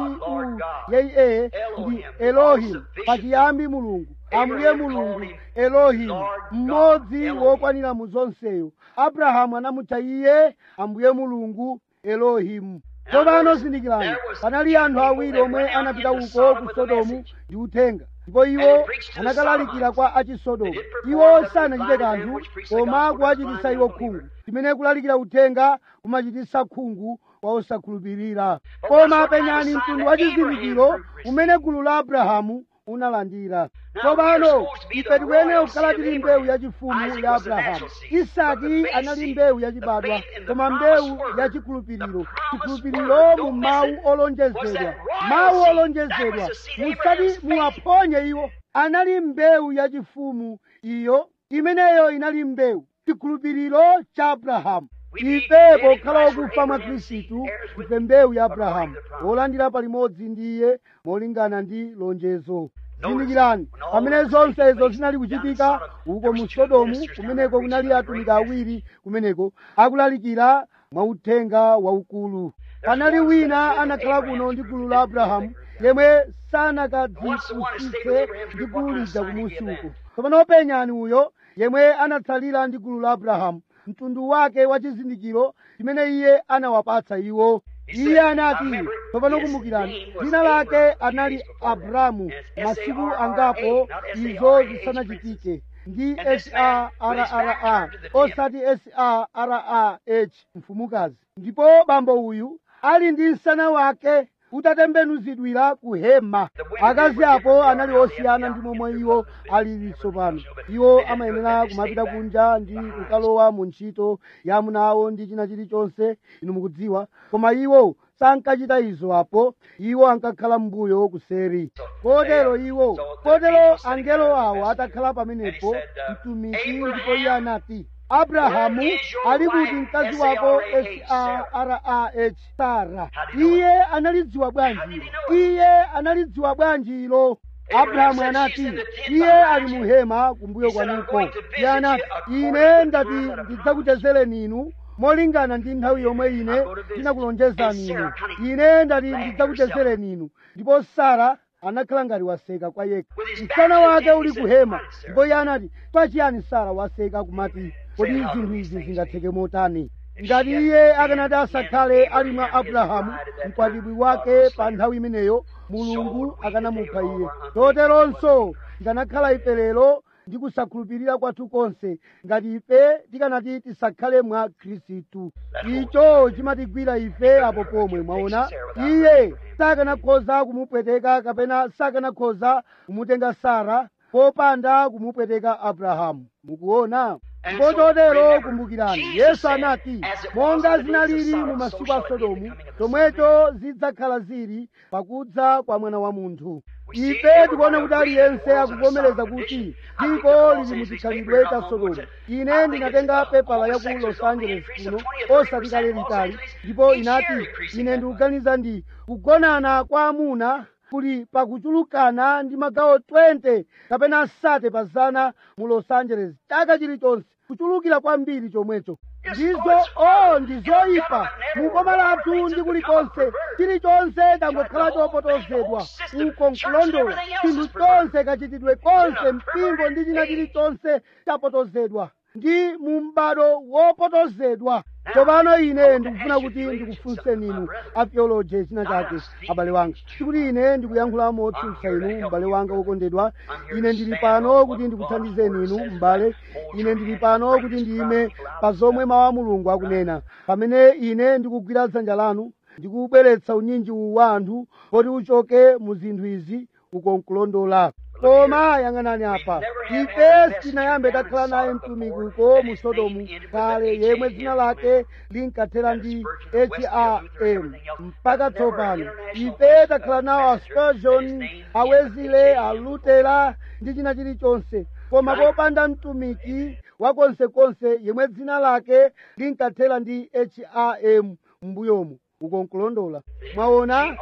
mpu yeye ndi elohim pachiyambi mulungu ambuye mulungu elohimu mmodzi wokwanira mu zonseyo abrahamu anamutcha iye ambuye mulungu elohimu tsopano zindikirani panali anthu awiri omwe anapita uko ku sodomu ndi uthenga ndipo iwo anakalalikira kwa achisodomu iwo sanachite kanthu koma kuwachititsa iwo khungu chimene kulalikira uthenga kumachititsa khungu kwa osakhulupirira koma penyani mtundu wa chizindikiro umene gulu la abrahamu unalandira tsopano ife tikuyenera kukhala tili mbewu yachifumu ya abrahamu isaki anali mbewu yachibadwa koma mbewu yachikhulupiriro chikhulupiriro mu mawu olonjezedwa mawu olonjezedwa musati muwaphonye iwo anali mbewu yachifumu iyo imeneyo inali mbewu chikhulupiriro cha abrahamu ife pokhala okufa mwa khristu ife mbewu ya abrahamu wolandira palimodzi ndi iye molingana ndi lonjezo zindikirani pamene zonse izo zinali kuchitika uko mu sodomu kumeneko kunali atumiki awiri kumeneko akulalikira mwauthenga waukulu panali wina anakhala kuno ndi gulu la abrahamu yemwe sanakadzipusitse ndi gulu lija kumusi uko tsopano penyani uyo yemwe anatsalira ndi gulu la abrahamu mtundu wake wa chizindikiro chimene iye anawapatsa iwo iye anati tsopano kumbukirani dzina lake anali abramu masiku angapo izo zisanachitike ndi sarra osati sarrah mfumukazi ndipo bambo uyu ali ndi msana wake utatembenuzidwira ku hema akazi apo anali osiyana ndi momwe iwo alili tsopano iwo amayenera kumapita kunja ndi kukalowa mu ntchito ya amuna awo ndi china chilichonse inu mukudziwa koma iwo sankachita izo apo iwo ankakhala mbuyo kuseri kotero iwo kotero angelo awo atakhala pamenepo mtumiki ndipo iye anati abrahamu ali kuti mkazi wako sarah sara iye analidziwa bwanji iye analidziwa bwanji ilo abrahamu anati iye ali muhema kumbuyo kwanuko iye anati ine ndati ndidzakuchezereni inu molingana ndi nthawi yomwe ine ndinakulonjezani inu ine ndati ndidzakuchezereni inu ndipo sara anakhala ngati waseka kwa yekha msana wake uli kuhema ndipo iye anati pachiyani sara waseka kumati kodi zinthu izi zingatheke motani ngati iye akanati asakhale ali mwa abrahamu mkwatibwi wake pa nthawi imeneyo mulungu akanamupha iye choteronso tikanakhala ife lero ndi kusakhulupirira kwathu konse ngati ife tikanati tisakhale mwa khristu icho chimatigwira ife apo pomwe mwaona iye sakanakhoza kumupweteka kapena sakanakhoza kumutenga sara popanda kumupweteka abrahamu mukuona ndipo chotero kumbukirani yesu anati monga zinalili mu masiku a sodomu chomwecho zidzakhala zili pakudza kwa mwana wa munthu ife tikuona kuti aliyense akuvomereza kuti dziko lili muchikhalidwe cha sodomu ine ndinatenga pepala ya ku los angeles kuno osati kale litali ndipo inati ine ndikuganiza ndi kugonana kwa amuna kuli pakuchulukana ndi magawo 20 kapena asate pa zana mu los angeles chaka chilichonse kuchulukira kwambiri chomwecho ndizo o ndizoyipa mukoma lathu ndi kulikonse chilichonse changokhala chopotozedwa uko nkulondola chinthu chonse kachitidwe konse mpingo ndi china chilichonse chapotozedwa ndi mu m'bado wopotozedwa tsopano ine ndikufuna kuti ndikufunseni inu atheology china chake abale wanga sikuti ine ndikuyankhula motsutsa inu m'bale wanga wokondedwa ine ndili pano kuti ndikuthandizeni inu m'bale ine ndili pano kuti ndiyime pa zomwe mawu a mulungu akunena pamene ine ndikugwira dzanja lanu ndikubweretsa unyinji uwu wa anthu kuti uchoke mu zinthu izi uko nkulondola koma yang'anani apa ife sitinayambe takhala naye mtumiki uko mu sodomu kale yemwe dzina lake linkathera ndi ham mpaka tsopano ife takhala nawo a spurgeon a wesley a lutera ndi china chilichonse koma popanda mtumiki wakonsekonse yemwe dzina lake linkathera ndi ham m'mbuyomu uko nkulondola mwaona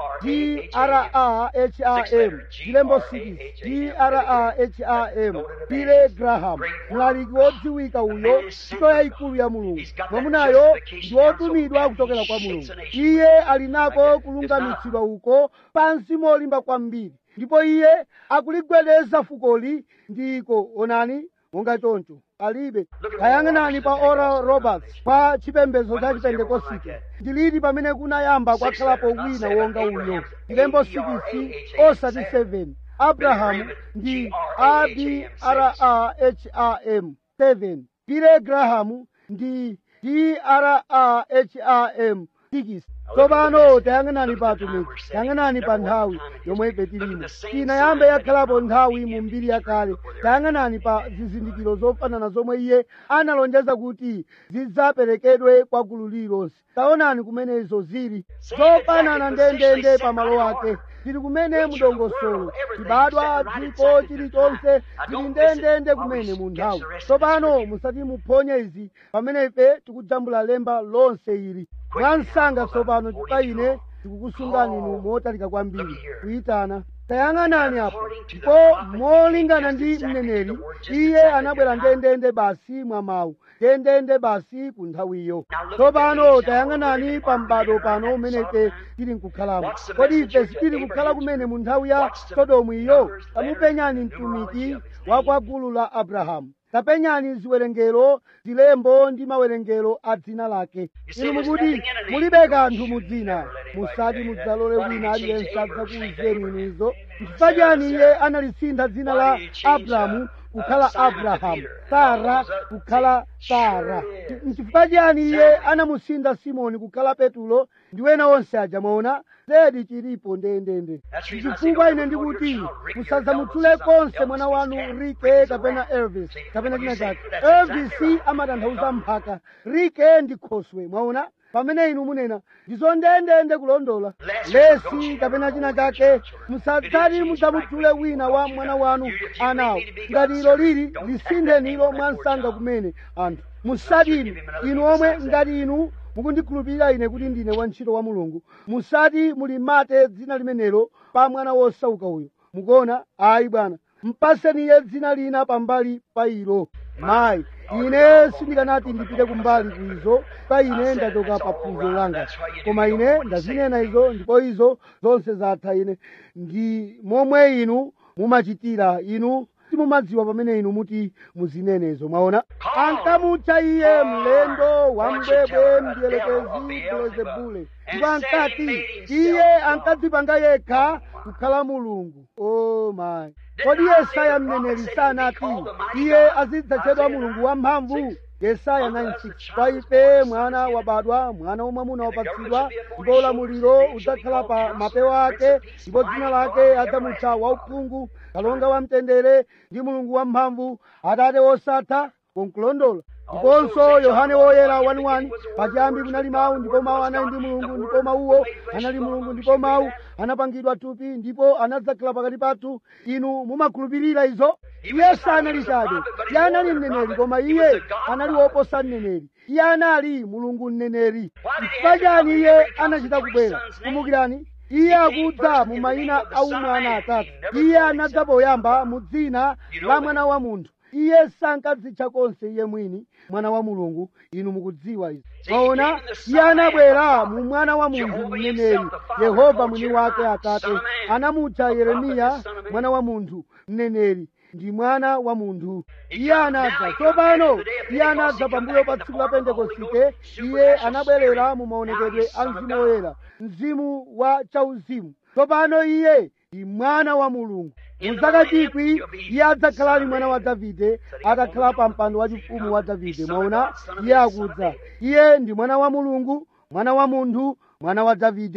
graham chilembo 6 graham pile graham mlaliki wodziwika uyo ntchito yayikulu ya mulungu mwamunayo ndi wotumidwa kuchokera kwa mulungu iye ali nako kulungamitsidwa uko pansi molimba kwambiri ndipo iye akuligwedeza fukoli ndiko onani monga choncho alibe kayang'anani pa oral roberts pa chipembedzo cha chipentekosite ndiliti pamene kunayamba kwakhalapo wina wonga uyo chilembo 6 osati 7 abrahamu ndi abraham 7 pile grahamu ndi draham 6 tsopano tayang'anani pa atumiki tayang'anani pa nthawi yomwe ife tilimo inayambe yakhalapo nthawi mu mbiri yakale tayang'anani pa zizindikiro zofanana zomwe iye analonjeza kuti zidzaperekedwe kwa gulu lililonse taonani kumene izo zili zofanana ndendende pa malo ake tili kumene mudongosolo chibadwa dziko chilichonse tili ndendende kumene mu nthawi tsopano musati muphonye izi pamene ife tikujambula lemba lonse ili mwansanga tsopano chifukwa ine tikukusungani inu motalika kwambiri kuyitana tayang'anani apo ndipo molingana ndi mneneri iye anabwera ndendende basi mwa mawu ndendende basi ku nthawiyo tsopano tayang'anani pa m'bado pano umene ife tili nkukhalamo kodi ife sitili kukhala kumene mu nthawi ya sodomu iyo tamupenyani mtumiki wa kwa gulu la abrahamu tapenyani ziwerengero zilembo ndi mawerengero a dzina lake inu mukuti mulibe kanthu mu dzina musati mudzalole wina aliyense adzakuwuzeni inu izo chifukwa chani iye analisintha dzina la abrahamu kukhala abrahamu sara kukhala sara nchifukwa chani iye anamusintha simoni kukhala petulo ndi wena onse aja mwaona zedi chilipo ndendende chifukwa ine ndikuti musadzamutchule konse mwana wanu rike kapena elvis kapena china chake elvis amatanthauza mphaka rike ndi khoswe mwaona pamene inu munena ndizo ndendende kulondola lesi kapena china chake musadzati mudzamutchule wina wa mwana wanu anawo ngati ilo lili lisintheni ilo mwansanga kumene anthu musati inu inu omwe ngati inu mukundikhulupirira ine kuti ndine wantchito wa mulungu musati mulimate dzina limenelo pa mwana wosauka uyo mukuona ayi bwana mpaseni iye dzina lina pambali pa ilo mayi ine sindikanati ndipite kumbali kuizo pa ine ndachoka pa phunziro langa koma ine ndazinena izo ndipo izo zonse zatha ine ndi momwe inu mumachitira inu simumadziwa pamene inu muti muzinenezo mwaona ankamutcha iye mlendo wambwebwe mdierekezi belezebule ndipo ankati iye ankadzipanga yekha kukhala mulungu o mayi kodi yesaya mneneri sanati iye azidzatchedwa mulungu wamphamvu yesaya 96 kwa ife mwana wabadwa mwana wamwamuna wapatsidwa ndipo ulamuliro udzakhala pa mapewa ake ndipo dzina lake adzamutcha wauphungu kalonga wamtendere ndi mulungu wamphamvu atate wosatha konkulondola ndiponso yohane woyera 1:1 pachiyambi kunali mawu ndipo mawu anali ndi mulungu ndipo mawuwo anali mulungu ndipo mawu anapangidwa thupi ndipo anadzakhala pakati pathu inu mumakhulupirira izo iye sanali chabe iye anali mneneri koma iye anali woposa mneneri iye anali mulungu mneneri chifukwa chani iye anachita kubwera kumbukirani iye akudza mu mayina a umwana atatu iye anadza poyamba mu dzina la mwana wa munthu iye sankadzitcha konse iye mwini mwana wa mulungu inu mukudziwa izi maona iye anabwera mu mwana wa munthu mneneri yehova mwini wake atate anamutcha yeremiya mwana wa munthu mneneri ndi mwana wa munthu iye anadza tsopano iye anadza pambuyo pa tsiku la pentekosite iye anabwerera mu maonekedwe a mzimu woyera mzimu wa chauzimu tsopano iye ndi mwana wa mulungu muzaka chikwi iye adzakhala ali mwana wa davide atakhala pa mpando wachifumu wa davide mwaona iye akudza iye ndi mwana wa mulungu mwana wa munthu mwana wa davide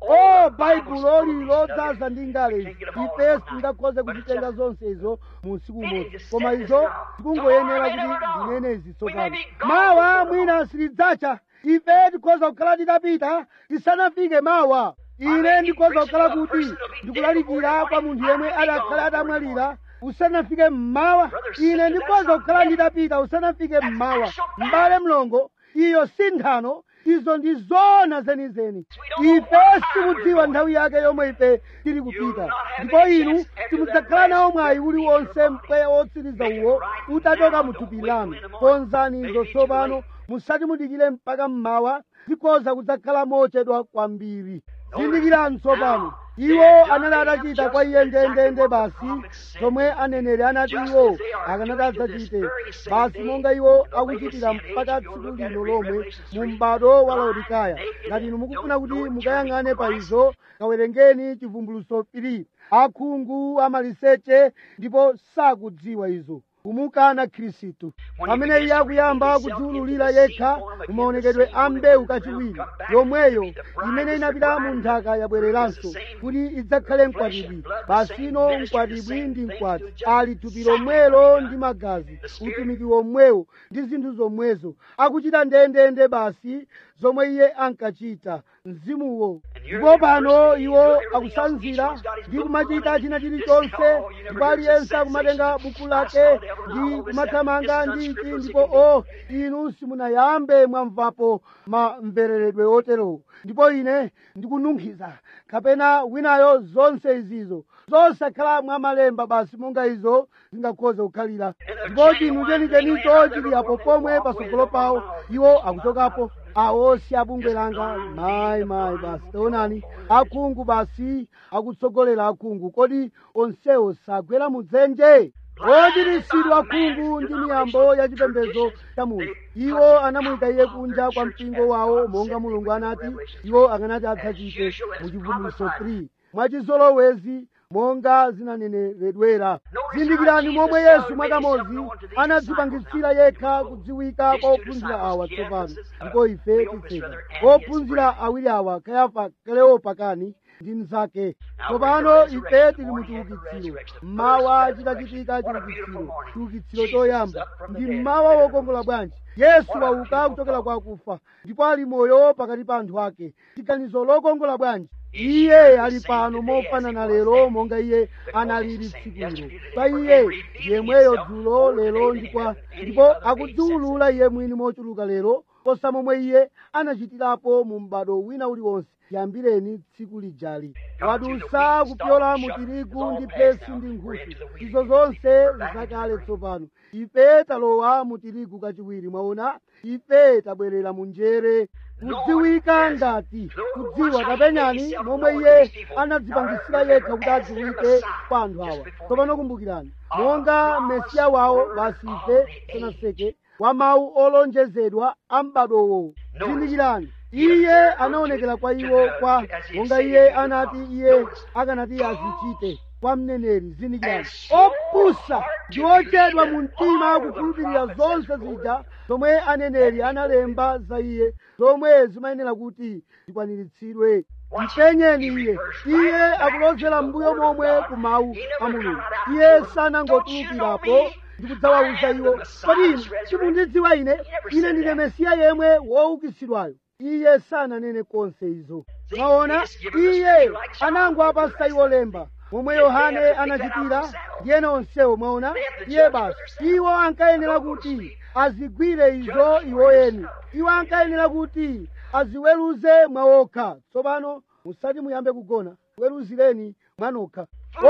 o baibulo lili lodzaza ndi ngale izi ife sitingakhoze kuchitenga zonse izo mu usiku umodzi koma izo tikungoyenera kuti ndinene izi tsopano mawa mwina silidzacha ife tikhoza kukhala tidapita tisanafike mawa ine ndikhoza kukhala kuti ndikulalikira kwa munthu yemwe adakhale atamwalira usanafike mmawa ine ndikhoza kukhala nditapita usanafike mmawa m'bale mlongo iyo si nthano izo ndi zoona zenizeni ife sitikudziwa nthawi yake yomwe ife tili kupita ndipo inu simudzakhala nawo mwayi uliwonse mpweya wotsiriza uwo utachoka mu thupi lanu konzani izo tsopano musati mudikire mpaka mmawa zikhoza kudzakhala mochedwa kwambiri zindikirani tsopano iwo anali atachita kwa iye ndendende basi zomwe aneneri anati iwo akanati adzachite basi monga iwo akuchitira mpaka tsiku lino lomwe mu m'bado wa laodikaya ngati inu mukufuna kuti mukayang'ane pa izo kawerengeni chivumbuluso piri akhungu amaliseche ndipo sakudziwa izo kumukana khristu pamene iye akuyamba kudziwululira yekha mumaonekedwe a mbewu kachiwiri yomweyo imene inapita mu nthaka yabwereranso kuti idzakhale mkwatibwi basino mkwatibwi ndi mkwati ali thupi lomwelo ndi magazi utumiki womwewo ndi zinthu zomwezo akuchita ndendende basi zomwe iye ankachita mzimuwo ndipo pano iwo akusanzira ndi kumachita china chilichonse ndipo aliyense akumatenga buku lake ndi kumathamanga ndi ichi ndipo o inu simunayambe mwamvapo mamvereredwe oterowo ndipo ine ndikununkhiza kapena winayo zonse izizo zosakhala mwamalemba basi monga izo zingakhoze kukhalira ndipo chinthu chenichenicho chili apo pomwe patsogolo pawo iwo akuchokapo awo si abungwe langa mayi mayi basi taonani akhungu basi akutsogolera akhungu kodi onsewo sagwera mudzenje ochiritsidwa akhungu ndi miyambo ya chipembedzo cha munthu iwo anamuyika iye kunja kwa mpingo wawo monga mulungu anati iwo akanati adzachite mu chivumbuluso 3 mwachizolowezi monga zinaneneredwera zindikirani momwe yesu mwakamodzi anadzipangitsira yekha kudziwika kwa ophunzira awa tsopano ndipo ife titseka ophunzira awiri awa kayafa kaleopa kani ndi mnzake tsopano ife tili mu chiukitsiro mmawa chitachitika chiukitsiro chiukitsiro choyamba ndi mmawa wokongola bwanji yesu wauka kuchokera kwa akufa ndipo ali moyo pakati pa anthu ake chiganizo lokongola bwanji iye ali pano mofanana lero monga iye analili tsikulo pa iye yemweyo dzulo lero ndikwa ndipo akudziwulula iye mwini mochuluka lero posa momwe iye anachitirapo mu m'bado wina uliwonse yambireni tsiku lijali wadusa kupyola mu tirigu ndi phesi ndi nkhusu izo zonse zakale tsopano ife talowa mu tirigu kachiwiri mwaona ife tabwerera mu njere kudziwika ngati kudziwa kapenyani momwe iye anadzipangisira yekha kuti adziwike kwa anthu awa tsopano kumbukirani monga mesiya wawo basi ife tinaseke wa mawu olonjezedwa a m'badowo zindikirani iye anaonekera kwa iwo kwa monga iye anati iye akanati azichite kwa mneneri zindikirani opusa ndi ochedwa mu mtima kukhulupirira zonse zija zomwe aneneri analemba za iye zomwe zimayenera kuti zikwaniritsidwe mpenyeni iye iye akulozera mbuyo momwe ku mawu a mulungu iye sanangotulukirapo ndikudzawawuza iwo kodi inu simundidziwa ine ine ndine mesiya yemwe woukitsidwayo iye sananene konse izo mwaona iye anangowapasa iwo lemba momwe yohane anachitira ndiyena onsewo mwaona iye basi iwo ankayenera kuti azigwire izo iwo eni iwo ankayenera kuti aziweruze mwawokha tsopano musati muyambe kugona weruzireni mwanokha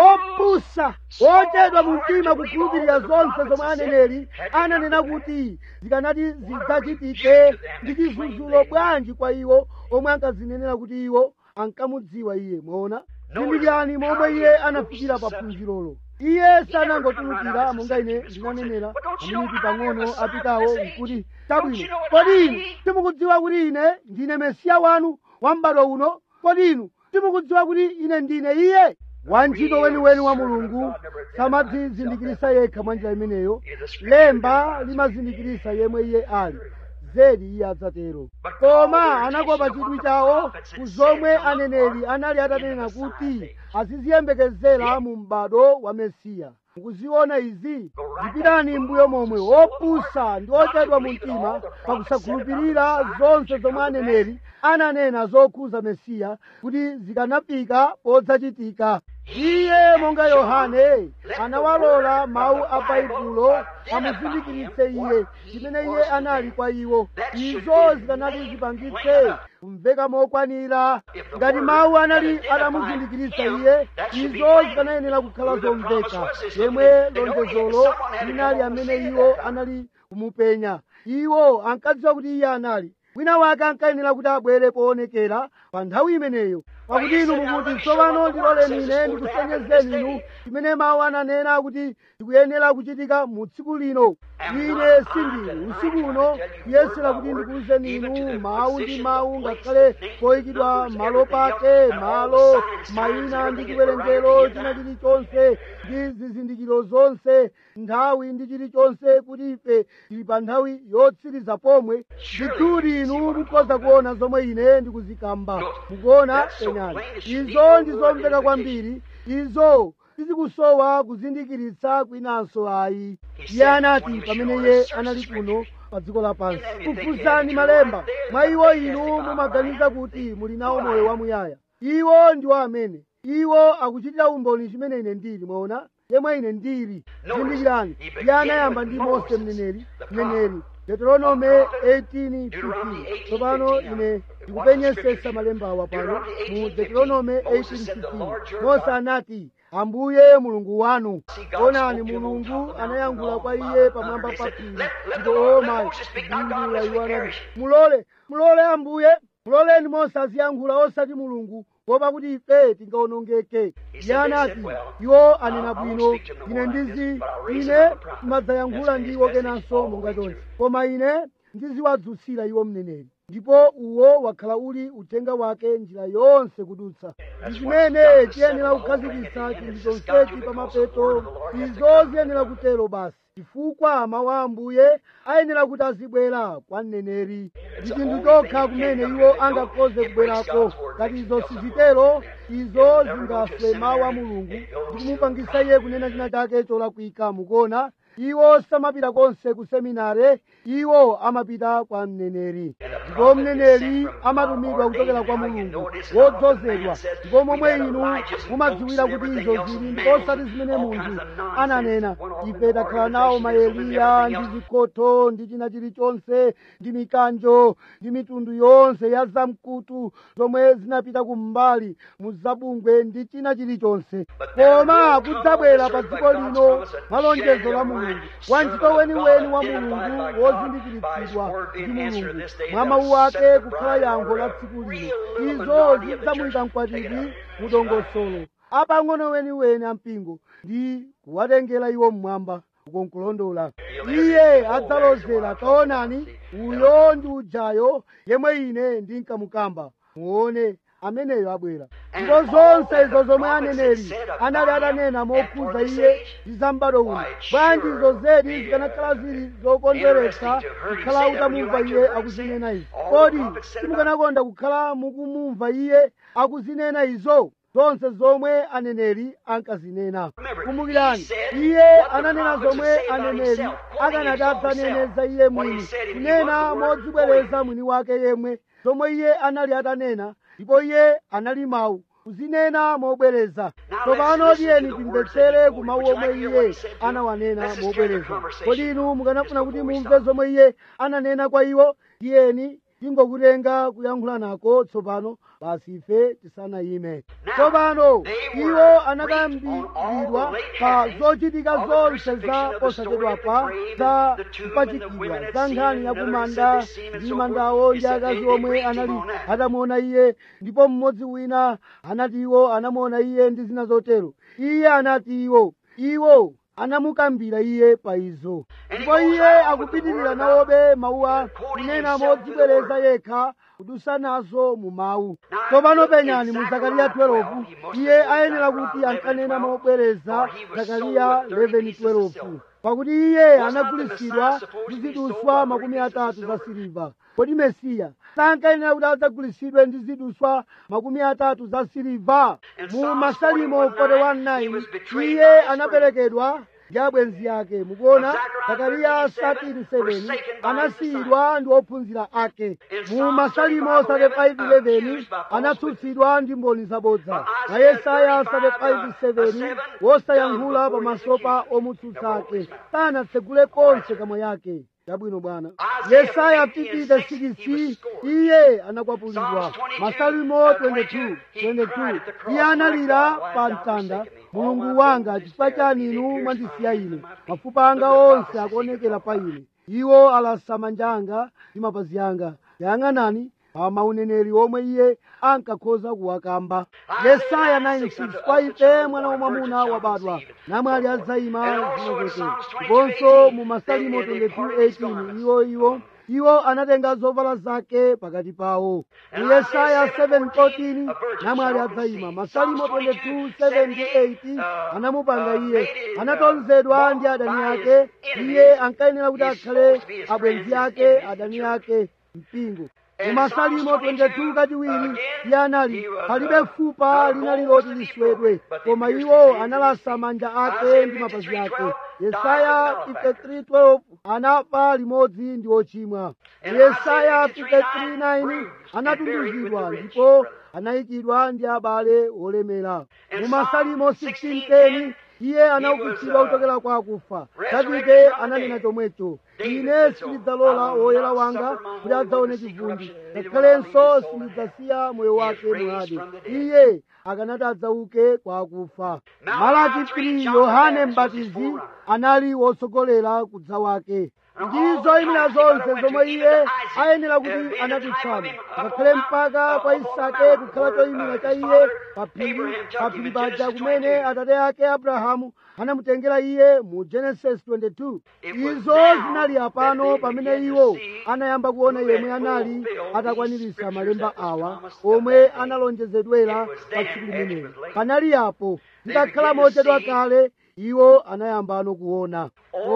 opusa ochedwa mu mtima kukhulupirira zonse zomwe aneneri ananena kuti zikanati zidzachitike ndi chizunzulo bwanji kwa iwo omwe ankazinenera kuti iwo ankamudziwa iye mwaona zindikirani momwe iye anafikira pa phunzirolo iye sanangotulukira monga ine ndinanenera aminiti pang'ono apitawo nkuti chabwino kodi inu simukudziwa kuti ine ndine mesiya wanu wa m'bado uno kodi inu simukudziwa kuti ine ndine iye wantchito weniweni wa mulungu samadzizindikirisa yekha mwa njira imeneyo lemba limazindikirisa yemwe iye ali zedi iye adzatero koma anakopa chidwi chawo ku zomwe aneneri anali atanena kuti aziziyembekezera mu m'bado wa mesiya mukuziona izi zipitani mbuyo momwe opusa ndi ochedwa mu mtima pakusakhulupirira zonse zomwe aneneri ananena zokhuza mesiya kuti zikanafika podzachitika iye monga yohane anawalola mawu a baibulo amuzindikiritse iye chimene iye anali kwa iwo izo zikanati zipangitse kumveka mokwanira ngati mawu anali atamuzindikiritsa iye izo zikanayenera kukhala zomveka yemwe lonjezolo linali amene iwo anali kumupenya iwo ankadziwa kuti iye anali wina wake ankayenera kuti abwere poonekera pa nthawi imeneyo pakuti inu mukuti tsopano ndiloleni ine ndikusenyezeni inu chimene mawu ananena kuti ndikuyenera kuchitika mu tsiku lino ine sindili usiku uno kuyesera kuti ndikuwuzeni inu mawu ndi mawu ngakhale poyikidwa malo pake malo mayina ndi chiwerengero china chilichonse ndi zizindikiro zonse nthawi ndi chilichonse kuti ife tili pa nthawi yotsiriza pomwe ndithudi inu mukhoza kuona zomwe ine ndikuzikamba mukuona penyani izo ndizomveka kwambiri izo sizikusowa kuzindikiritsa kwinanso ayi iye anati pamene iye anali kuno pa dziko lapansi kufuzani malemba mwa iwo inu mumaganiza kuti muli nawo moyo wamuyaya iwo ndiwo amene iwo akuchitira umboni chimene ine ndili mwaona yemwe ine ndili zindikirani iye anayamba ndi mose mneneri mneneri deuteronome 18:15 tsopano ine ndikupenyesesa malembawa pano mu deuteronome 18:15 mose anati ambuye mulungu wanu onani mulungu anayankhula kwa iye pamwamba pa phiri ndipo oma kudindula iwo anati mulole mulole ambuye muloleni mose aziyankhula osati mulungu kuopa kuti ife tingawonongeke iye anati iwo anena bwino ine ndizi ine timadzayankhula ndi iwo kenanso monga chonse koma ine ndiziwadzutsira iwo mneneri ndipo uwo wakhala uli uthenga wake njira yonse kudutsa ndi chimene tiyenera kukhazikitsa chinthu chonsechi pa mapeto izo ziyenera kutero basi chifukwa mawu a ambuye ayenera kuti azibwera kwa mneneri ndi chinthu chokha kumene iwo angakhoze kubwerako ngati izo sizitero izo zingaswe mawu a mulungu ndi kumupangisa iye kunena china chake cholakwika mukuona iwo samapita konse ku seminare iwo amapita kwa mneneri ndipo mneneri amatumidwa kuchokera kwa mulungu wodzozedwa ndipo momwe inu mumadziwira kuti izo zili ndipo osati zimene munthu ananena ife takhala nawo maeliya ndi zikhoto ndi china chilichonse ndi mikanjo ndi mitundu yonse ya zamkutu zomwe zinapita kumbali mu zabungwe ndi china chilichonse koma kudzabwera pa dziko lino malonjezo la mulungu wantchito weniweni wa mulungu wozindikiritsidwa ndi mulungu mwa mawu ake kukhala yankho la tsiku lino izo zidzamuyika mkwatibwi mu dongosolo apang'ono weniweni ampingo ndi kuwatengera iwo mmwamba ukonkulondola iye adzalozera taonani uyo ndi ujayo yemwe ine ndinkamukamba muone ameneyo abwera ndipo zonse izo zomwe aneneri anali atanena mokhuza iye ndi zambado uno bwanji izo zedi zikanakhala zili zokondweretsa kukhala utamumva iye akuzinena izo kodi simukanakonda kukhala mukumumva iye akuzinena izo zonse zomwe aneneri ankazinena kumbukirani iye ananena zomwe aneneri akanati adzaneneza iye mwini kunena modzibwereza mwini wake yemwe zomwe iye anali atanena ndipo iye anali mawu kuzinena mobwereza tsopano tiyeni timvetsere ku mawu omwe iye anawanena mobwereza kodi inu mukanafuna kuti mumve zomwe iye ananena kwa iwo tiyeni tingokutenga kuyankhula nako tsopano basi ife tisanayime tsopano iwo anakambiridwa pa zochitika zonse za posachedwapa za kupachikidwa za nkhani yakumanda ndi mandawo ndi akazi omwe anali atamuona iye ndipo mmodzi wina anati iwo anamuona iye ndi zina zotero iye anati iwo iwo anamukambira iye pa izo ndipo iye akupitirira nawobe mawuwa kunena modzibwereza yekha kudusa nazo mu mawu tsopano penyani mu zakariya 12 iye ayenera kuti ankanena mobwereza zakariya 11:12 pakuti iye anagulitsidwa ndi ziduswa makumi atatu za siliva kodi mesiya sankayenera kuti adzagulitsidwe ndi ziduswa makumi atatu za siliva mu masalimo 41:9 iye anaperekedwa ndi abwenzi ake mukuona zakariya 13:7 anasiyidwa ndi ophunzira ake mu masalimo 35:11 anatsutsidwa ndi mboni zabodza na yesaya 35:7 wosayankhula pamaso pa omutsutsa ake sanatsegule konse kamwa yake chabwino bwana yesaya 56 iye anakwapulidwa masalimo 22 22 iye analira pa mtanda mulungu wanga chifukwa chani inu mwandisiya ine mafupa anga onse akuonekera pa ine iwo alasa manja anga ndi mapazi anga yang'anani pa mauneneri omwe iye ankakhoza kuwakamba yesaya 96 kwa ife mwana wamwamuna wabadwa namwali adzayima zinazeke ndiponso mu masalimo 22:18 iwo iwo iwo anatenga zovala zake pakati pawo mu yesaya 7:14 namwali adzayima masalimo 22:78 anamupanga iye anatonzedwa ndi adani ake iye ankayenera kuti akhale abwenzi ake adani ake mpingo mu masalimo 22 kachiwiri iye anali palibe fupa linali loti liswedwe koma iwo analasa manja ake ndi mapazi ake yesaya 53:12 anafa limodzi ndi ochimwa yesaya 53:9 anatunduzidwa ndipo anayikidwa ndi abale olemera mu masalimo 16:10 iye anaukitsidwa kuchokera kwa akufa davide ananena chomwecho ine sindidzalola woyera wanga kuti adzaone chivundi ngakhalenso sindidzasiya moyo wake mwade iye akanati adzauke kwa akufa malaki 3 yohane mbatizi anali wotsogolera kudza wake ndizo imira zonse zomwe iye ayenera kuti anatitsana ngakhale mpaka kwa isake kukhala choyimira cha iye paphiri paphiri paja kumene atate ake abrahamu anamutengera iye mu genesis 22 izo zinali apano pamene iwo anayamba kuona yemwe anali atakwaniritsa malemba awa omwe analonjezedwera pa tsiku limenelo panali apo ndakhala mochedwa kale iwo anayambano kuona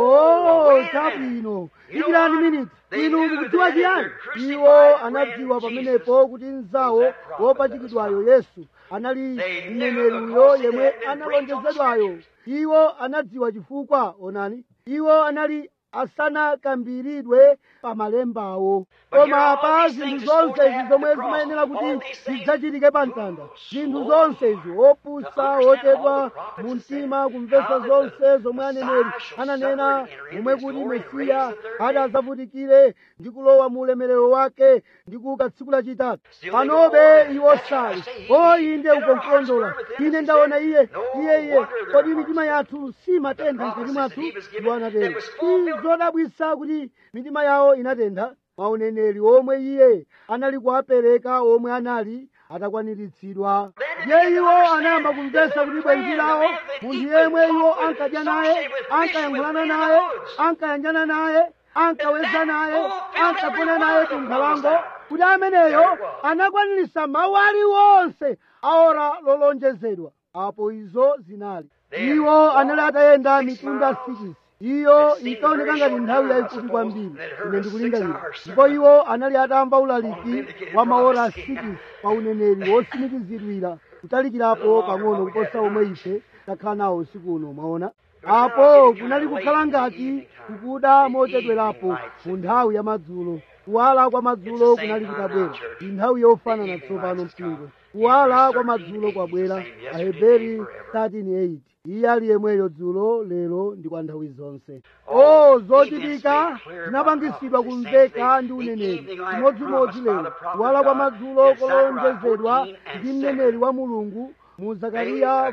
oh chabwino ikirani miniti inu mukudziwa chiyani iwo anadziwa pamenepo kuti mzawo wopachikidwayo yesu anali mneneriyo yemwe analonjezedwayo iwo anadziwa chifukwa onani iwo anali asanakambiridwe pa malembawo koma pa zinthu zonse izi zomwe zimayenera kuti zidzachitike pa mtanda zinthu zonse izi opusa ochedwa mu mtima kumvetsa zonse zomwe aneneri ananena momwe kuti mesiya ati adzavutikire ndi kulowa mu ulemerero wake ndi kuuka tsiku lachitatu panobe iwo sali o inde ukonkulondola ine ndaona iye iye iye kodi mitima yathu si matentha mkati mwathu iwo anatero si zodabwitsa kuti mitima yawo inatentha mauneneri omwe iye anali kuwapereka omwe anali atakwaniritsidwa ndiye iwo anayamba kumvetsa kuti bwenzi lawo munthu yemwe iwo ankadya naye ankayankhulana naye ankayanjana naye ankaweza naye ankagona naye ku nkhalango kuti ameneyo anakwaniritsa mawu aliwonse aora lolonjezedwa apo izo zinali iwo anali atayenda mitunda 6 iyo inkaoneka ngati nthawi yayifupi kwambiri ine ndikulingalira ndipo iwo anali atamva ulaliki wa maora 6 pa uneneri wotsimikizidwira kutalikirapo pang'ono kuposa omwe ife takhala nawo usiku uno mwaona apo kunali kukhala ngati kukuda mochedwerapo mu nthawi ya madzulo kuwala kwa madzulo kunali kutabwera ndi nthawi yofanana tsopano mpingo kuwala kwa madzulo kwabwera aheberi 13:8 iye ali yemweyo dzulo lero ndi kwa nthawi zonse o zochitika zinapangisidwa kumveka ndi uneneri chimodzimodzi lero kuwala kwa madzulo kolonjezedwa ndi mneneri wa mulungu mu zakariya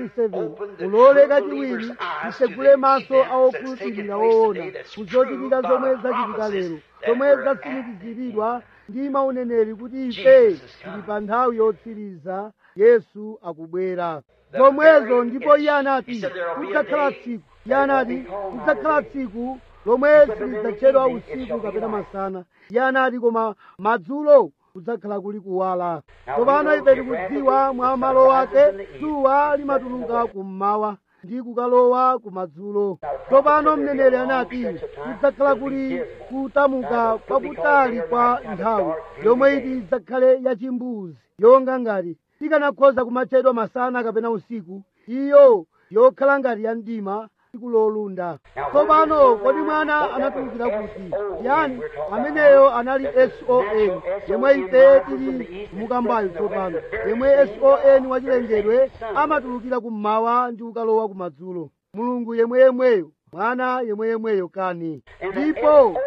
47 ulole kachiwiri tisegule maso awokhulupirira woona kuzochitika zomwe zachitika lero zomwe zatsimikiziridwa ndi mauneneri kuti ife tili pa nthawi yotsiriza yesu akubwera zomwezo ndipo iye anati kudzakhala tsiku iye anati kudzakhala tsiku lomwe silidzatchedwa usiku kapena masana iye anati koma madzulo kudzakhala kuli kuwala tsopano ife tikudziwa mwa malo ake dzuwa limatuluka kummawa ndi kukalowa kumadzulo tsopano mneneri anati kudzakhala kuli kutamuka kwakutali kwa nthawi yomwe iti idzakhale yachimbuzi yonga ngati tikanakhoza kumatchedwa masana kapena usiku iyo yokhala ngati ya mdima tsiku lolunda tsopano kodi mwana anatulukira kuti yani ameneyo anali son yemwe ife tili mukambayo tsopano yemwe son wachilengedwe amatulukira kummawa ndi kukalowa kumadzulo mulungu yemweyemweyo mwana yemweyemweyo kani ndipo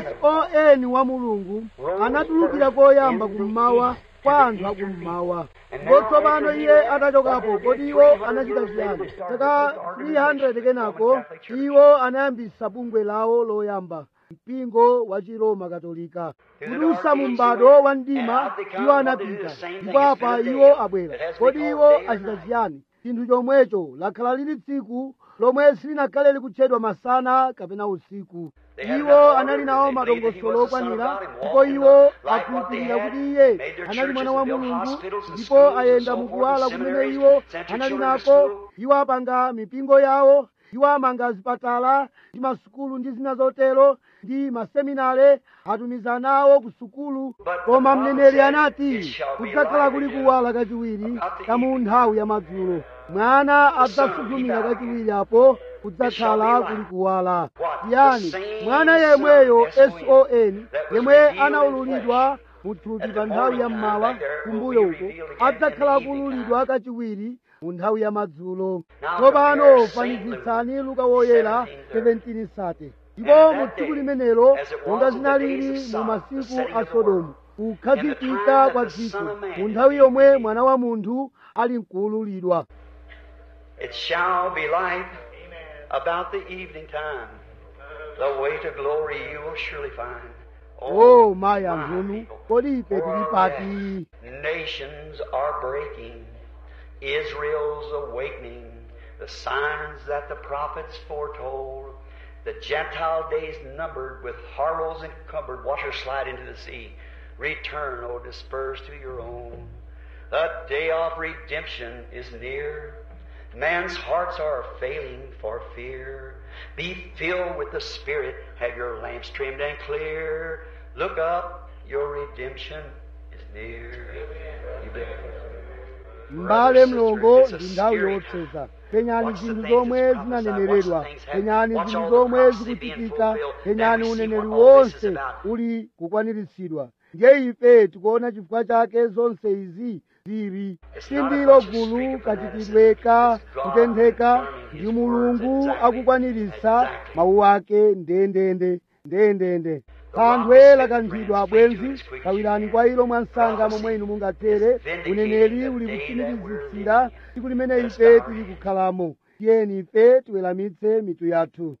son wa mulungu anatulukira koyamba kummawa kwa anthu akummawa ndipo tsopano iye atachokapo kodi iwo anachita chiyani saka 300 kenako iwo anayambisa bungwe lawo loyamba mpingo wa chiroma katolika kudutsa mu m'bado wa mdima iwo anapita ndipo apa iwo abwera kodi iwo achita chiyani chinthu chomwecho lakhala lili tsiku lomwe silinakhale likutchedwa masana kapena usiku iwo anali nawo madongosolo okwanira ndipo iwo akhulupirira kuti iye anali mwana wa mulungu ndipo ayenda mukuwala kumene iwo anali nako iwo apanga mipingo yawo iwo amanga zipatala ndi masukulu ndi zina zotero ndi maseminare atumiza nawo ku sukulu koma mneneri anati kudzakhala kuli kuwala kachiwiri kamu nthawi ya madzulo mwana adzasuzumira kachiwiri apo kudzakhala kuli kuwala yani mwana yemweyo son yemwe anaululidwa muthupi pa nthawi ya mmawa kumbuyo uko adzakhala kuululidwa kachiwiri mu nthawi ya madzulo tsopano fanizitsani luka woyera 17 sate ndipo mu tsiku limenelo monga zinalili mu masiku a sodomu kukhazikika kwa dziko mu nthawi yomwe mwana wa munthu ali nkuululidwa It shall be light about the evening time. The way to glory you will surely find. o mayi my ankhunu people, kodi ife tili for pati Nations are breaking. Israel's awakening. The signs that the prophets foretold. The Gentile days numbered with horrors encumbered. Watch her slide into the sea. Return, O dispersed to your own. The day of redemption is near. Man's hearts are failing for fear. Be filled with the Spirit. Have your lamps trimmed and clear. Look up, your redemption is near. You believe? m'bale mlongo ndi nthawi yotseza penyani zinthu zomwe zinaneneredwa penyani zinthu zomwe zikuchitika penyani uneneri wonse uli kukwaniritsidwa ndiye ife tikuona chifukwa chake zonse izi zili sindilo gulu kachitidweka kutentheka ndi mulungu akukwaniritsa mawu ake ndendende ndendende thanthwe lakanthidwa bwenzi kawirani kwa ilo mwansanga momwe inu mungathere uneneri uli kutsimikizitsira tsiku limene ife tili kukhalamo tiyeni ife tiweramitse mitu yathu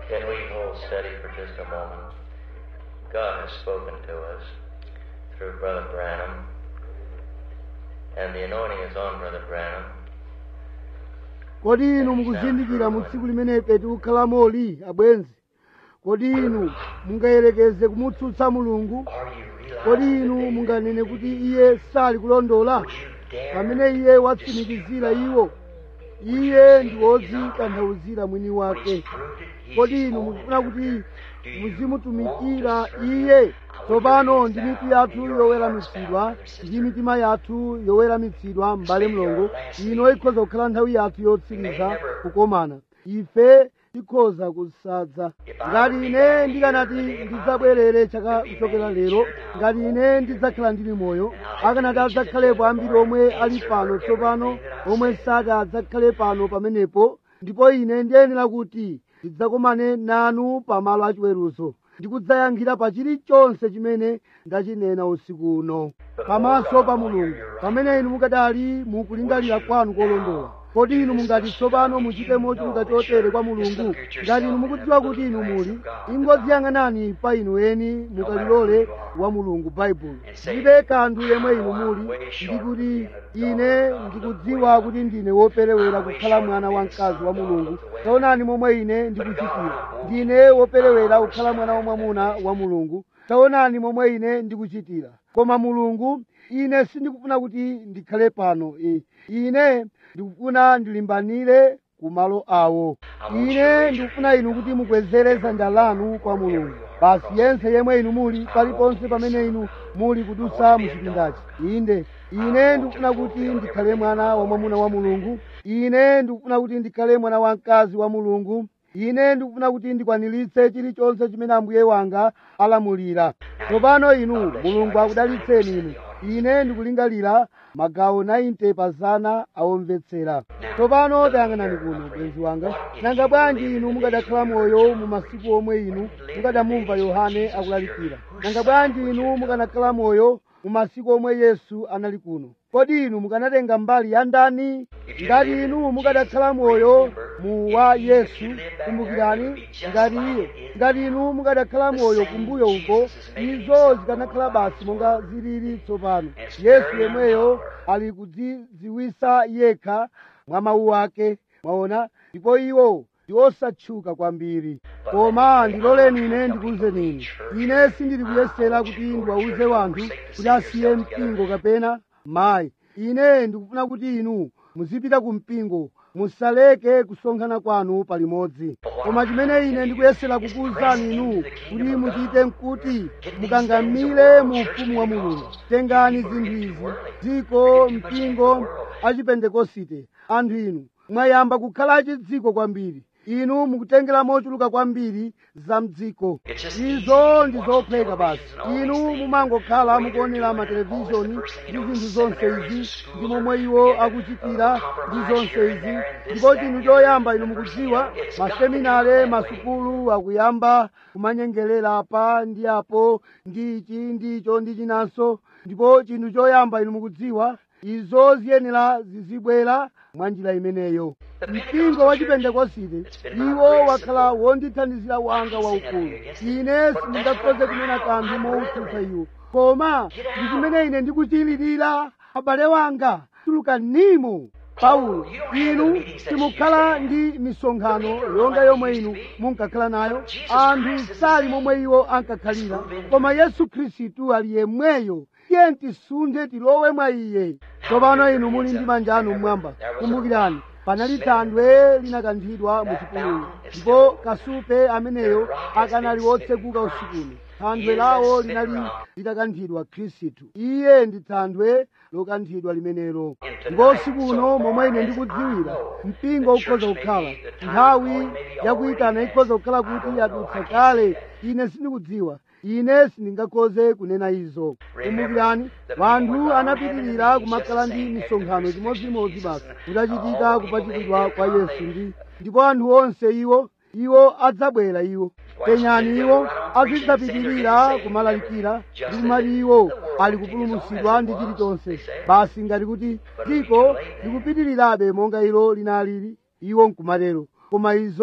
Can we hold steady for just a moment? God has spoken to us through Brother Branham, and the anointing is on Brother Branham. kodi inu mukuzindikira mu tsiku limenepe tikukhalamoli abwenzi kodi inu mungayerekeze kumutsutsa mulungu Are you realizing kodi inu munganene kuti iye sali kulondola Would you dare pamene iye watsimikizira iwo iye ndi wodzitanthauzira mwini when wake he's proved it, he's kodi his inu own mukufuna kuti interpreter? Do you muzimutumikira want to serve iye him? tsopano I ndi would mitu raise yathu that in your yoweramitsidwa hearts, brother, ndi sister. mitima yathu yoweramitsidwa m'bale mlongo ino ikhoza kukhala nthawi yathu yotsiriza kukomana ife tikhoza kusadza ngati ine ndikanati ndidzabwerere chaka kuchokera lero ngati ine ndidzakhala ndili moyo akanati adzakhalepo ambiri omwe ali pano tsopano omwe sati adzakhale pano pamenepo ndipo ine ndiyenera kuti ndidzakomane nanu pamalo achiweruzo ndikudzayankhira pa chilichonse chimene ndachinena usiku uno pamaso pa mulungu pamene inu mukadali mukulingalira kwanu kolondola kodi inu mungati tsopano muchite mochuluka chotere kwa mulungu ngati inu mukudziwa kuti inu muli ingodziyang'anani pa inu eni mukalilole wa mulungu baibulo ndibe kanthu yemwe inu muli ndikuti ine ndikudziwa kuti ndine woperewera kukhala mwana wamkazi wa mulungu taonani momwe ine ndikuchitira ndine woperewera kukhala mwana wamwamuna wa mulungu taonani momwe ine ndikuchitira koma mulungu ine sindikufuna kuti ndikhale pano eh. ine ndikufuna ndilimbanire ku malo awo ine ndikufuna inu kuti mukwezere dzanja lanu kwa mulungu basi yense yemwe inu muli paliponse pamene inu muli kudutsa muchipindachi inde ine ndikufuna kuti ndikhale mwana wamwamuna wa mulungu ine ndikufuna kuti ndikhale mwana wamkazi wa mulungu ine ndikufuna kuti ndikwaniritse chilichonse chimene ambuye wanga alamulira tsopano inu mulungu akudalitseni inu ine ndikulingalira magawo 90 pazana awomvetsera tsopano tayang'anani kuno bwenzi wanga nanga bwanji inu mukadakhala moyo mu masiku omwe inu mukadamumva yohane akulalikira nanga bwanji inu mukanakhala moyo mu masiku omwe yesu anali kuno kodi inu mukanatenga mbali ya ndani ngati inu mukadakhala moyo mu wa yesu kumbukirani ngati iye ngati inu mukadakhala moyo kumbuyo uko izo zikanakhala basi monga zilili tsopano yesu yemweyo ali kudzidziwisa yekha mwa mawu ake mwaona ndipo iwo ndi osatchuka kwambiri koma ndiloleni ine ndikuwuzeni inu ine sindili kuyesera kuti ndiwawuze wanthu kuti asiye mpingo kapena mayi ine ndikufuna kuti inu muzipita ku mpingo musaleke kusonkhana kwanu palimodzi koma chimene ine ndikuyesera kukuwuzani inu kuti muchite nkuti mukangamire mu ufumu wa mulungu tengani zinthu izi dziko mpingo achipentekosite anthu inu mwayamba kukhala achidziko kwambiri inu mukutengera mochuluka kwambiri za mdziko izo ndi zopheka basi inu mumangokhala mukuonera matelevishoni ndi zinthu zonse izi ndi momwe iwo akuchitira ndi zonse izi ndipo chinthu choyamba inu mukudziwa maseminare masukulu akuyamba kumanyengerera apa ndi apo ndi ichi ndi icho ndi chinanso ndipo chinthu choyamba inu mukudziwa izo ziyenera zizibwera mwa njira imeneyo mpingo wa chipentekosite iwo wakhala wondithandizira wanga waukulu ine sindingakhoze kunena kanthu mowutsutsa iwo koma ndi chimene ine ndikuchilirira abale wanga tulukanimo paulo inu simukhala ndi misonkhano yonga yomwe inu munkakhala nayo anthu sali momwe iwo ankakhalira koma yesu khristu ali yemweyo tiye tisunthe tilowe mwa iye tsopano inu muli ndi manja anu mmwamba kumbukirani panali thandwe linakanthidwa mu chipululu ndipo kasupe ameneyo akanali wotseguka usikuno thandwe lawo linali litakanthidwa khristu iye ndi thandwe lokanthidwa limenelo ndipo usiku uno momwe ine ndikudziwira mpingo ukhoza kukhala nthawi yakuyitana ikhoza kukhala kuti yadutsa kale ine sindikudziwa ine sindingakhoze kunena izo kumbukirani wanthu anapitirira kumakhala ndi misonkhano chimodzimodzi basi kutachitika kupachikidwa kwa yesu ndi ndipo anthu onse iwo iwo adzabwera iwo penyani iwo azidzapitirira kumalalikira ndi kumati iwo ali kupulumutsidwa ndi chilichonse basi ngati kuti dziko likupitirirabe monga ilo linalili iwo nkumatero koma izo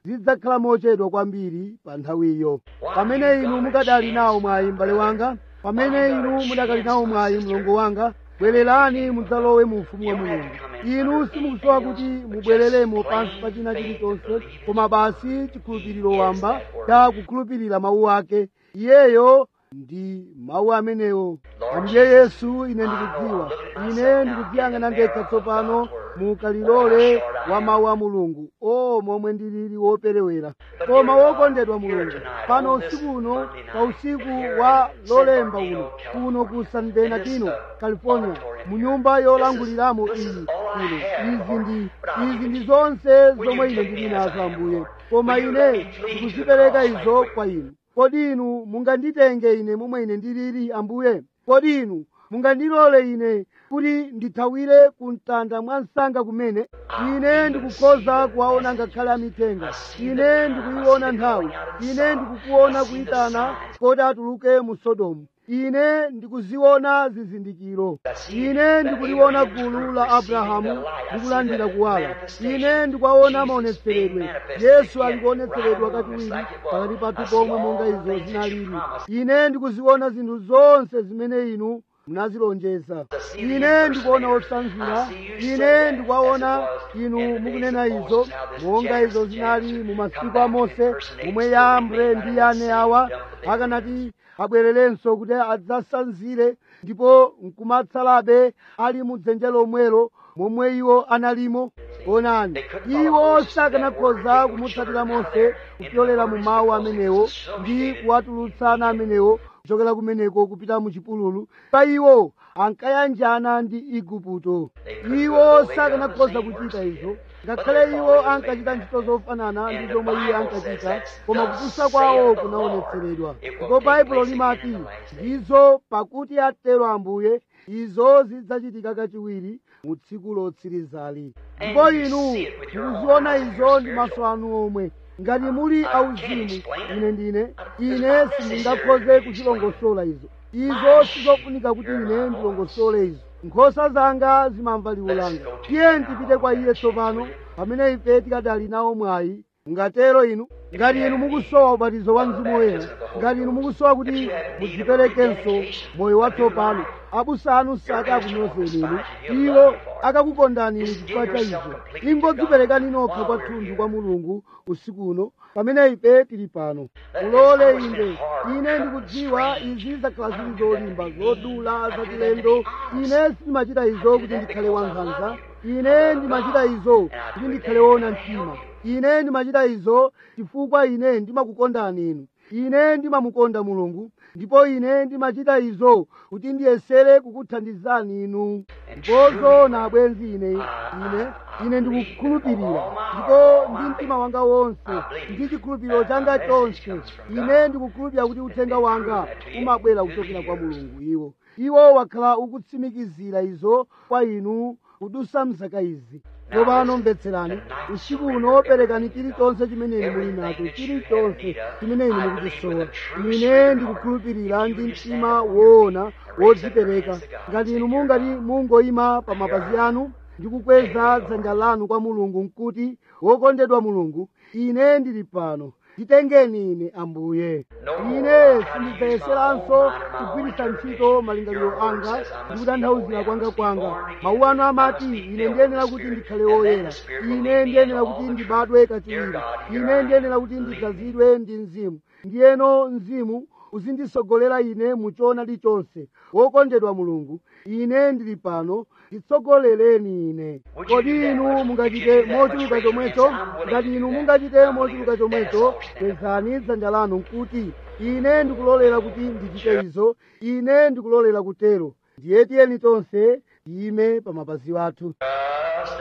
zidzakhala mochedwa kwambiri pa nthawiyo pamene inu mukadali nawo mwayi m'bale wanga pamene inu mudakali nawo mwayi mlongo wanga bwererani mudzalowe mu ufumu wa mulungu inu simukusowa kuti mubwereremo pansi pa china chilichonse koma basi chikhulupiriro wamba cha kukhulupirira mawu ake iyeyo ndi mawu amenewo ambuye yesu ine ndikudziwa ine ndikudziyang'ana ndekha tsopano mukalilole wa mawu a mulungu o momwe ndilili woperewera koma wokondedwa mulungu pano usiku uno pa usiku wa lolemba uno kuno ku san bernardino california mu nyumba yolanguliramo iyi kuno izi ndi izi ndi zonse zomwe ine ndili nazo ambuye koma ine ndikuzipereka izo kwa inu kodi inu munganditenge ine momwe ine ndilili ambuye kodi inu mungandilole ine kuti ndithawire ku mtanda mwa msanga kumene ine ndikukhoza kuwaona ngakhale amithenga ine ndikuyiona nthawi ine ndikukuona kuyitana kodi atuluke mu sodomu ine ndikuziona zizindikiro ine ndikuliona gulu la abrahamu likulandira kuwala ine ndikuwaona maonetseredwe yesu alikuonetseredwa kachiwiri pakati pathu pomwe monga izo zinalili ine ndikuziona zinthu zonse zimene inu munazilonjeza ine ndikuona osanzira ine ndikuwaona inu mukunena izo monga izo zinali mu masiku a mose momwe yambre ndi yane awa akanati abwererenso kuti adzasanzire ndipo nkumatsalabe ali mu dzenje lomwelo momwe iwo analimo onani iwo sakanakhoza kumutsatira mose kupyolera mu mawu amenewo ndi kuwatulutsana amenewo kuchokera kumeneko kupita mu chipululu pa iwo ankayanjana ndi igupto iwo sakanakhoza kuchita izo ngakhale iwo ankachita ntchito zofanana ndi zomwe iye ankachita koma kupusa kwawo kunaonetseredwa ndipo baibulo limati ndizo pakuti atero ambuye izo zidzachitika kachiwiri mu tsiku lotsirizali ndipo inu mukuziona izo ndi maso anu omwe ngati muli auzimu ine ndine ine sindingakhoze kuchilongosola izo izo sizofunika kuti ine ndilongosole izo nkhosa zanga zimamva liwu langa tiye tipite kwa iye tsopano pamene ife tikadali nawo mwayi ngatero inu ngati inu mukusowa ubatizo wa mzimu woyera ngati inu mukusowa kuti mudziperekenso moyo watsopano abusa anu sati akunyozeni inu iwo akakukondani inu chifukwa cha izo ingodziperekani nokha kwathunthu kwa mulungu usiku uno pamene ife tili pano mulole inde ine ndikudziwa izi zakhala zili zolimba zodula zachilendo ine sindimachita izo kuti ndikhale wankhanza ine ndimachita izo kuti ndikhale wona mtima ine ndimachita izo chifukwa ine ndimakukondani inu ine ndimamukonda mulungu ndipo ine ndimachita izo kuti ndiyesere kukuthandizani inu ndipozo na abwenzi ine ine ine ndikukhulupirira ndipo ndi mtima wanga wonse ndi chikhulupiriro changa chonse ine ndikukhulupirira kuti uthenga wanga umabwera kuchokera kwa mulungu iwo iwo wakhala ukutsimikizira izo kwa inu kudusa mzaka izi tsopano mvetserani usiku uno perekani chilichonse chimene inu muli nacho chilichonse chimene inu mukuchisowa ine ndikukhulupirira ndi mtima woona wodzipereka ngati inu mungati mungoyima pa mapazi anu ndi kukweza dzanja lanu kwa mulungu nkuti wokondedwa mulungu ine ndili pano nditengeni ine ambuye ine sindidzayeseranso kugwiritsa ntchito malingaliro anga ndi kutanthauzira kwanga kwanga mawu anu amati ine ndiyenera kuti ndikhale woyera ine ndiyenera kuti ndibadwe kachiwiri ine ndiyenera kuti ndidzazidwe ndi mzimu ndiyeno mzimu uzindisogolera ine mu choonadi chonse wokondedwa mulungu ine ndili pano nditsogolereni ine kodi inu mungachite mochuluka chomwecho ngati inu mungachite mochuluka chomwecho kwezani dzanja lanu nkuti ine ndikulolera kuti ndichite izo ine ndikulolera kutero ndiye tiyeni tonse tiyime pa mapazi athu Just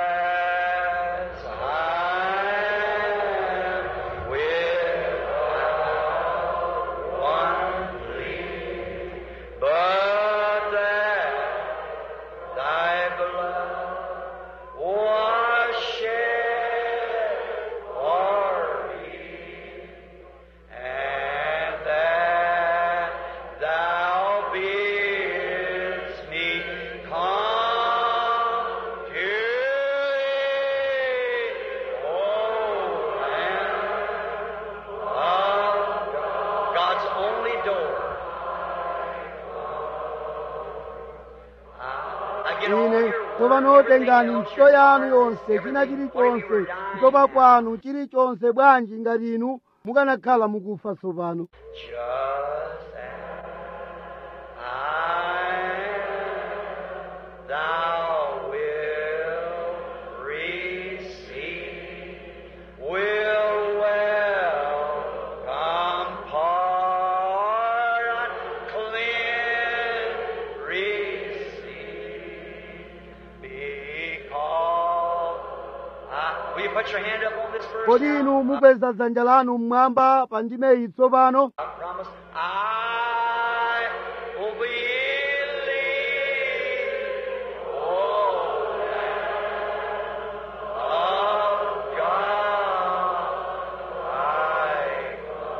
as I am without one plea, but that thy blood was shed for me, and that thou bidst me come to tsopano tengani ntchito yanu yonse china chilichonse kutopa kwanu chilichonse bwanji ngati inu mukanakhala mukufa tsopano Just as I am, thou wilt receive, will welcome pardon, cleanse, receive, because I, will you put your hand up on this verse? kodi now? inu mupeza dzanja lanu mmwamba pa ndimeyi tsopano I promise I will believe. Oh, of God, I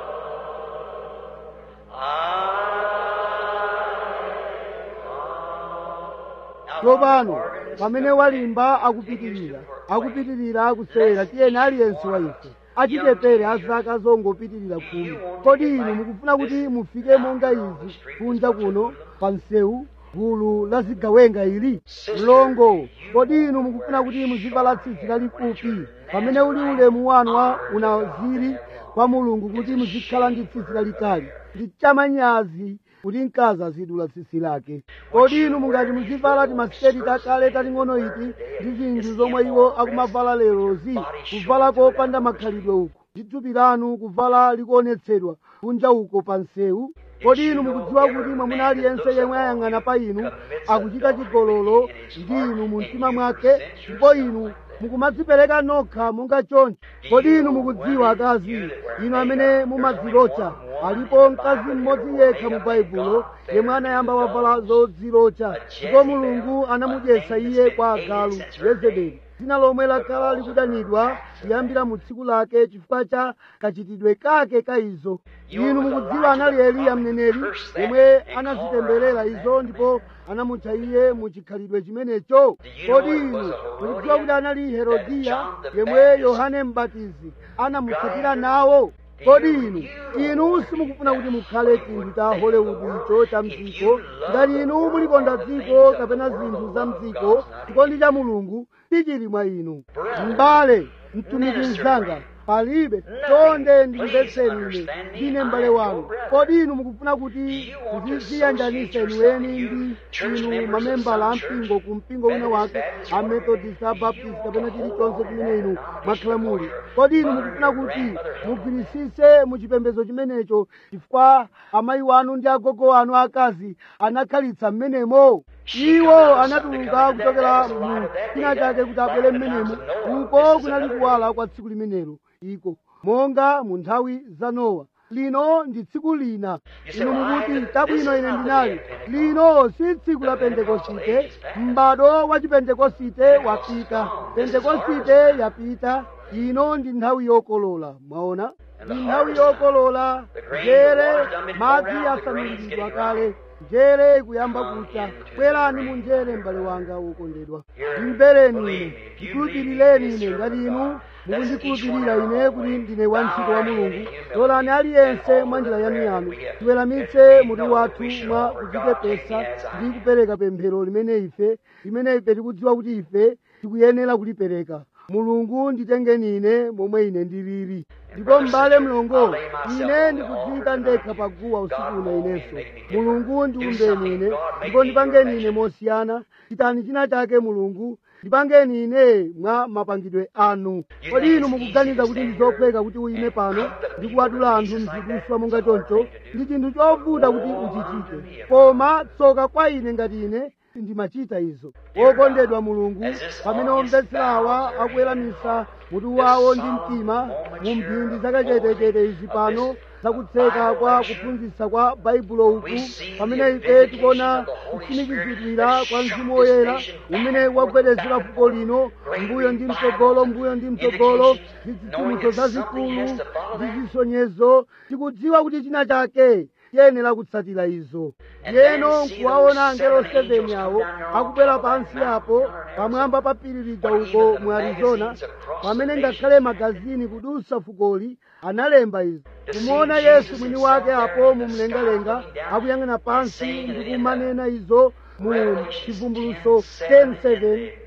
I tsopano pamene walimba akupitirira akupitirira akusewera tiyeni aliyense wa ife achitepere azaka zongopitirira khumi kodi inu mukufuna kuti mufike monga izi kunja kuno pa msewu gulu la zigawenga ili mlongo kodi inu mukufuna kuti muzivala tsitsi lalifupi pamene uli ulemu wanu wa unaziri kwa mulungu kuti muzikhala ndi tsitsi lalitali ndi chamanyazi kuti mkazi azidula tsitsi lake kodi inu mungati muzivala timasiketi takale taling'ono iti ndi zinthu zomwe iwo akumavala lerozi kuvala kopanda makhalidwe uku ndi thupi lanu kuvala likuonetsedwa kunja uko pa msewu kodi inu mukudziwa kuti mwamuna aliyense yemwe ayang'ana pa inu akuchita chigololo ndi inu mu mtima mwake ndipo inu mukumadzipereka nokha monga choncho kodi inu mukudziwa akazi inu amene mumadzilocha alipo mkazi mmodzi yekha mu baibulo yemwe anayamba wavala zodzilocha ndipo mulungu anamudyetsa iye kwa agalu yezebeli dzina lomwe lakhala likudanidwa kuyambira mu tsiku lake chifukwa cha kachitidwe kake ka izo inu mukudziwa anali eliya mneneri yemwe anazitemberera izo ndipo anamutcha iye mu chikhalidwe chimenecho kodi inu mukudziwa kuti anali herodiya yemwe yohane mbatizi anamutsatira nawo kodi inu inu simukufuna kuti mukhale chinthu cha hollywood icho cha mdziko ngati inu mulikonda dziko kapena zinthu za mdziko chikondi cha mulungu sichili mwa inu m'bale mtumiki mzanga palibe chonde ndimvetseni ine ndine m'bale wanu kodi inu mukufuna kuti ndiziyanjanisa inuweni ndi inu mamembala ampingo ku mpingo wina wake amethodist abaptist kapena chilichonse chimene inu mwakhala muli kodi inu mukufuna kuti mugwirisise mu chipembedzo chimenecho chifukwa amayi wanu ndi agogo anu akazi anakhalitsa m'menemo iwo anatuluka kuchokera mu china chake kuti abwere m'menemo uko kunali kuwala kwa tsiku limenelo iko monga mu nthawi za nowa lino ndi tsiku lina inu mukuti tabwino ine ndinali lino si tsiku la pentekosite m'bado wa chipentekosite wapita pentekosite yapita ino ndi nthawi yokolola mwaona ndi nthawi yokolola njere madzi asanuliridwa kale njere kuyamba kucha bwerani mu njere m'bale wanga wokondedwa ndimvereni ine ndikhulupirireni ine ngati inu mukundikhulupirira ine kuti ndine wantchito wa mulungu lolani aliyense mwa njira yanuyanu tiweramitse mutu wathu mwa kudzichepesa ndi kupereka pemphero limene ife limene ife tikudziwa kuti ife tikuyenera kulipereka mulungu nditengeni ine momwe ine ndilili ndipo m'bale mlongo ine ndikudziyika ndekha paguwa usiku uno inenso mulungu ndiumbeni ine ndipo ndipangeni ine mosiyana chitani china chake mulungu ndipangeni ine mwa mapangidwe anu kodi inu mukuganiza kuti ndizophweka kuti uyime pano ndi kuwadula anthu mziduswa monga choncho ndi chinthu chovuta kuti uchichite koma tsoka kwa ine ngati ine ndimachita izo wokondedwa mulungu pamene omvetserawa akuweramisa mutu wawo ndi mtima mu mphindi zakachetechete izi pano zakutseka kwa kuphunzitsa kwa baibulo uku pamene ife tikuona kutsimikizidwira kwa mzimu woyera umene wagwedezera fuko lino mbuyo ndi mtsogolo mbuyo ndi mtsogolo ndi zitsitsimutso zazikulu ndi zisonyezo tikudziwa kuti china chake tiyenera kutsatira izo yeno nkuwaona angelo 7 awo akubwera pansi apo pamwamba pa phiri lija uko mu arizona pamene ngakhale magazini kudusa fukoli analemba izo kumuona yesu mwini wake apo mu mlengalenga akuyang'ana pansi ndi kumanena izo mu chivumbuluso 10:7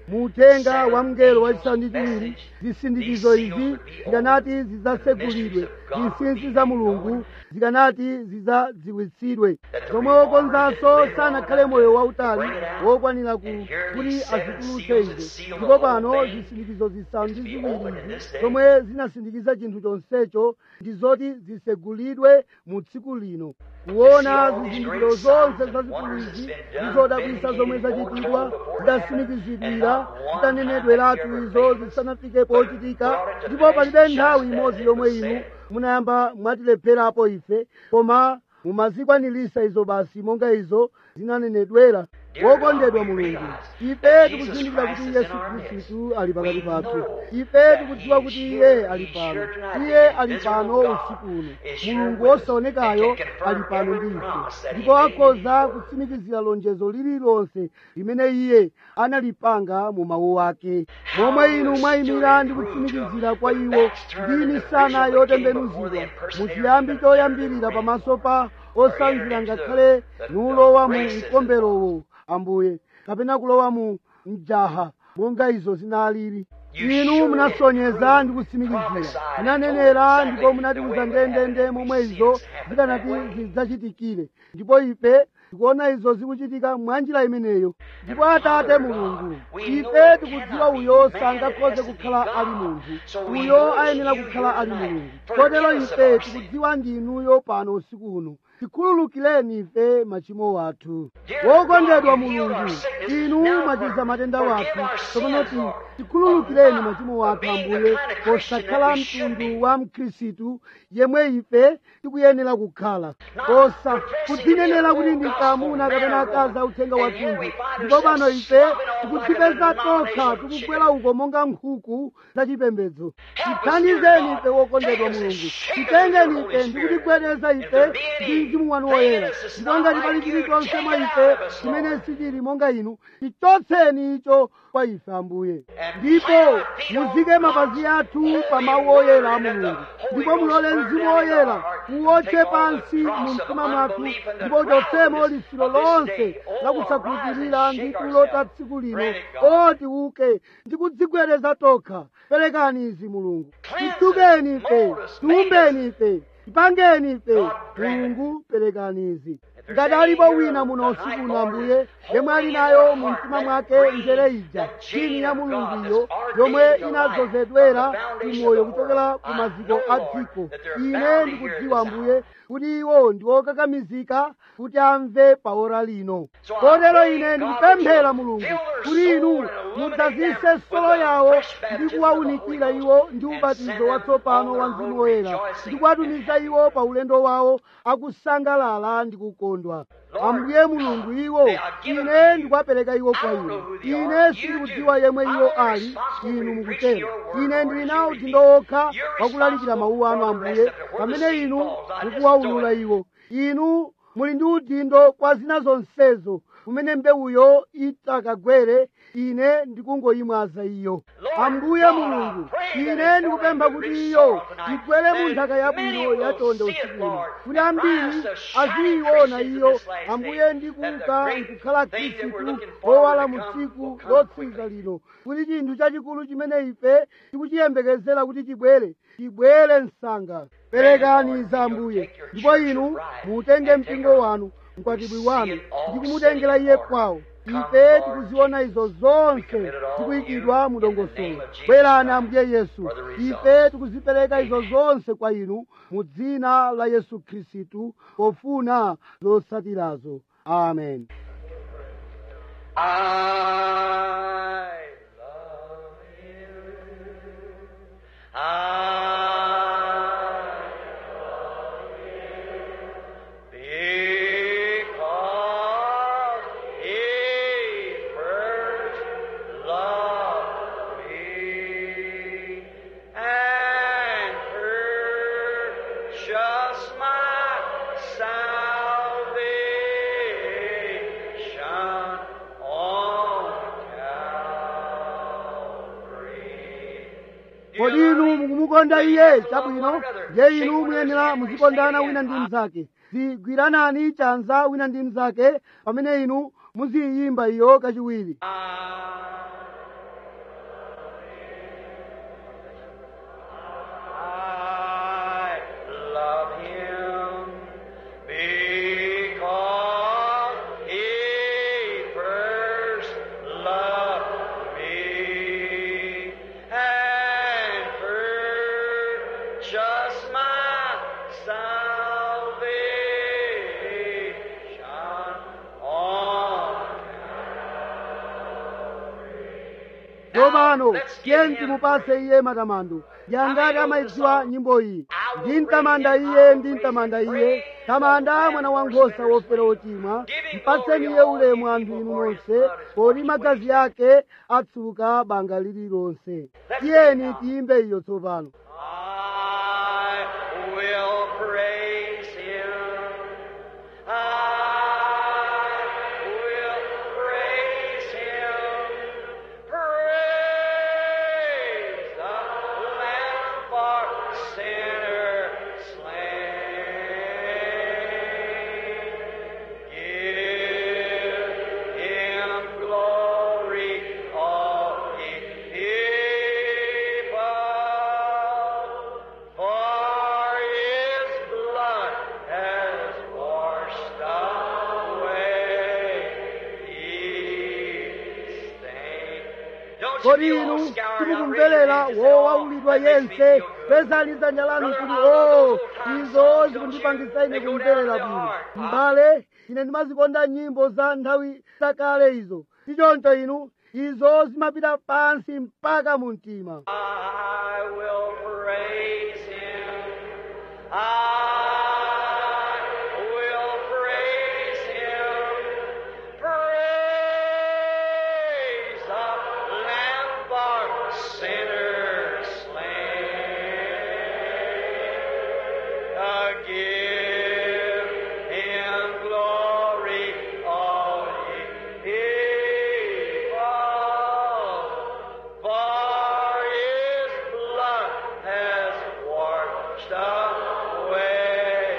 muuthenga wa mngelo wachisanu ndi chiwiri zisindikizo izi zikanati zidzasegulidwe zinsinsi za mulungu zikanati zidzadziwitsidwe zomwe wokonzanso sanakhale moyo wautali wokwanira ku- kuti azitulutse izi ndipo pano zisindikizo zisanu ndi ziwiri izi zomwe zinasindikiza chinthu chonsecho ndi zoti zisegulidwe mu tsiku lino kuona zizindikiro zonse zazikulu izi ndi zodabwisa zomwe zachitidwa zidasimikizidwira zitanenedweratu izo zisanafike pochitika ndipo palibe nthawi imodzi yomwe inu munayamba mwatilepherapo ife koma mumazikwanirisa izo basi monga izo zinanenedwera wokondedwa mulungu ife tikuzindikira kuti yesu khristu ali pakati pathu ife tikudziwa kuti iye ali pano iye ali pano usiku uno mulungu wosaonekayo ali pano ndi ife ndipo akhoza kutsimikizira lonjezo lililonse limene iye analipanga mu mawu ake momwe inu mwayimira ndi kutsimikizira kwa iwo ndi misana yotembenuzidwa muchiyambi choyambirira pamaso pa osanzira ngakhale nulowa mu mkomberowo ambuye kapena kulowa mu mjaha monga izo zinalili inu munasonyeza ndi kutsimikizira munanenera ndipo munatiuza ndendende momwe izo zikanati zidzachitikire ndipo ife tikuona izo zikuchitika mwanjira imeneyo ndipo atate mulungu ife tikudziwa uyo sangakhoze kukhala ali munthu uyo ayenera kukhala ali mulungu kotero ife tikudziwa ndinuyo pano usiku uno tikhululukireni ife machimo athu wokondedwa mulungu inu mwachiza matenda wathu tsopano ti tikhululukireni machimo athu ambuye posakhala mtundu wa mkhristu yemwe ife tikuyenera kukhala posa kudzinenera kuti ndi kamuna kapena akazi authenga wathunthu ndipo pano ife tikudzipeza tokha tikugwera uko monga nkhuku zachipembedzo tithandizeni ife wokondedwa mulungu titengeni ife ndi kutigwedeza ife ndi mzimu wanu woyera ndipo ngati pali chilichonse mwa ife chimene sichili monga inu tichotseni icho kwa ife ambuye ndipo muzike mapazi athu pa mawu oyera a mulungu ndipo mulole mzimu woyera uwotche pansi mu mtima mwathu ndipo uchotsemo lisiro lonse lakusakhulupirira ndi tulo ta tsiku lino oti uke ndi kudzigwedeza tokha perekani izi mulungu tisukeni ife tiumbeni ife tipangeni ife mulungu perekani izi ngati alipo wina muno usiku uno ambuye yemwe ali nayo mu mtima mwake njere ija chini ya mulunguyo yomwe inadzozedwera kumoyo kuchokera ku maziko a dziko ine ndikudziwa ambuye kuti iwo ndi okakamizika kuti amve paora lino kotero ine ndikupemphera mulungu kuti inu mudzazise solo yawo ndi kuwawunikira iwo ndi ubatizo watsopano wa mzimu woyera ndi kuwatumiza iwo pa ulendo wawo akusangalala ndi kukondwa ambuye mulungu iwo ine ndikuwapereka iwo kwa inu ine sindikudziwa yemwe iwo ali inu mukutero ine ndili nawo udindo wokha wakulalikira mawu anu ambuye pamene inu mukuwawulula iwo inu muli ndi udindo kwa zina zonsezo kumene mbewuyo itakagwere ine ndikungoyimwaza iyo ambuye mulungu ine ndikupempha kuti iyo igwere mu nthaka yabwino yachonde usikuno kuti ambiri aziyiona iyo ambuye ndikuka nkukhala khristu wowala mu tsiku lotsiriza lino kuti chinthu chachikulu chimene ife tikuchiyembekezera kuti chibwere chibwere msanga perekani za ambuye ndipo inu mutenge mpingo wanu mkwatibwi wanu ndi kumutengera iye kwawo ife tikuziona izo zonse zikuyikidwa mu dongosolo bwerani ambuye yesu ife tikuzipereka izo zonse kwa inu mu dzina la yesu khristu pofuna zotsatirazo amen I love you. I love you because He first loved me and purchased my salvation on Calvary. kodi inu mukumukonda iye chabwino ndiye inu muyenera muzikondana wina ndi mnzake zigwiranani chanza wina ndi mnzake pamene inu muziyimba iyo kachiwiri I tsopano tiye timupase iye matamando yangati amayidziwa nyimbo iyi ndimtamanda iye ndimtamanda iye tamanda mwana wankhosa wofera wochimwa mpatseni iye ulemu anthu inu nonse poti magazi ake atsuka banga lililonse tiyeni tiyimbe iyo tsopano I will praise him. I will praise him. Praise the Lamb for sinner slain. Give him glory, all ye people, for his blood has washed away his stain. Don't you kodi feel inu all scoured out, timukumverera raising your wowaulidwa hand, that makes me yense feel good. pezani dzanja lanu kuti o izo zikundipangisa ine kumverera bwino m'bale ine ndimazikonda nyimbo za nthawi zakale izo tichoncho inu izo zimapita pansi mpaka mu mtima I will praise him. I will praise him. Praise the Lamb for sinners slain. Uh, give him glory, all ye people. For his blood has washed away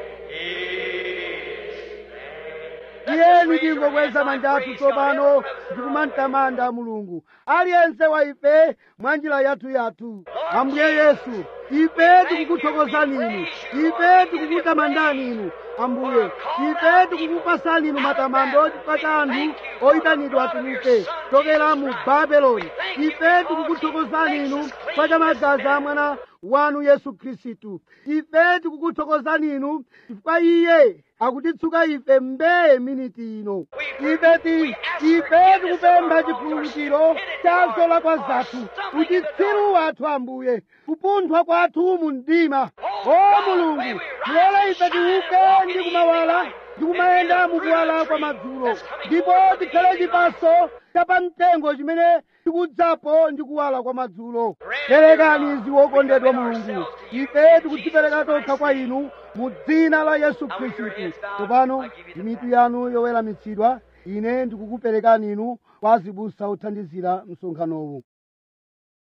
his tiyeni tingokweza manja athu tsopano ndikumamtamanda mulungu aliyense wa ife mwa njira yathu yathu ambuye yesu ife tikukuthokozani inu ife tikukutamandani inu ambuye ife tikukupasani inu matamando chifukwa cha anthu oyitanidwa atuluke chokera mu babeloni ife tikukuthokozani inu chifukwa cha magazi a mwana wanu yesu khristu ife tikukuthokozani inu chifukwa iye akutitsuka ife mbeye miniti ino ife ti ife tikupempha chipulumutso cha zolakwa zathu uchitsiru wathu ambuye kupunthwa kwathu mu mdima o mulungu mulole ife tiuke ndi kumawala ndi kumayenda mukuwala kwa madzulo ndipo tikhale chipaso chapamtengo chimene tikudzapo ndi kuwala kwa madzulo perekani izi wokondedwa mulungu ife tikudzipereka tokha kwa inu mu dzina la yesu khristu tsopano ndi mitu yanu yoweramitsidwa ine ndikukuperekani inu kwa azibusa othandizira msonkhanowu